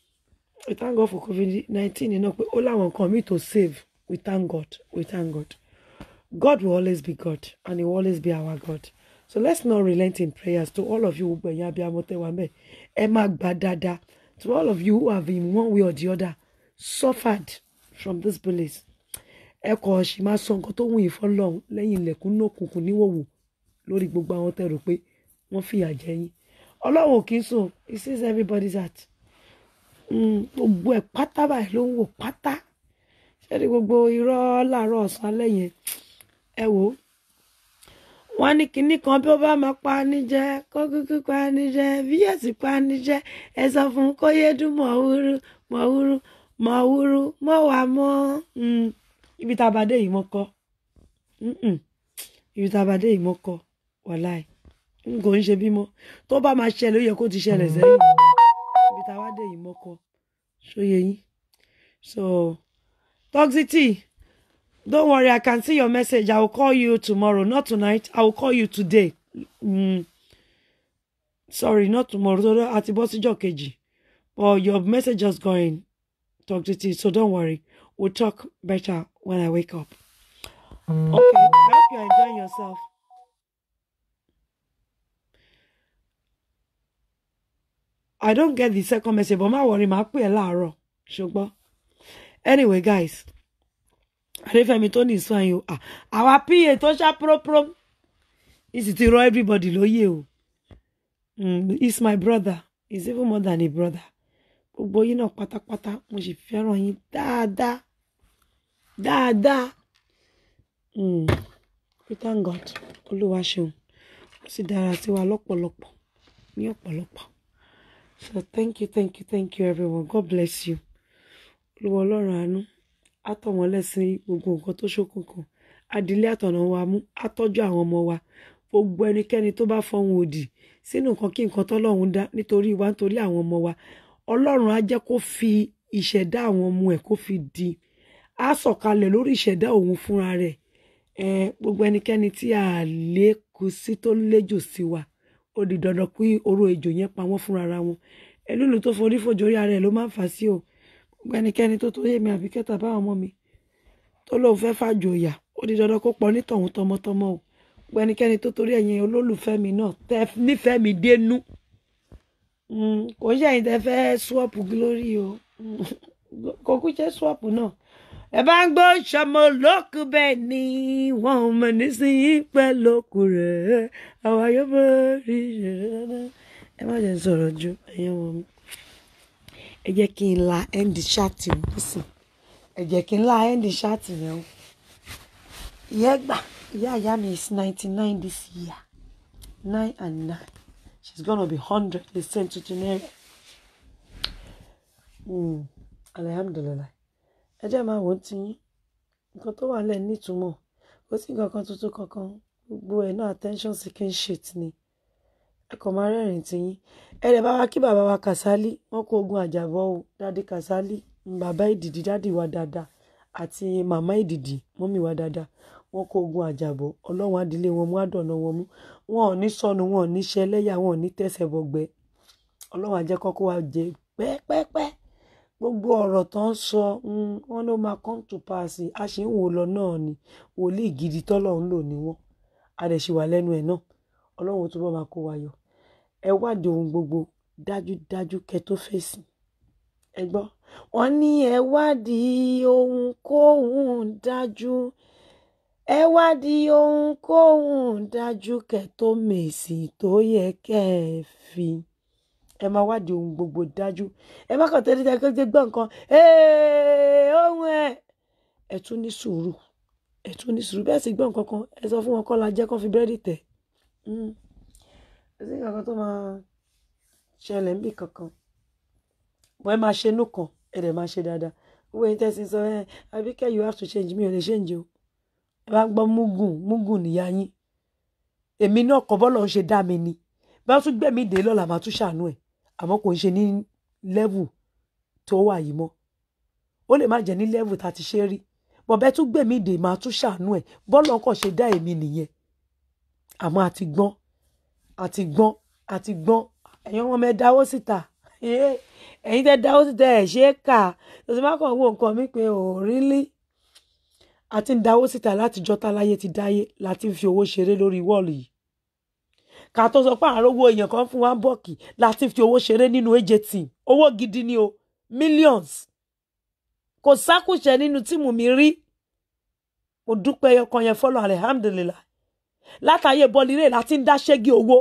we thank God for covid nineteen náà pé ó láwọn nǹkan míì to save we thank God we thank God God will always be God and he will always be our God so let's not relent in prayers to all of you gbogbo ẹ̀yin abiyamọ tẹ́ wà mẹ́ ẹ máa gbà dáadáa to all of you who have in one way or the other suffered from this belief ẹ kọ̀ ṣì máa sọ nǹkan tó wù yín fọlọ́run lẹ́yìn ilẹ̀kùn náà kùnkùn níwòwò lórí gbogbo àwọn tẹ́ rò pé wọ́n fìyà jẹ yín ọlọ́run ò kì í sùn he sees everybody's heart Mm, gbogbo ẹ̀ pátá báyìí ló ń wò pátá ṣẹ́ni gbogbo irọ́ láàárọ̀ ọ̀sán alẹ́ yẹn ẹ wò ó wọ́n ní kinní kan bí ó bá máa pa ni jẹ kó kúkú pa ni jẹ bí yóò sì pa ni jẹ ẹ sọ fún un kó yé dún mọ̀wúrú mọ̀wúrú mọ̀wúrú mọ̀ wá mọ́ Mm, ibi tá a bá dé yìí mọ́ kọ́ Mm-mm. ibi tá a bá dé yìí mọ́ kọ́ wàláì n kò ń ṣe bímọ tó bá máa ṣẹlẹ̀ ó yẹ kó ti ṣẹlẹ̀ sẹ́yìn ibi tá a wá dé yìí mọ́ kọ́ ṣóye yín so toxicity don't worry i can see your message i will call you tomorrow not tonight i will call you today mm. sorry not tomorrow tó àti bọ́ síjọ́ kejì but your message just going toxicity so don't worry we'll talk better when i wake up okay i hope you're enjoying yourself i don't get the second message but má worry màá pè ẹ́ láàárọ̀ ṣùgbọ́n anyway guys adéfẹ́mi tó ní ìsún ayò à àwa pa tó ṣá própró ìsì ti rọ everybody lóye o mm, he's my brother he's even more than a brother gbogbo yín náà pátápátá mo sì fẹ́ràn yín dáadáa dáadáa mm, we thank God olúwa ṣeun ó sì dára sí wa lọ́pọ̀lọpọ̀ ní ọ̀pọ̀lọpọ̀ so thank you thank you thank you everyone God bless you olúwa ọlọ́run àánú átọ̀ wọn lẹ́sìn gbogbo nǹkan tó ṣókùnkùn adìlé àtọ̀nà wa mú átọ́jú àwọn ọmọ wa gbogbo ẹnikẹ́ni tó bá fọhùn òdì sínú nǹkan kí nǹkan tọ́lọ́run dá nítorí wa nítorí àwọn ọmọ wa ọlọ́run á jẹ́ kó fi ìṣẹ̀dá àwọn ọmọ ẹ̀ kó fi di á sọ̀kalẹ̀ lórí ìṣẹ̀dá òun fúnra rẹ̀ ẹ gbogbo ẹnikẹ́ni tí a lè kú sí tó léjò sí wa ó di dandan pé oró ejò yẹn pa wọ́n fúnra ra wọn ẹlúlu tó forí fòjò orí ara ẹ̀ ló máa ń fà sí o gbogbo ẹnikẹ́ni tó tó yémi àbí kẹta báwọn ọmọ mi tó lóun fẹ́ fàjòyà ó di dandan kó pọ̀ nítọ̀hún tọmọtọmọ o gbogbo ẹnikẹ́ni tó torí ẹ̀yin olólùfẹ́ mi náà tẹ́ nífẹ̀ẹ́ mi dénú Mm, kò ń ṣẹ̀yìn tẹ́ fẹ́ swap glory o Mm, kò kú ṣe swap náà ẹ bá ń gbọ́ ṣọmọ olókù bẹ́ẹ̀ ni wọn ò mọ̀ nísìnyí pẹ́ lókù rẹ̀ àwa yóò bọ́ rí ṣẹ̀ṣẹ̀ ẹ má jẹ́ n sọ̀rọ̀ ju ẹ̀yẹ́ wọn mi ẹ jẹ́ kí n la end chat o nísìn ẹ jẹ́ kí n la end chat yẹn o ìyá gbà ìyá ìyá mi is ninety nine this year nine and nine she's gonna be hundred the same tuntun ẹ alihamdulilayi ẹ jẹ́ máa wò ó ti yín nǹkan tó wà lẹ́ẹ̀ nítumọ̀ kò sí nǹkan kan tuntun kankan gbogbo ẹ̀ náà attention seeking shit ni ẹ kàn máa rẹ́rìn-ín ti yín ẹ lè bá wa kí bàbá wa Kàsálí wọn kó ogun àjàbọ̀ o dádì Kàsálí bàbá ìdìdì dádì wa dáadáa àti màmá ìdìdì mọ́mì wa dáadáa wọn kó ogun àjàbọ̀ ọlọ́run adìlé wọn mú àdọ̀nà wọn mú wọn ò ní sọnù wọn ò ní ṣẹlẹ́yà wọn ò ní tẹ̀sẹ̀ bọ̀gbẹ́ ọlọ́run àjẹkọ́ kó wa jẹ pẹ́pẹ́pẹ́ gbogbo ọ̀rọ̀ tó ń sọ mm, wọn ló máa come to pass a ṣì ń wò lọ náà ni wòlíì gidi tọ́lọ́run lò ní wọn a dẹ̀ ṣì wà lẹ́nu ẹ̀ náà ọlọ́run ó túbọ̀ máa kó wa yọ ẹ wádìí ohun gbogbo dájúdájú kẹ tó fèsì ẹ gbọ́ wọn ní ẹ wádìí ohunkóhun dájú ẹ wádìí ohunkóhun dájú kẹ tó mèsì tó yẹ kẹ ẹ fi ẹ máa wádìí ohun gbogbo dájú ẹ má kàn tẹ́lẹ̀ tẹ́lẹ̀ gbọ́ nǹkan "Ee, ohun ẹ̀ ẹ tún ní sùúrù ẹ tún ní sùúrù bẹ́ẹ̀ sì gbọ́ nǹkan kan ẹ sọ fún wọn kọ́ la jẹ́ kó fi búrẹ́dì tẹ̀ Mm. ẹ sí nǹkan kan tó máa ṣẹlẹ̀ níbì kankan bọ́ ẹ máa ṣe inú kan ẹ dẹ̀ máa ṣe dáadáa owó yín tẹ́sí sọ ẹ Àbíkẹ́ you have to change mi ò lè change o ẹ bá gbọ́ mugun mugun nìyá yín èmi náà kọ́ bọ́lọ̀ ń ṣe dá mi ni bá tún gbẹ̀mí dé lọ́la máa tún ṣàánú ẹ̀ àmọ́ kò ń ṣe ní level tó wà yìí mọ́ ó lè má jẹ́ ní level tá a ti ṣe rí bọ̀bẹ́ tún gbẹ̀mí dè máa tún ṣàánú ẹ̀ bọ́lọ̀ kàn ṣe dá èmi nìyẹn àmọ́ àti gbọ́n àti gbọ́n àti gbọ́n ẹ̀yin ọmọ ẹ dáwó síta Eh, ẹ̀yin tẹ́ dáwó síta ẹ̀ ṣe é kà lọ́sẹ̀ má kàn wo nǹkan mi pé ò rí lí àti ń dáwó síta látijọ́ táláyé ti dáyé láti ń fi owó ṣeré lórí wọ́ọ̀lù yìí ká tó sọ pé àárọ̀ owó èèyàn kan fún wa ń bọ̀kì láti fi owó ṣeré nínú AJT owó gidi ni o millions kò sákùṣẹ nínú tíìmù mi rí mo dúpẹ́ ẹyọkan yẹn fọlọ́ alihamdulilah látàyè bọ́lílé láti ń dá ṣẹ́gi owó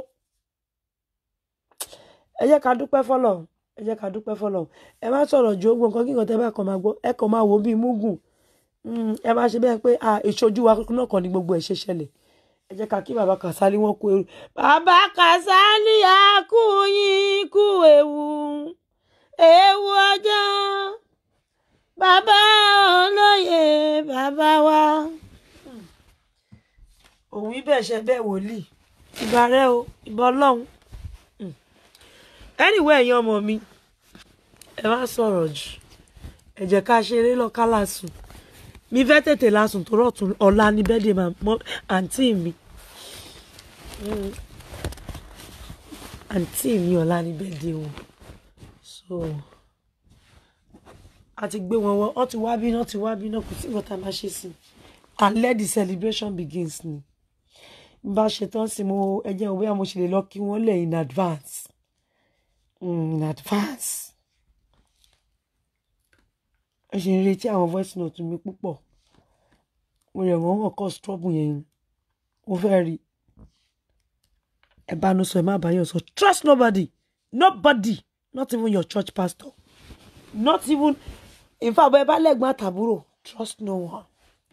ẹ jẹ́ ká dúpẹ́ fọlọ́ ẹ jẹ́ ká dúpẹ́ fọlọ́ ẹ má sọ̀rọ̀ ju ogbó nǹkan kíkan tẹ́ bá kàn máa gbọ́ ẹ kàn máa wò ó bíi múgùn Mm, ẹ máa ṣe bẹ́ẹ̀ pé à ìṣojú wa náà kàn ní gbogbo ẹ̀ ṣe ṣẹlẹ̀ ẹ jẹ́ ká kí bàbá Kàsálí wọn kú ewu bàbá Kàsálí á kú yín kú ewu ewu ọjọ́ bàbá olóyè bàbá wa. òun ibẹ̀ ṣe bẹ́ẹ̀ wòlíì ìbà rẹ o ìbà ọlọ́run Mm. anyway ẹ̀yin ọmọ mi ẹ má sọ̀rọ̀ jù ẹ jẹ́ ká ṣeré lọ ká lásùn mi fẹ́ tètè lásùn tó rọ̀tún ọ̀la ní bẹ́ẹ̀dẹ̀ mọ́ àǹtí mi Mm. àǹtí mi ọ̀la ní bẹ́ẹ̀dẹ̀ o so a ti gbé wọn wọ ọ ti wá bí náà ti wá bí náà kò sí nǹkan tá a máa ṣe sí i and let the celebration begins ni bá a ṣe tán sí mo ẹ jẹ́ òwe àmọ́ ṣe lè lọ kí wọ́n lẹ̀ in advance mm, in advance ẹ ṣe ń retí àwọn voice note mi púpọ̀ mo rẹ̀ wọ́n wọ̀n kọ́ struggle yẹn mo fẹ́ rí ẹ bá nu sọ ẹ má bá yàn sọ trust nobody nobody not even your church pastor not even in fact bẹ́ẹ̀ bá lẹ́gbọ́n àtàbúrò trust no one.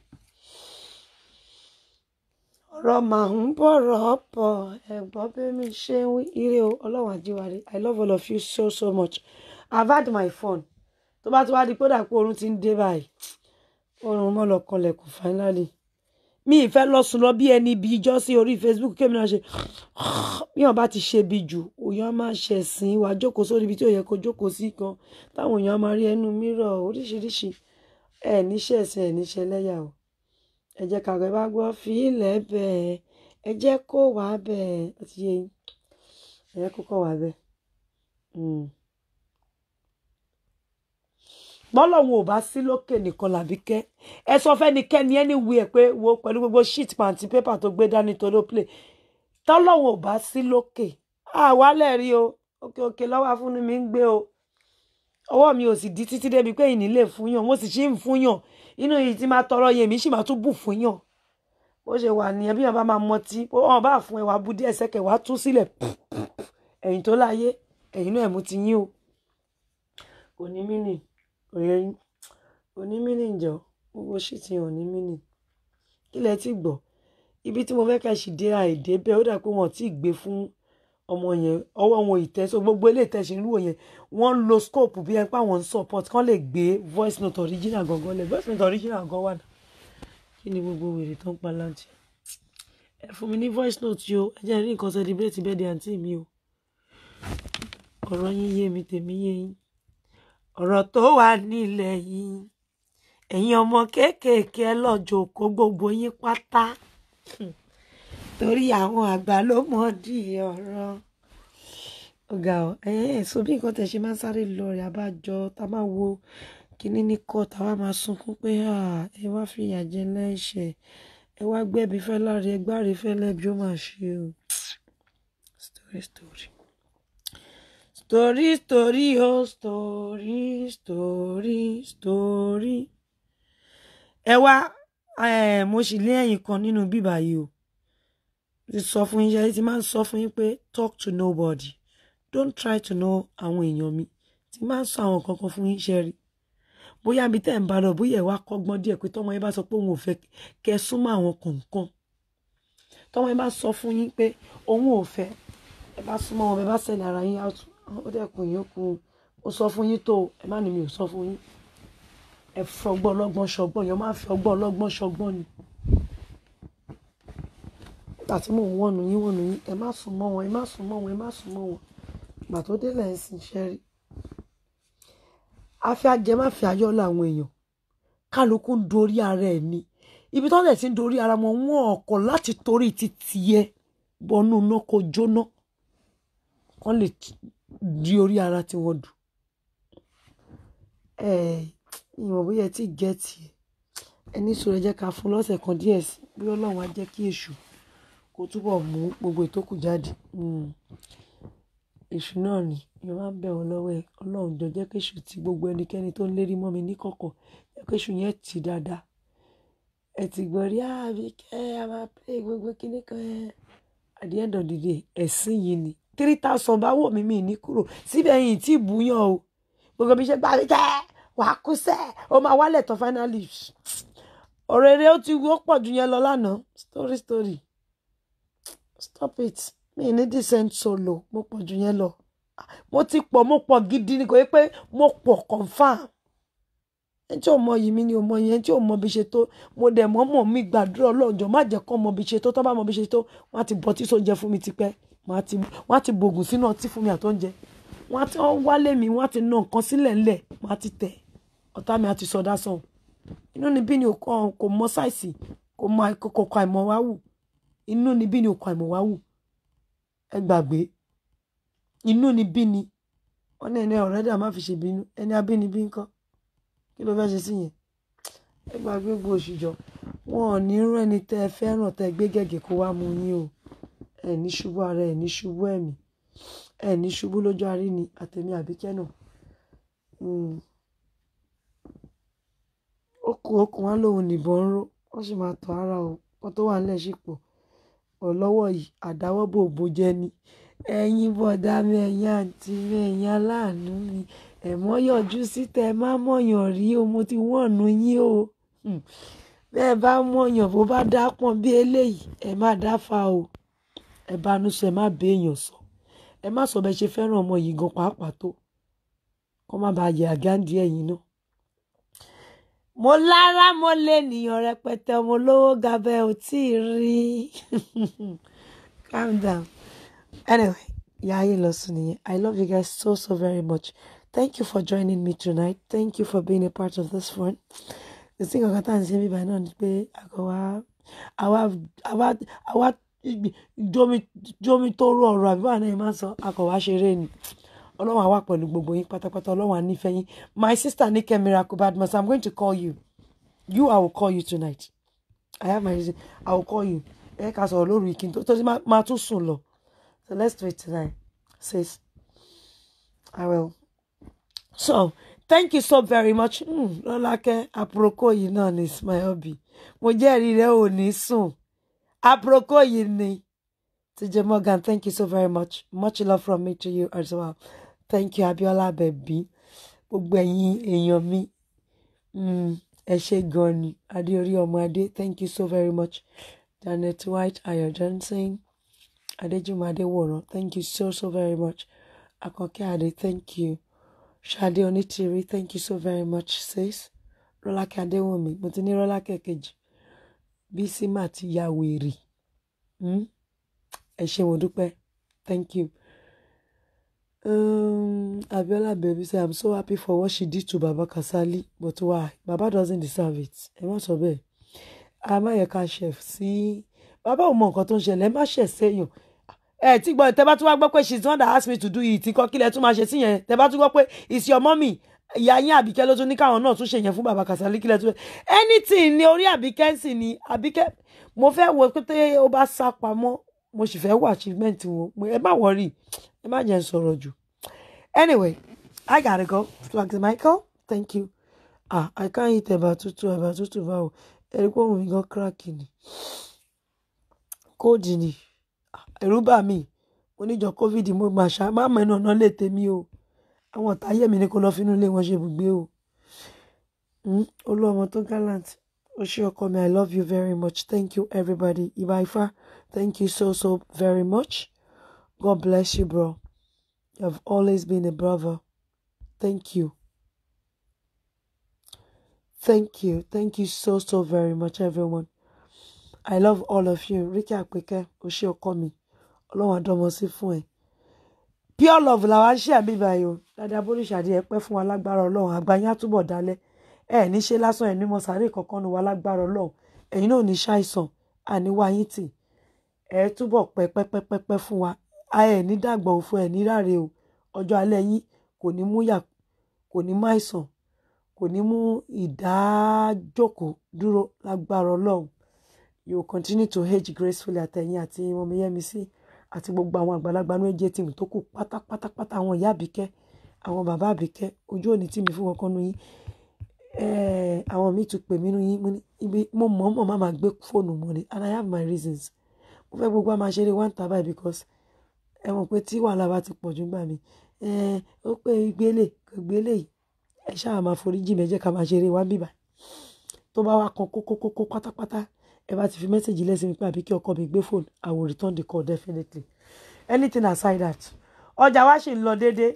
ọ̀rọ̀ màá ń bọ̀rọ̀ pọ̀ ẹ̀gbọ́n bí mi ṣe ń wí ire o ọlọ́run àjíwárí i love all of you so so much i've had my fun tó bá ti wá di pé ó dà pé oorun ti ń dé báyìí oorun mọ́ lọ kanlẹ̀kùn finally mi ìfẹ́ lọ sùn lọ bí ẹni bí ijọ́ sí orí facebook kémi náà ṣe bí wọn bá ti ṣe bí jù òyàn máa ṣẹ̀sìn wàá jókòó sórí ibi tí ò yẹ kó jókòó sí kan táwọn èèyàn máa rí ẹnu mírọ̀ oríṣiríṣi ẹ níṣẹ́ ẹ̀sìn ẹ̀ níṣẹ́ lẹ́yà o ẹ jẹ́ kàwé bá gbọ́ fi ilẹ̀ bẹ́ẹ̀ ẹ jẹ́ kó wà bẹ́ẹ̀ ó ti yé yín ẹ jẹ́ kó kọ̀ wà bẹ́ẹ̀. Mm bọ́lọ́hún ò bá sí lókè nìkan làbíkẹ́ ẹ sọ fẹ́nikẹ́ni anywhere pé wo pẹ̀lú gbogbo sheet pàǹtí pépà tó gbé dání tó ló play tọ́lọ́hún ò bá sí lókè àwálẹ̀ rí o òkè òkè lọ́wọ́ afúnni mi ń gbé o ọwọ́ mi ò sì di títí débi pé ìní lè fún yàn mo sì ṣì ń fún yàn inú yìí tí máa tọrọ yẹn mi sì máa tún bù fún yàn bó ṣe wà nìyẹn bí yàn bá máa mọtí bó wọn bá fún ẹ wàá bu díẹ̀ sẹ́kẹ̀ wàá tú sílẹ̀ ẹ̀yìn tó láyé ẹ̀yìn náà mú ti yín o kò ní mí nì kò yẹ yín kò ní mí nì jọ gbogbo ṣì ti hàn ní mí nì kí lẹ ti gbọ́ ibi tí mo fẹ́ ká ṣì dé àìdé bẹ́ẹ̀ ó dà pé wọn ò tí ì gbé fún ọmọ yẹn ọwọ́ wọn ìtẹ́sọ gbogbo ilé ìtẹ́sí ń lò yẹn wọ́n ń lo scope bí ẹni pé àwọn ń support kán lè gbé voice note original gangan lẹ̀ voice note original gan wà náà kí ni gbogbo wèrè tó ń pa láǹtì ẹ fún mi ní voice note yìí o ẹ jẹ́ rí nǹkan celebrate birthday àǹtí mi o ọ̀rọ̀ yín yé mi tèmi yé yín ọ̀rọ̀ tó wà nílẹ̀ yìí ẹ̀yin ọmọ kéékèèké ẹ lọ́jọ́ kó gbogbo yín pátá torí àwọn àgbà ló mọ̀ di ọ̀rọ̀ ọ̀gá ọ̀ ẹ̀ so bí nǹkan tẹ̀ ṣe máa ń sáré lọ rẹ̀ abájọ tá a máa wo kíní ní kọ́ tá a wá máa sunkún pé "Ah, ẹ wá fìyà jẹ lẹ́ṣẹ̀ ẹ wá gbẹ̀bí fẹ́ láre ẹ gbáre fẹ́ lẹ́bi ó máa ṣe o story story story story oh story story story ẹ wá eh, mo sì lé ẹ̀yìn kan nínú bíbá yìí o ti sọ fún yín ṣe ti máa ń sọ fún yín pé talk to nobody don't try to know àwọn èèyàn mi ti máa ń sọ àwọn kankan fún yín ṣe rí bóyá mi tẹ́ ń bá lọ bóyá ẹ̀ wá kọ́gbọ́n díẹ̀ pé tọ́mọ yín bá sọ pé òun ò fẹ́ kẹ́ ẹ súnmọ́ àwọn kọ̀ọ̀kan tọ́mọ yín bá sọ fún yín pé òun ò fẹ́ ẹ bá súnmọ́ wọn ẹ bá sẹ́ni ara yín out ó dẹ́kun yín ó kú ó sọ fún yín tó o, ẹ má ní mi ò sọ fún yín ẹ fi ọgbọ́n ọlọ́gbọ́n ṣọgbọ́n yẹn máa fi ọgbọ́n ọlọ́gbọ́n ṣọgbọ́n ni nígbà tí mò ń wọ̀nù yín wọ̀nù yín ẹ má sùn mọ́ wọn ẹ má sùn mọ́ wọn ẹ má sùn mọ́ wọn ìgbà tó délẹ̀ ń sìn ṣẹ́ rí afẹ́ ajẹ́ má fi ayọ́ làwọn èèyàn kálukú ń dorí ara ẹ̀ ni ibi tó ń dẹ̀ ti ń dorí ara wọn wọn ọkọ̀ láti torí ti tiẹ̀ bọnú iná kó jóná kán lè di orí ara tí wọ́n dù ẹ ìwọ̀n bóyá ẹ tí gẹ̀ẹ́tì ẹ ní sọ̀rọ̀ ẹ jẹ́ ká fún lọ́sẹ̀ kan díẹ̀ sí bí ọlọ́run á jẹ́ kí èṣù kó túbọ̀ mú gbogbo ìtókù jáde Mm. èṣù náà ni ìyẹn máa ń bẹ̀ wọ́n lọ́wọ́ ẹ ọlọ́run jọ jẹ́ kí èṣù ti gbogbo ẹnikẹ́ni tó ń lérí mọ́ mi níkọ̀kọ̀ jẹ́ kí èṣù yẹn tì dáadáa ẹ ti gbọ́ rí àbí kẹ́ ẹ máa pé gbogbo kíní kan ẹ at the end of the day ẹ̀sìn yìí ni three thousand bá wò mí mi ní kúrò síbẹ̀ yìí tí ì búyàn o gbogbo bí ṣe gbà mí jẹ́ wàá kú sẹ́ ó máa wálẹ̀ tán finally ọ̀rọ̀ eré ó ti wọ́ pọ̀ ju yẹn lọ lánàá story story stop it mi ní decent solo mo pọ̀ ju yẹn lọ mo ti pọ̀ mo pọ̀ gidi ni kò yẹ pé mo pọ̀ confam ẹni tí ò mọ yìí mi ni ò mọ yẹn tí ò mọ bí ṣe tó mo dẹ̀ mọ́ mọ̀ mi gbàdúrà ọlọ́jọ́ má jẹ́ kọ́ mọ bí ṣe tó tọ́ bá mọ bí ṣe tó wọ́n á ti bọ́ tí sóúnjẹ fún mi tipẹ́ wọ́n á ti wọ́n á ti bògùn sínú ọtí fún mi àtóúnjẹ wọ́n á ti wọ́n wálé mi wọ́n á ti nà nǹkan sílẹ̀ ńlẹ̀ wọ́n á ti tẹ̀ ọ̀tá mi á ti sọdá sọ̀hún inú ni bí ni kò kò mọ sáìsì kò mọ kò kò kọ àìmọ̀ wá wù inú ni bí ni kò àìmọ̀ wá wù ẹ gbàgbé inú ni bí ni wọn ní ẹni ọ̀rẹ́ dà má fi ṣe bínú ẹni abínibí ńkọ́ kí ló fẹ́ ṣe sí yẹn ẹ gbàgbé gbogbo òṣìjọ wọn ò ní rán ẹni tẹ́ ẹ fẹ́ràn tẹ́ ẹ gbé gẹ̀gẹ̀ kó wá mú yín o ẹ ní ṣubú ara ẹ ní ṣubú ẹ̀mí ẹ ní ṣubú lójú arí ni àtẹ̀mí àbíkẹ́ náà Mm. okùn okùn wa lòun nìbọn ń ró wọ́n sì máa tọ́ ara o wọ́n tó wà nílẹ̀ sí pọ̀ ọ̀ lọ́wọ́ yìí àdáwọ́bò òbò jẹ́ ni ẹ̀yin bọ̀dá mi ẹ̀yin àǹtí mi ẹ̀yin aláàánú mi ẹ̀mọ́ yọjú síta ẹ má mọ̀yàn rí o mo ti wọ̀nù yín o Hmm. bẹ́ẹ̀ bá mọ̀yàn bó bá dá pọ̀n bí eléyìí ẹ má dáfa o ẹ bá nu sọ ẹ má béèyàn sọ ẹ má sọ bẹ́ẹ̀ ṣe fẹ́ràn ọmọ yìí gan pàápàá tó kó má bàa yẹ àgáǹdí ẹ̀yìn náà mo lára mo lè nìyàn rẹpẹtẹ ọmọ olówó gabẹ ò tí ì rí calm down anyway yaayé lọ sùn nìyẹn i love you guys so so very much thank you for joining me tonight thank you for being a part of this one the thing ọ̀gá tá à ń ṣe bíbá náà ni pé àgọ́ wa àwa àwa àwa jómi jómi tó rú ọ̀rọ̀ àbí wà náà yẹn máa ń sọ akọ̀ wá ṣeré ni ọlọ́run àwa pẹ̀lú gbogbo yín pátápátá ọlọ́run ànífẹ́ yín my sister Nike Miracle Badmus i'm going to call you you i will call you tonight i have my reason i will call you ẹ ká sọ̀rọ̀ lórí ìkíni tó tó ti máa tún sùn lọ so let's do it tonight sis I will. So, thank you so very much. Mm, Lọ́lákẹ́, àpòròkó yìí náà ni is my hobby. Mo jẹ́rìí rẹ̀ ò ní sùn. Àpòròkó yìí ni. TJ Morgan, thank you so very much. Much love from me to you as well. Thank you, Abiola Bẹ̀bí. Gbogbo ẹ̀yin èèyàn mi. Mm, ẹ ṣé gan ni. Adéorí ọmọ Adé, thank you so very much. Janet White, Ayọ̀ Johnson, Adéjùmọ̀ Adéwòrán, thank you so so very much. Akànkẹ́ Adé, thank you. Ṣadé Onítìrí, thank you so very much, sis. Rọ́lákẹ́ Adéwùnmí, mo ti ní Rọ́lákẹ́ kejì. Bísí mà ti ya wèrè. Mm? Ẹ ṣé mo dúpẹ́. Thank you. Um, Abiola baby say I'm so happy for what she did to Baba Kasali, but why? Baba doesn't deserve it. Ẹ má sọ bẹ́ẹ̀. Amáyẹ̀ká chef sí. Bàbá ò mọ nǹkan tó ń ṣẹlẹ̀, ẹ má ṣẹ̀ sẹ́yìn. Ẹ tí gbọ́ tẹ bá tún wá gbọ́ pé she's the one that asked me to do it. Nǹkan kílẹ̀ tún máa ṣe sí yẹn. Tẹ bá tún gbọ́ pé it's your mommy. Ìyá yín Àbíkẹ́ ló tún ní káwọn náà tún ṣe yẹn fún Baba Kasali kílẹ̀ tún. Anything ni orí Àbíkẹ́ sì ni Àbíkẹ́. Mo fẹ́ wo pé tẹ́ ó bá sá pamọ́. Mo sì fẹ́ wo achievement wọn. Mo- Ẹ má worry. Ẹ má jẹ́ n sọ̀rọ̀ jù. Anyway, I gotta go. Flags Michael, thank you. Ah, I can't eat ẹ̀bà tútù, ẹ̀bà tútù báwo. Ẹ̀rí pé òun mi gan crack ni. Kóòdì ni. Ah, Ẹ̀rù bà mí. Oníjọ COVID mo máa ṣá. Má mọ ẹnu ọ̀nà lè tèmi o. Àwọn ọ̀tá ayé mi ni kò lọ fínú ilé wọn ṣe ibùgbé o. Mm, Olú ọmọ tó gallant. O ṣé ọkọ mi, I love you very much. Thank you everybody. Ibaifa, thank you so so very much. God bless you, bro. You have always been a brother. Thank you. Thank you. Thank you so, so very much, everyone. I love all of you. Ricky Apeke, Oṣé ọkọ mi. Ọlọ́run àdọ́mọ sí fún ẹ. Pure love làwa ń ṣe àmì báyìí o. Dáadáa Bólúṣàdé ẹ pẹ́ fún wa lágbára Ọlọ́run. Àgbáyé á túbọ̀ dalẹ̀. Ẹ ní ṣe lásán ẹ̀ ní mọ sàárè kankan nu wa lágbára Ọlọ́run. Ẹ̀yin náà ò ní ṣàìsàn. Àní wá yín tì. Ẹ túbọ̀ pẹ́ pẹ́ pẹ́ pẹ́ pẹ́ fún wa. A ẹ̀ ní dàgbà òfo ẹ̀ ní ráre o. Ọjọ́ alẹ́ yín kò ní mú yà kò ní má àìsàn kò ní mú ìdájókòó dúró lágbára ọlọ́run you will continue to age gracefully àtẹ̀yìn àti Mọ́miyẹ́misí àti gbogbo àwọn àgbàlagbà ní ẹ̀jẹ̀ tìmù tó kù pátápátápátá àwọn ìyá àbíkẹ́ àwọn bàbá àbíkẹ́ ojú òní tì mí fún wọn kan nu yín Eh, àwọn míì tún pè mí nu yín mo ní ibi mo mọ̀ mọ̀ má máa gbé fóònù mọ́ ni and I have my reasons mo fẹ́ gbogbo àmà ṣeré one taba because ẹ mọ̀ pé tí wàhálà bá ti pọ̀ jù gbà mí Eh, ó pé ìgbélé kò gbélé yìí ẹ ṣáà máa foríjì mi ẹ jẹ́ ká máa ṣeré wá bíbà tó bá wá kan kókókókó pátápátá ẹ bá ti fi mẹ́sẹ̀gì lẹ́sìn mi pé àbí kí ọkọ mi gbé fóònù I will return the call definitely anything aside that ọjà wa ṣì ń lọ déédéé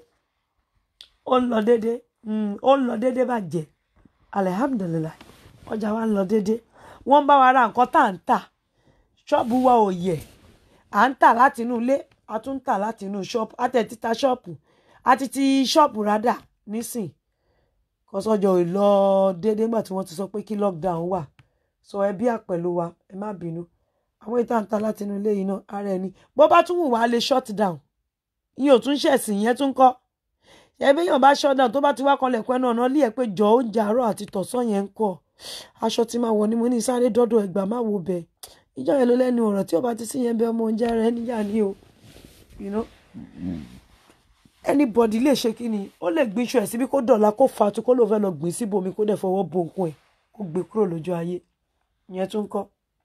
ó ń lọ déédéé mm, ó ń lọ déédéé bàjẹ́ alihamdulilayi ọjà wa ń lọ déédéé wọ́n ń bá wa ra nǹkan tá à ń tà ṣọ́ọ̀bù wa ò yẹ̀ à ń tà láti inú ilé a tún ń tà láti inú ṣọ́ọ̀bù a tẹ̀ títa ṣọ́ọ̀bù a ti ti ṣọ́ọ̀bù rádà nísìn kọ́sọ́jọ́ ò lọ déédéé nígbà tí wọ́n ti sọ pé kí lockdown wà sọ ẹbí àpẹ̀lú wa ẹ má bínú àwọn ìta ń ta láti inú ilé yìí náà ara ẹni bó bá tún wù wá lè shut down ìyẹn ò tún ṣẹ̀sìn ìyẹn tún kọ́ ẹbí yàn bá shut down tó bá ti wá kanlẹ̀ pẹ́ náà náà lé ẹ pé jọ oúnjẹ àárọ̀ àti tọ̀sán yẹn ń kọ́ aṣọ tí máa wọ̀ ni mo ní sáré dọ́dọ̀ ẹgbàá má wo bẹ̀ ìjọ yẹn ló lẹ́nu ọ̀rọ̀ tí ò bá ti sí yẹn bẹ ọmọ oúnjẹ rẹ níyà ni o you know anybody lè ṣe kí ni ó lè gbin iṣu ẹ̀ síbi kó dọ̀la kó fatu kó ló fẹ́ lọ gbìn síbòmí kó dẹ̀ fọwọ́ bo nǹkan ẹ̀ kó gbé kúrò lójú ayé ìyẹn tún kọ́.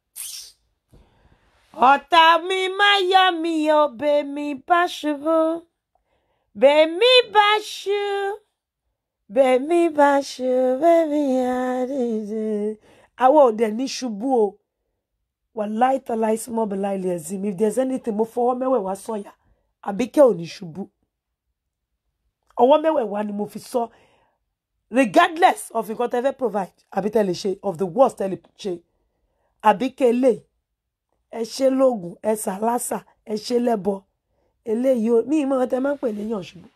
ọ̀tá mi má yọ mi ò bèmí bá ṣubú bèmí bá ṣú bèmí bá ṣú bèmí àdìdì. àwọn òde ní ṣubú o wàláì tàláì small belial ẹ̀zìm if there's anything mo fọwọ́ mẹ́wẹ̀ẹ́wá sọ̀yà àbíkẹ́ ò ní ṣubú ọwọ́ mẹ́wẹ̀ẹ̀wá ni mo fi sọ regardless of nǹkan tẹ́ fẹ́ provide àbí tẹ́ lè ṣe of the worst tẹ́ lè ṣe àbí kele ẹ ṣe lóògùn ẹ sàlásà ẹ ṣe lẹ́bọ eléyìí ó ní ìmọ̀ tẹ́ máa ń pè léyàn ṣubú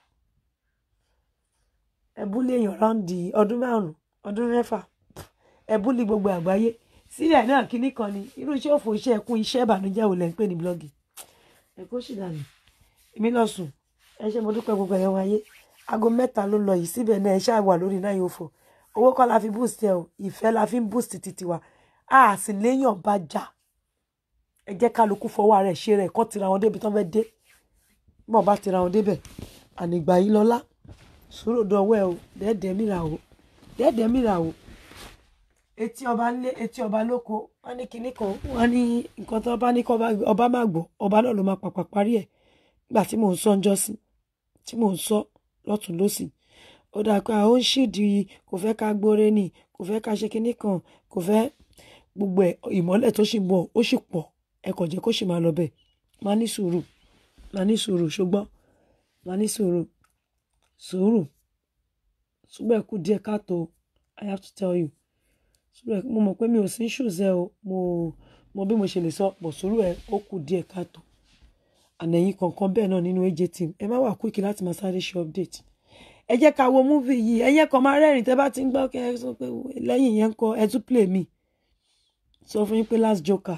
ẹ búlé èèyàn ráǹdì ọdún márùn ọdún mẹ́fà ẹ búlé gbogbo àgbáyé sílẹ̀ náà kínní kan ni irú iṣẹ́ òfò iṣẹ́ ẹkún iṣẹ́ ìbànújẹ́ wò lẹ́ ń pè ní blọ́ọ̀gì ẹ kó sì dànù èmi lọ sùn ẹ ṣe mo dúpẹ́ gbogbo ẹ̀yàn wáyé aago mẹ́ta ló lọ yìí síbẹ̀ náà ẹ ṣáà wà lórí náà yóò fò owó kọ́ la fi boost ẹ o ìfẹ́ la fi ń boost títí wa a sì léèyàn bá jà ẹ jẹ́ kálukú fọwọ́ rẹ̀ ṣe rẹ̀ kọ́ tira wọn débi tán fẹ́ dé bọ́ọ̀ bá tira wọn débẹ̀ ànìgbà yìí lọ́lá sùúrù dọ̀wọ́ ẹ o dẹ́ẹ̀dẹ́ mìíràn o dẹ́ẹ̀dẹ́ mìíràn o etí ọba ńlé etí ọba lóko wọn ní kinní kan wọn ní nǹkan tó bá ní kọ́ ọba má gbọ́ ọba náà ló máa pàpà parí ẹ̀ nígbà tí mò ń sọ ńjọ́ sí tí mò ń sọ lọ́tún lọ́sì ó dáa pé àwọn ń ṣìdí kò fẹ́ ká gbóre nì kò fẹ́ ká ṣe kinní kan kò fẹ́ gbogbo ẹ̀ ìmọ́lẹ̀ tó sì ń bọ̀ ó sì pọ̀ ẹ kò jẹ́ kó sì máa lọ bẹ́ẹ̀ máa ní sùúrù máa ní sùúrù ṣùgbọ́n máa ní sùúrù sùúrù ṣùgbọ́n ẹ kú díẹ̀ káàtó I have to tell you sùúrù ẹ mo mọ̀ pé mi ò sí ṣùzẹ́ o mo mo bí mo ṣe lè sọ pọ̀ sùúrù ẹ ó kù díẹ̀ káàtó ànẹ̀yìn kankan bẹ́ẹ̀ náà nínú AJ team ẹ má wà quick láti máa sáré ṣe update ẹ jẹ́ ká wo múvì yìí ẹ̀yẹ́ kan máa rẹ́rìn tẹ́ bá ti ń gbọ́ kẹ́ ẹ sọ pé lẹ́yìn yẹn ń kọ́ ẹ tún play me sọ fún yín pé last joker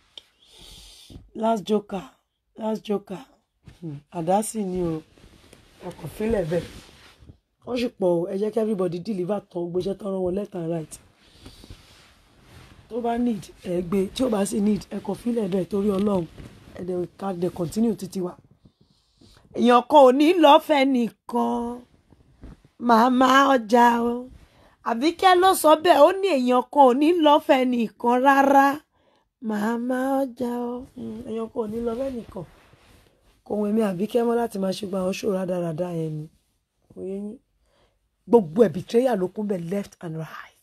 last joker last joker hmm, àdásì ni o ọkàn fílẹ̀ bẹ́ẹ̀ wọ́n sì pọ̀ o ẹ jẹ́ kí everybody deliver tán gbéṣẹ́ tán rán wọn left and right tó bá need ẹ gbé tí ó bá sì need ẹ kàn fílẹ̀ bẹ́ẹ̀ torí ọlọ́run ẹ dẹ̀ ká dẹ̀ continue títí wa. èèyàn kan ò ní lọ́fẹ̀ẹ́ nìkan màmá ọjà o àbíkẹ́ ló sọ bẹ́ẹ̀ ó ní èèyàn kan ò ní lọ́fẹ̀ẹ́ nìkan rárá màmá ọjà o Mm, èèyàn kan ò ní lọ́fẹ̀ẹ́ nìkan kò wọ́n èmi àbíkẹ́ mọ́ láti máa ṣùgbọ́n àwọn ṣòro rádaràda yẹn ni kò yẹ yín gbogbo ẹ̀ betrayal ló kún bẹ́ẹ̀ left and right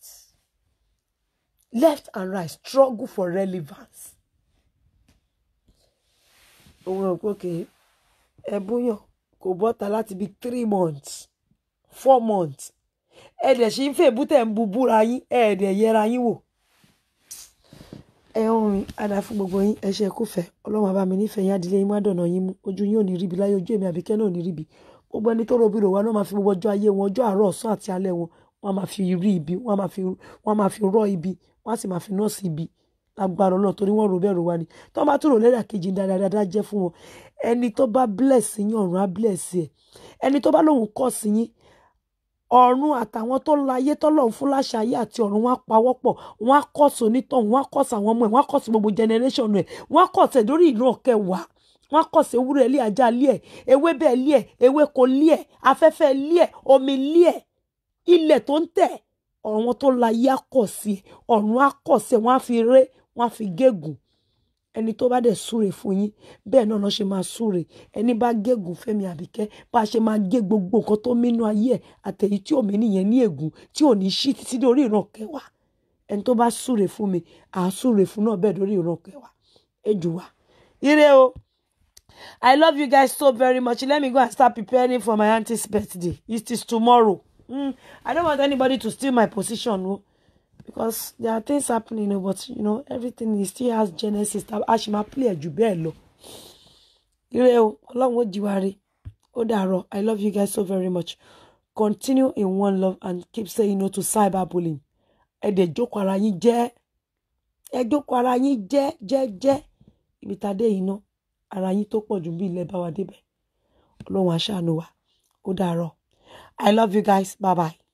left and right struggle for relevance òun ò pòkè ẹ̀bùyàn kò bọ́ta láti bíi three months four months ẹ̀ẹ́dẹ̀ ṣì ń fèbú tẹ̀ ń bu búra yín ẹ̀ẹ́dẹ̀ yẹra yín wò ẹ ń rìn àdá fún gbogbo yín ẹ ṣe kúfẹ́ ọlọ́run àbá mi nífẹ̀ẹ́ yín adìlẹ̀ yín má dọ̀nà yín mú ojú yín ò ní ríbi láyé ojú èmi àbíkẹ́ náà ò ní ríbi gbogbo ẹni tó robi rò wá náà máa fi gbogbo ọjọ́ ayé wọn ọjọ́ àárọ̀ ọ̀sán àti alẹ́ wọn wọ́n máa fi rí ibi wọ́n máa fi wọ́n máa fi rọ́ ibi wọ́n á sì máa fi nọ́ọ̀sì ibi lágbára ọlọ́run torí wọ́n rò bẹ́ẹ̀ rò wá ni tó bá tún rò lẹ́rà kejì dáadáa jẹ́ fún wọn ẹni tó bá bless yín ọ̀run á bless ẹ̀ ẹni tó bá lóun kọ́ sí yín ọ̀run àtàwọn tó láyé tọ́lọ́run fún láṣà ayé àti ọ̀run wọn á pawọ́pọ̀ wọn á kọ́ sí onítọ̀hún wọn á kọ́ sí àwọn ọmọ ẹ̀ wọn á kọ́ sí gbogbo generation ẹ̀ wọn á kọ́ sí ẹ̀ lórí ìran kẹwàá wọn á kọ́ sí ewúrẹ́ ilé ajá ilé ẹ̀ ewébẹ̀ ilé ẹ̀ ewéko ilé ẹ̀ afẹ́fẹ́ ilé ẹ̀ omi ilé ẹ̀ ilẹ̀ tó ń tẹ̀ ọ̀run wọn tó láyé á kọ́ sí ẹ̀ ọ̀run á kọ́ sí ẹ̀ wọ́n á fi ré wọ́n á fi gégùn ẹni tó bá dẹ̀ súre fún yín bẹ́ẹ̀ náà lọ́ ṣe máa súre ẹni bá gégùn Fẹ́mi Àbíkẹ́ bá a ṣe máa gé gbogbo nǹkan tó mínú ayé ẹ̀ àtẹ̀yí tí òmí nìyẹn ní ègún tí ò ní ṣí títí dórí ìran kẹwàá ẹni tó bá súre fún mi à á súre fún náà bẹ́ẹ̀ dórí ìran kẹwàá ẹ jù wá. ire o I love you guys so very much let me go and start preparing for my auntie's birthday it is tomorrow mm, I don't want anybody to steal my position o. No? because there are things happening you know, but you know everything is still has genesis a ṣì máa play ẹ̀ jù bẹ́ẹ̀ lọ. ire o ọlọ́run ó jí wa rí ó dàárọ̀ i love you guys so very much continue in one love and keep saying no to cyberbullying ẹ dẹ̀ jókòó ara yín jẹ́ ẹ jókòó ara yín jẹ́ jẹ́ jẹ́ ibi tá a dé yìí ná ara yín tó pọ̀ jù bí ilẹ̀ bá wa débẹ̀ ọlọ́run á ṣàánú wa ó dàárọ̀ i love you guys bye bye.